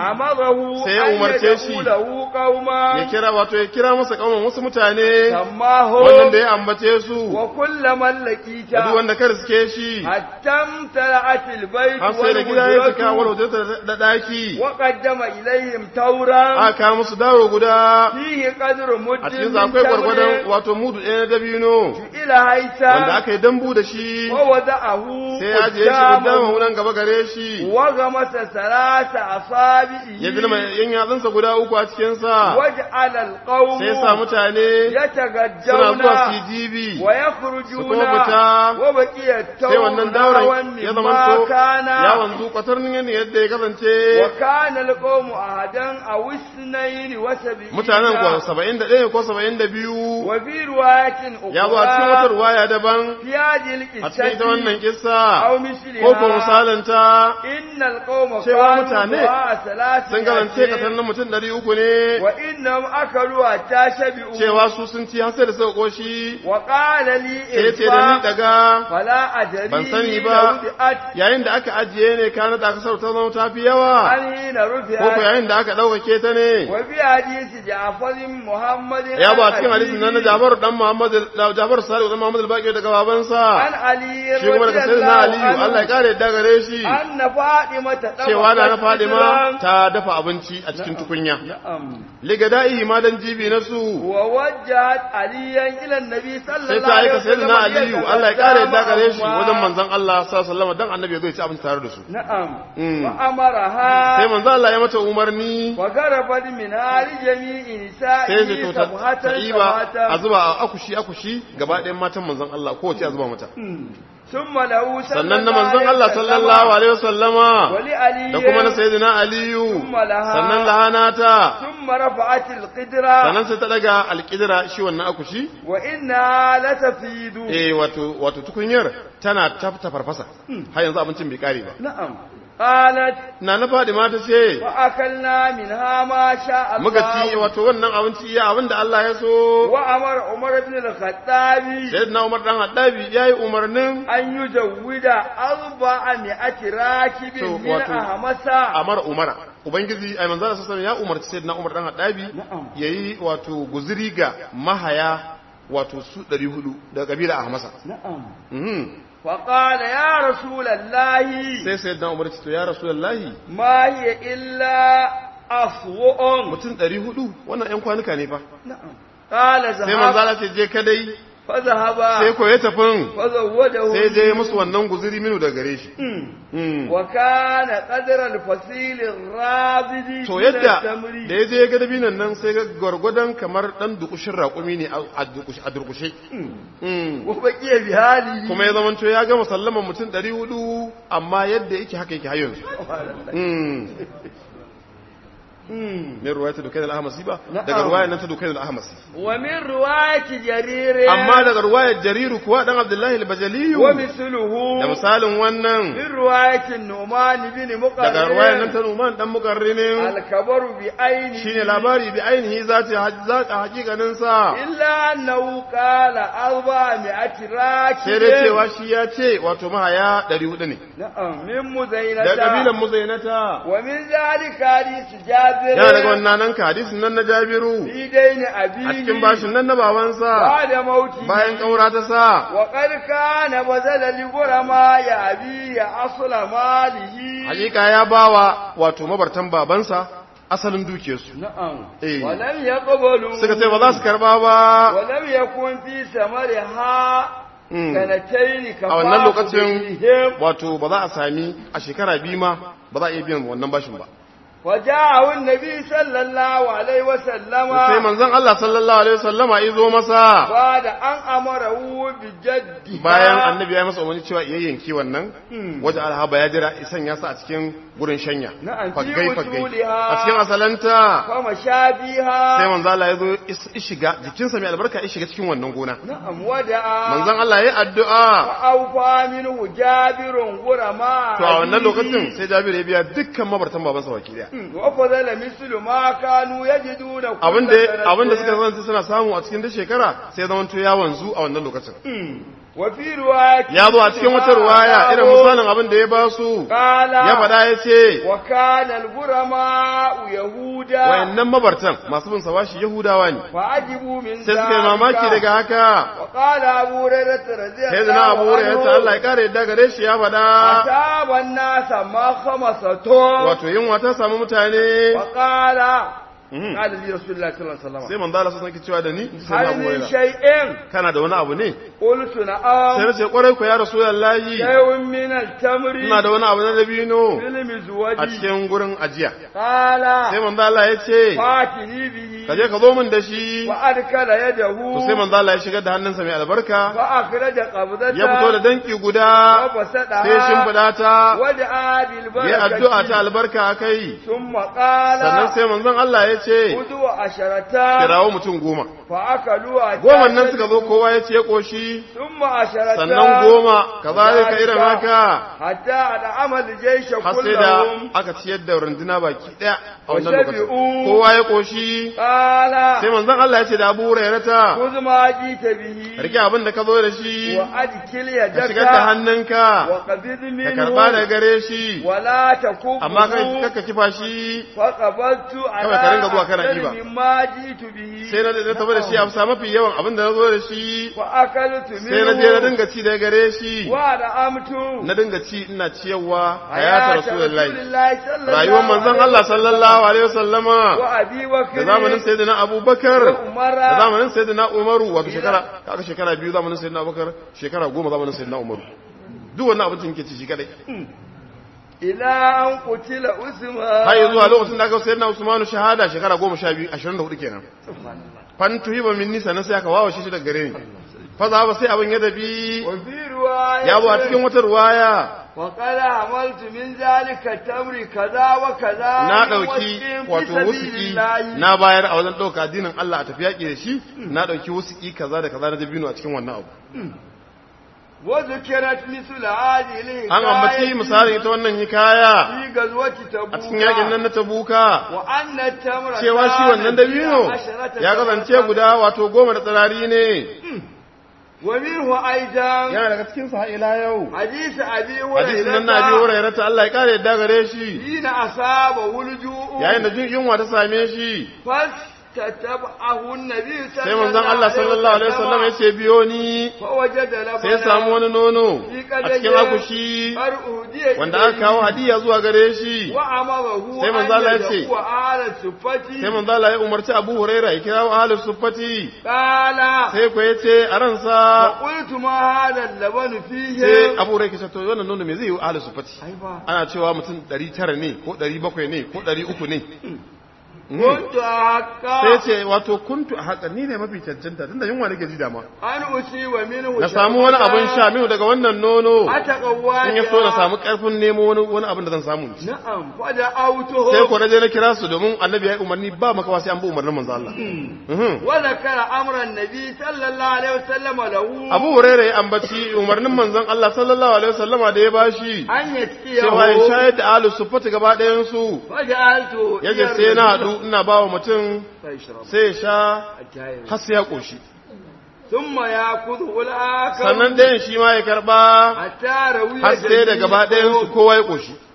أمره sai ya أن umarce shi يدعو له قوما ya kira wato ya kira masa kauman wasu mutane سماهم wannan da ya ambace su وكل من لقيت da duk wanda ka riske shi حتى امتلأت البيت har sai da gida ya cika wal والهجرة hujjata da daki وقدم إليهم تورا aka kawo musu daro guda فيه قدر مد a cikin من akwai gwargwadon تمر wato mudu ɗaya na dabino إلى wanda هيثم aka yi dambu da shi ووضعه sai ya ajiye shi gudanar قدامه wunan gaba gare shi وغمس ثلاث أصابعه ya zama yan yatsunsa guda uku a cikinsa وجعل القوم sai ya sa mutane suna يتغجون zuwa su yi jibi ويخرجون su kuma fita, وبقي sai wannan التوم dauran ya zama مما to كان ya wanzu kwatarnin yadda ya kasance وكان القوم أحدا أو اثنين وسبعين mutanen kuwa saba'in da ɗaya ko saba'in da biyu وفي رواية ya zo a cikin wata أخرى ruwaya daban في هذه a cikin ita wannan القصة kissa أو ko ko مثلها misalanta إن القوم cewa كانوا mutane دعاء ثلاث sun kasance kasar na mutum ɗari uku ne وإنهم أكلوا حتى شبعوا cewa su sun ci har sai da suka koshi وقال لي sai ya ce da ni إرفع daga فلا أدري ban sani ba. لو رفعت yayin da aka ajiye ne kana da aka sauta zama ta fi yawa عن حين ko ko رفعت yayin da aka ɗaukake ta ne وفي حديث جعفر محمد ya ba عن cikin hadisin nan na أبيه Jabar dan Muhammad da Jabar Salihu dan Muhammad al-Baqir daga babansa عن علي shi kuma رضي daga sayyidina الله Aliyu Allah ya عنه kare yadda gare shi أن فاطمة cewa da na Fadima قدرا. ta dafa abinci a cikin tukunya نعم ligada'i ma dan jibi na su ووجهت عليا إلى النبي صلى sai الله ta عليه aika وسلم sayyidina Aliyu Allah ya kare yadda gare shi معهما. wajen manzon Allah sallallahu alaihi wasallam dan annabi ya zo ya ci abinci tare da su نعم Mm. وأمرها sai manzon Allah ya mata umarni وقربت من آل جميع sai ya نسائه to ta سبحة ta iba a سبحة zuba a akushi akushi gaba ɗayan matan manzon Allah kowace a zuba mata ثم له صلى sannan na الله manzon عليه Allah وسلم sallallahu alaihi wasallama ولعلي da kuma na sayyidina Aliyu ثم لها sannan lahana ta ثم رفعت القدرة sannan sai ta daga alƙidira shi wannan akushi وإنها لتفيد eh wato wato tukunyar tana ta farfasa har yanzu abincin bai kare ba نعم قالت na na Fadima ta ce وأكلنا منها ما شاء muka ci الله wato wannan abinci iya abin da Allah ya so وأمر عمر بن الخطاب sayyidina Umar dan Haddabi yayi umarnin أن يزود أربعمائة راكب To, من wato, أهمسا Amar Umara ubangiji ai manzo Allah sallallahu alaihi wasallam ya umarci sayyidina Umar dan Haddabi Na'am. yayi wato guzuri ga mahaya wato su 400 daga kabila Ahmasa نعم mhm فقال يا رسول الله sai sayyidina Umar ce to ya rasulullahi ما هي إلا أسوء mutum 400 wannan ƴan kwanuka ne fa نعم قال sai manzo ذهب Allah ce je kadai فذهب sai ko ya tafin فزوده sai je musu wannan guzuri minu daga gare shi Mm. وكان قدر الفصيل الرابد to من yadda التمر da ya je ya ga dabinan nan sai ga gwargwadon kamar dan dukushin raƙumi ne a- a dukush- a durkushe Mm. وبقي بهذه kuma ya zama to ya gama sallaman mutum 400 amma yadda yake haka yake har yanzu Mm. min ruwayat dukayn al-ahmasi ba Na'am. daga ruwayar nan ta dukayn al-ahmasi ومن رواية جرير amma daga ruwayar jariru kuwa dan abdullahi al-bajali ومثله da misalin wannan من رواية النعمان بن daga ruwayar nan مقرن ta numan dan mukarrinin الكبر بعينه shine labari bi ainihi zati zaka hakikanin sa إلا أنه قال أربعمائة راكب sai dai cewa shi ya ce wato mahaya 400 ne نعم من da kabilan مزينة muzainata ومن ذلك حديث جابر yana daga wannan nan ka hadisin nan na jabiru في دين a أبيه cikin bashin nan na babansa بعد موته bayan kaura ta sa وقد كان بذل لغرماء أبيه أصل ماله hakika ya bawa wato mabartan babansa asalin dukiyarsu نعم إيه. ولم يقبلوا suka ce ba za su karba ba ولم يكن في ثمرها Mm. sanataini a wannan kafafu lokacin bihim wato ba za a sami a shekara biyu ma ba za a iya biyan wannan bashin ba وجاءه النبي صلى الله عليه وسلم sai manzon Allah sallallahu alaihi wasallama izo masa بعد أن أمره بجده bayan annabi ya yi masa umarni cewa iya yanki wannan waje alhaba ya jira isan ya sa a cikin gurin shanya Na'am, fi faggai faggai wusuliha. a cikin asalanta فمشى sai بها manzo Allah ya zo is- ishiga jikinsa mai albarka ya shiga cikin wannan gona نعم ودعا manzon Allah ya yi addu'a فأوفى منه جابر غرماء to a wannan أبيه. lokacin sai Jabiru ya biya dukkan mabartan babansa baki daya وفضل مثل ما كانوا يجدون كل abinda سنة. abinda suka zanta suna samu a cikin da shekara sai zaman to ya wanzu a wannan lokacin وفي رواية ya zo a cikin wata ruwaya irin misalin abin da ya ba su قال ya faɗa ya ce وكان الغرماء يهودا wayannan mabartan masu bin sawashi yahudawa ne فعجبوا من sai suka yi mamaki daga haka وقال أبو هريرة رضي sai الله zina abu hurairah ya ce Allah عنه ya kare yadda gare shi ya faɗa أصاب الناس ما خمسة wato yunwa ta samu mutane وقال Mhm. قال لي رسول الله صلى الله عليه sai وسلم manzo Allah sun cewa da ni sai na هل abu من hurairah شيء kana da wani abu ne قلت sai نعم na ce kwarai ku ya rasulullahi شيء من التمر ina da wani abu na dabino في a المزوج cikin gurin ajiya قال sai manzo Allah ya ce فاتني به ka je ka zo min da shi وأدخل يده to sai manzo Allah ya shigar da hannunsa mai albarka فأخرج قبضته ya fito da danki guda وبسطها sai shimfiɗa ta ودعا ya addu'a ta بالبركة albarka a kai ثم قال sannan sai manzon Allah ya ce خذوا عشرة kirawo mutum goma فأكلوا goma nan suka zo kowa ya ce ya koshi ثم عشرة sannan goma kazalika irin haka حتى أدعم الجيش har sai da كلهم aka ciyar da runduna baki daya a wannan lokacin وشبعوا. kowa ya koshi قال sai manzon Allah ya ce da Abu Hurairata خذ ما جئت به rike abin da ka zo da shi وأدخل ka يدك shigar da hannunka وقبض ka karba daga منه gare shi ولا تكبه amma kai kakka kifa shi فقبضت على Kawai ka ringa zuwa kana أكثر ɗiba. مما جئت به sai na na tafi da shi a sa mafi yawan abin da na zo da shi وأكلت sai na je na منه dinga ci daga gare shi ودعمت na dinga ci ina ciyarwa hayata rasulullahi صلى rayuwar manzon Allah sallallahu alaihi wasallama وأبي بكر da zamanin sayyidina Abubakar وعمر da zamanin sayyidina Umaru wato shekara kaga shekara biyu zamanin sayyidina Abubakar shekara goma zamanin sayyidina Umaru duk wannan abincin ke ci shi kadai إلى أن قتل أسمان har zuwa lokacin da aka sayyidina Usmanu shahada shekara goma sha biyu ashirin da hudu kenan fantu hiba min nisa na sai aka wawa shi daga gare ni fa za ba sai abin ya dabi وفي رواية ya zo a cikin wata ruwaya وقال عملت من ذلك التمر كذا وكذا na من ɗauki وسق في wato سبيل wusuki الله. na bayar a wajen ɗauka addinin Allah a tafi yaƙi da shi na ɗauki wusuki kaza da kaza na dabino a cikin wannan abu وذكرت مثل هذه الحكاية an ambaci misalin ita wannan hikaya في غزوة تبوك a cikin yaƙin nan na tabuka وأن التمر cewa shi كان wannan dabino عشرة ya kasance تمرة. guda wato goma da tsirari ne ومنه أيضا yana daga cikin sa ila yau حديث أبي hadisin nan na biyu هريرة hurairah ta Allah ya kare yadda gare shi حين أصابه الجوع yayin da jin yunwa ta same shi فاستتبعه النبي صلى sai manzon Allah sallallahu alaihi wasallam ya ce biyo ni فوجد لبنا sai ya samu wani nono a cikin akushi har uhudiya wanda aka kawo hadiya zuwa gare shi wa amarahu Sai manzo Allah ya ce, wa ala sufati sai manzo Allah ya umarci Abu Huraira ya kira ahlus suffati qala sai ko yace a ransa qultu ma hada laban fihi sai Abu Huraira ya ce to wannan nono me zai yi ahlus suffati ai ba ana cewa mutum 900 ne ko 700 ne ko 300 ne kuntu haqqa sai ce wato kuntu a haka ni ne mafi cancanta tunda yunwa nake ji dama an usi wa minhu na samu wani abin sha minu daga wannan nono ataqawwa in ya so na samu karfin nemo wani wani abin da zan samu in ci. na'am fa da autuhu sai ko na je na kira su domin annabi ya yi umarni ba makawa sai an bi umarnin manzo Allah Mhm. wa zakara amra an-nabi sallallahu alaihi wasallam lahu Abu Hurairah ya ambaci umarnin manzon Allah sallallahu alaihi wasallama da ya bashi an yatiyahu cewa ya shayar da ahlus suffati gaba ɗayan su faja'altu yaje sai na haɗu ina ba wa mutum فيشرب sai ya sha الجاهل har sai ya ƙoshi ثم يأخذه الآخر sannan ɗayan shi ma ya karɓa حتى روي har sai da gaba ɗayan su kowa ya ƙoshi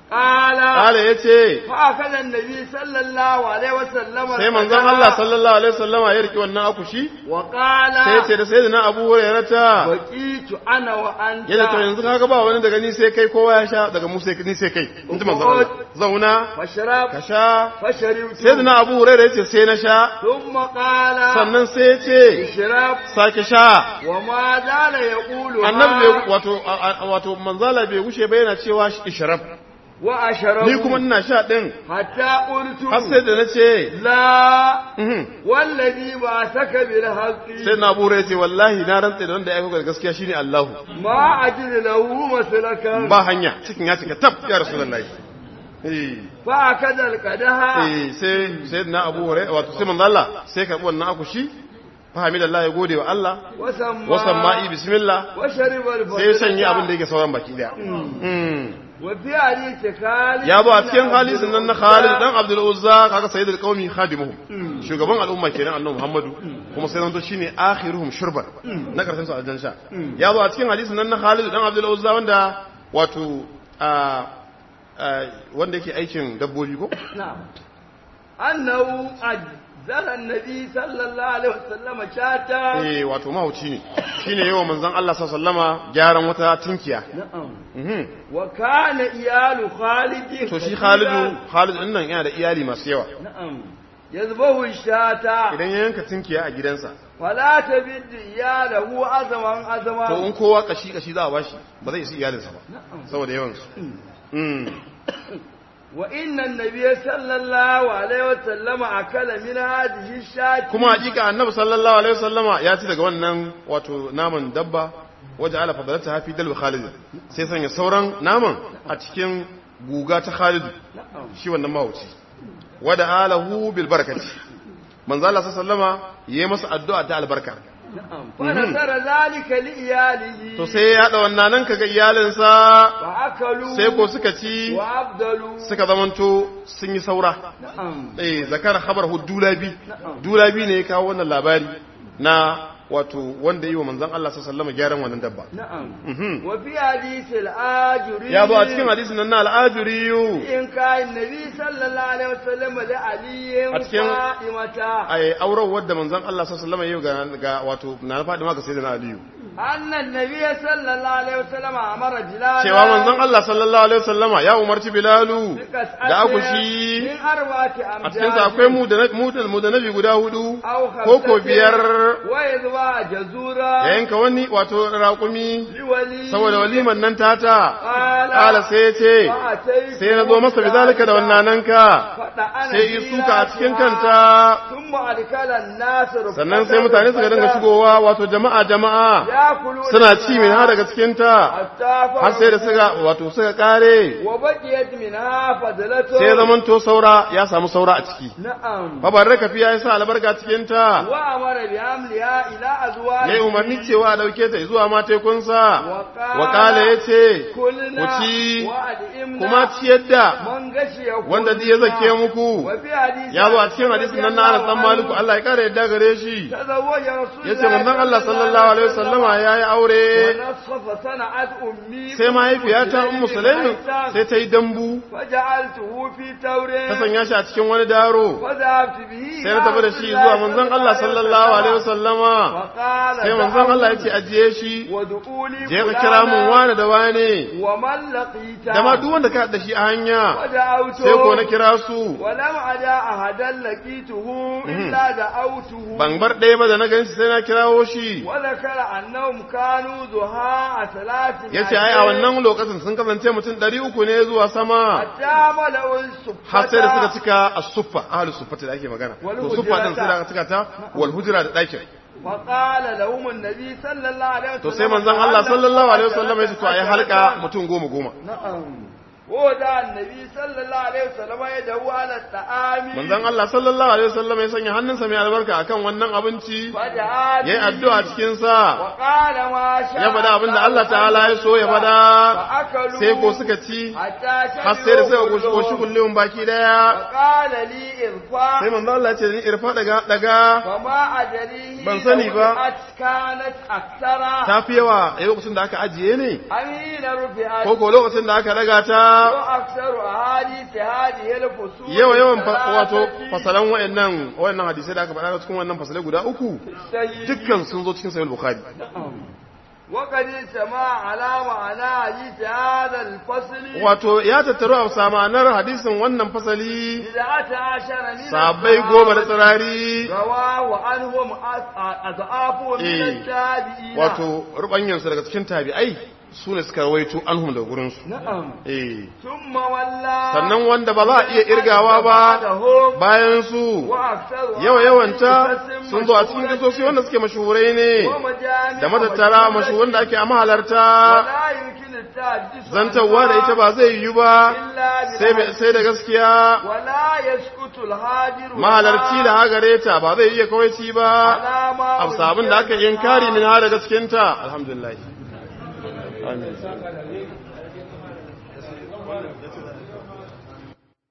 qala kala yace fa kana annabi sallallahu alaihi wasallam sai manzon Allah sallallahu alaihi wasallama ya riki wannan akushi wa qala sai yace da sayyidina Abu Hurairah ta baqitu ana wa anta yana to yanzu kaga ba wani daga ni sai kai kowa ya sha daga mu sai ni sai kai inji manzon Allah zauna fashrab ka sha fasharibtu sayyidina Abu Hurairah yace sai na sha thumma qala sannan sai yace ishrab sake sha wa ma zala yaqulu annabi bai wato a- a- wato manzala bai gushe ba yana cewa ishrab wa ashrabu ni kuma ina sha din hatta qultu har sai da nace la mhm wallazi ba saka bil haqqi sai na bura yace wallahi na rantsa da wanda ya aika da gaskiya shine Allahu ma ajid lahu maslakan ba hanya cikin ya cika tab ya rasulullahi eh fa akada al qadaha eh sai sai na Abu Hurairah wato sai manzo Allah sai karbi wannan akushi fa hamidallah ya gode wa Allah wasamma wasan ma'i bismillah wa shariba al sai ya sanya abin da yake sauran baki daya mm wa fi hadith Khalid ya ba a cikin halisin nan na Khalid dan Abdul Uzza kaga sayyidul qaumi khadimuhum shugaban al'umma kenan annabi Muhammadu kuma sai zanto shine akhiruhum shurban na karshen su aljan sha ya ba a cikin halisin nan na Khalid dan Abdul Uzza wanda wato a wanda yake aikin dabbobi ko na'am annahu ajzala an-nabi sallallahu alaihi wasallam shata eh wato mahauci ne shine yawa manzon Allah sallallahu alaihi wasallama gyaran wata tinkiya na'am mhm wa kana iyalu Khalid to shi Khalidu Khalid din nan yana da iyali masu yawa na'am yazbahu shata idan ya yanka tinkiya a gidansa wala tabid iyalahu azaman azama to in kowa kashi kashi za a bashi ba zai isi iyalinsa ba na'am saboda yawan su mm wa inna an-nabiy sallallahu alaihi wasallam akala min hadhihi shati kuma hakika annabi sallallahu alaihi wasallama ya ci daga wannan wato naman dabba waje ala fadalata hafi dalwa Khalid sai sanya sauran naman a cikin guga ta Khalid na'am shi wannan mahauci wada alahu bil barakati manzo Allah sallama yayi masa addu'a ta albarka na'am fa nasara zalika li iyalihi to sai ya hada wannan nan kaga iyalinsa wa akalu sai ko suka ci wa abdalu suka zamanto sun yi saura na'am eh zakar khabar hu dulabi Na'am. dulabi ne ya kawo wannan labari na wato wanda yi wa manzon Allah sallallahu alaihi gyaran wannan dabba na'am Mhm. wa fi hadith al-ajuri ya zo a cikin hadisin nan na al'ajuriyu in kai nabi sallallahu alaihi wasallam da aliyin A cikin- fatimata ai auren wadda manzon Allah sallallahu alaihi ga ga wato na Fadima ga sayyidina Aliyu annan nabi sallallahu alaihi wasallam amara bilal cewa manzon Allah sallallahu alaihi wasallama ya umarci Bilalu da akushi min arba'ati amjad a cikin sa akwai mu da mu da mu da nabi guda hudu aw ko ko biyar wa yadwa jazura ya yanka wani wato raƙumi liwali saboda waliman nan tata Qala. kala sai ya ce fa'ataytu sai na zo masa bizalika da wannan nanka fada ana sai yi suka a cikin kanta thumma alkala an-nas sannan sai mutane suka dinga shigowa wato jama'a jama'a yakulu suna ci min har daga cikin ta hatta har sai da suka wato suka kare wa baqiyat minha fadlatu sai zaman to saura ya samu saura a ciki na'am babarraka fiya ya sa albarka cikin ta wa amara bi amliha ila azwaji yayi umarni cewa a dauke ta zuwa ma tekunsa Wa qala- wa kala yace kulna ku ci wa adimna kuma ciyar da man gashi ya wanda zai zake muku wa fi hadisi ya zo a cikin hadisin nan na Anas dan Maliku Allah ya kare yadda gare shi tazawwaja rasulullahi yace manzon Allah sallallahu alaihi wasallama yayi aure nasfa sana'at ummi sai mahaifiyata ummu sulaimin sai ta yi dambu faja'altuhu fi tawrin ta sanya shi a cikin wani daro fadhabtu bihi sai na tafi da shi zuwa manzon Allah sallallahu alaihi wasallama وقال sai manzon Allah yace ajiye shi ودعولي je ka kira mun wani da wane ومن لقيت da ma duk wanda ka haɗa shi a hanya ودعوته sai ko na kira su ولم أدع أحدا لقيته إلا دعوته ban bar ɗaya ba da na gan shi sai na kirawo shi وذكر أنهم كانوا ضحاء ثلاث ya ce ai a wannan lokacin sun kasance mutum ɗari uku ne zuwa sama حتى ملأوا السفة har sai da suka cika a suffa ahalus suffata da ake magana Wal to suffa din sai da hujrata. aka cika ta wal hujra da ɗakin فقال لهم النبي صلى الله عليه وسلم to sai manzon Allah sallallahu alaihi wasallam ya ce to ai halka mutum goma goma نعم ودع النبي صلى الله عليه وسلم يده على الطعام manzon Allah sallallahu alaihi wasallam ya sanya hannunsa mai albarka akan wannan abinci فدعا yayi addu'a cikin sa وقال ما شاء ya faɗa abin da Allah ta'ala ya so ya faɗa فأكلوا sai ko suka ci حتى har sai da suka شربوا goshi kullum baki daya وقال لي إرفع sai manzon Allah ya ce ni irfa daga daga فما أدريه Ban sani ba. لو رفعت كانت أكثر ta fi yawa a lokacin da aka ajiye ne أمين رفعت ko ko lokacin da aka daga ta وأكثر أحاديث هذه الفصول yawa yawan fa- الثلاثة wato fasalan wayannan wayannan hadisai da aka faɗa cikin wannan fasalai guda uku السيد dukkan sun zo cikin sahih bukhari وقد اجتمع على معنى حديث هذا الفصل wato ya tattaru a samanar hadisin wannan fasali بدعة عشر من sabai goma da tsirari رواه عنهم أضعاف من إيه. التابعين wato rubanyansu daga cikin tabi'ai su ne suka rawaito anhum daga gurinsu نعم eh ثم ولى sannan wanda ba za a iya irgawa ba بعدهم bayan su وأكثر yawa yawanta قسم sun zo a cikin مشهورة kisosi wanda suke mashuhurai ne ومجامع da matattara مشهورة mashuhuran da ake a mahalarta ولا يمكن التحدث zantarwa da ita ba zai yiwu ba إلا sai بالحق. sai da gaskiya ولا يسكت الهاجر mahalarci da hagare ta ba zai iya kawaici ba على ما abu sabon da aka yin kari min ha daga cikinta alhamdulillah amin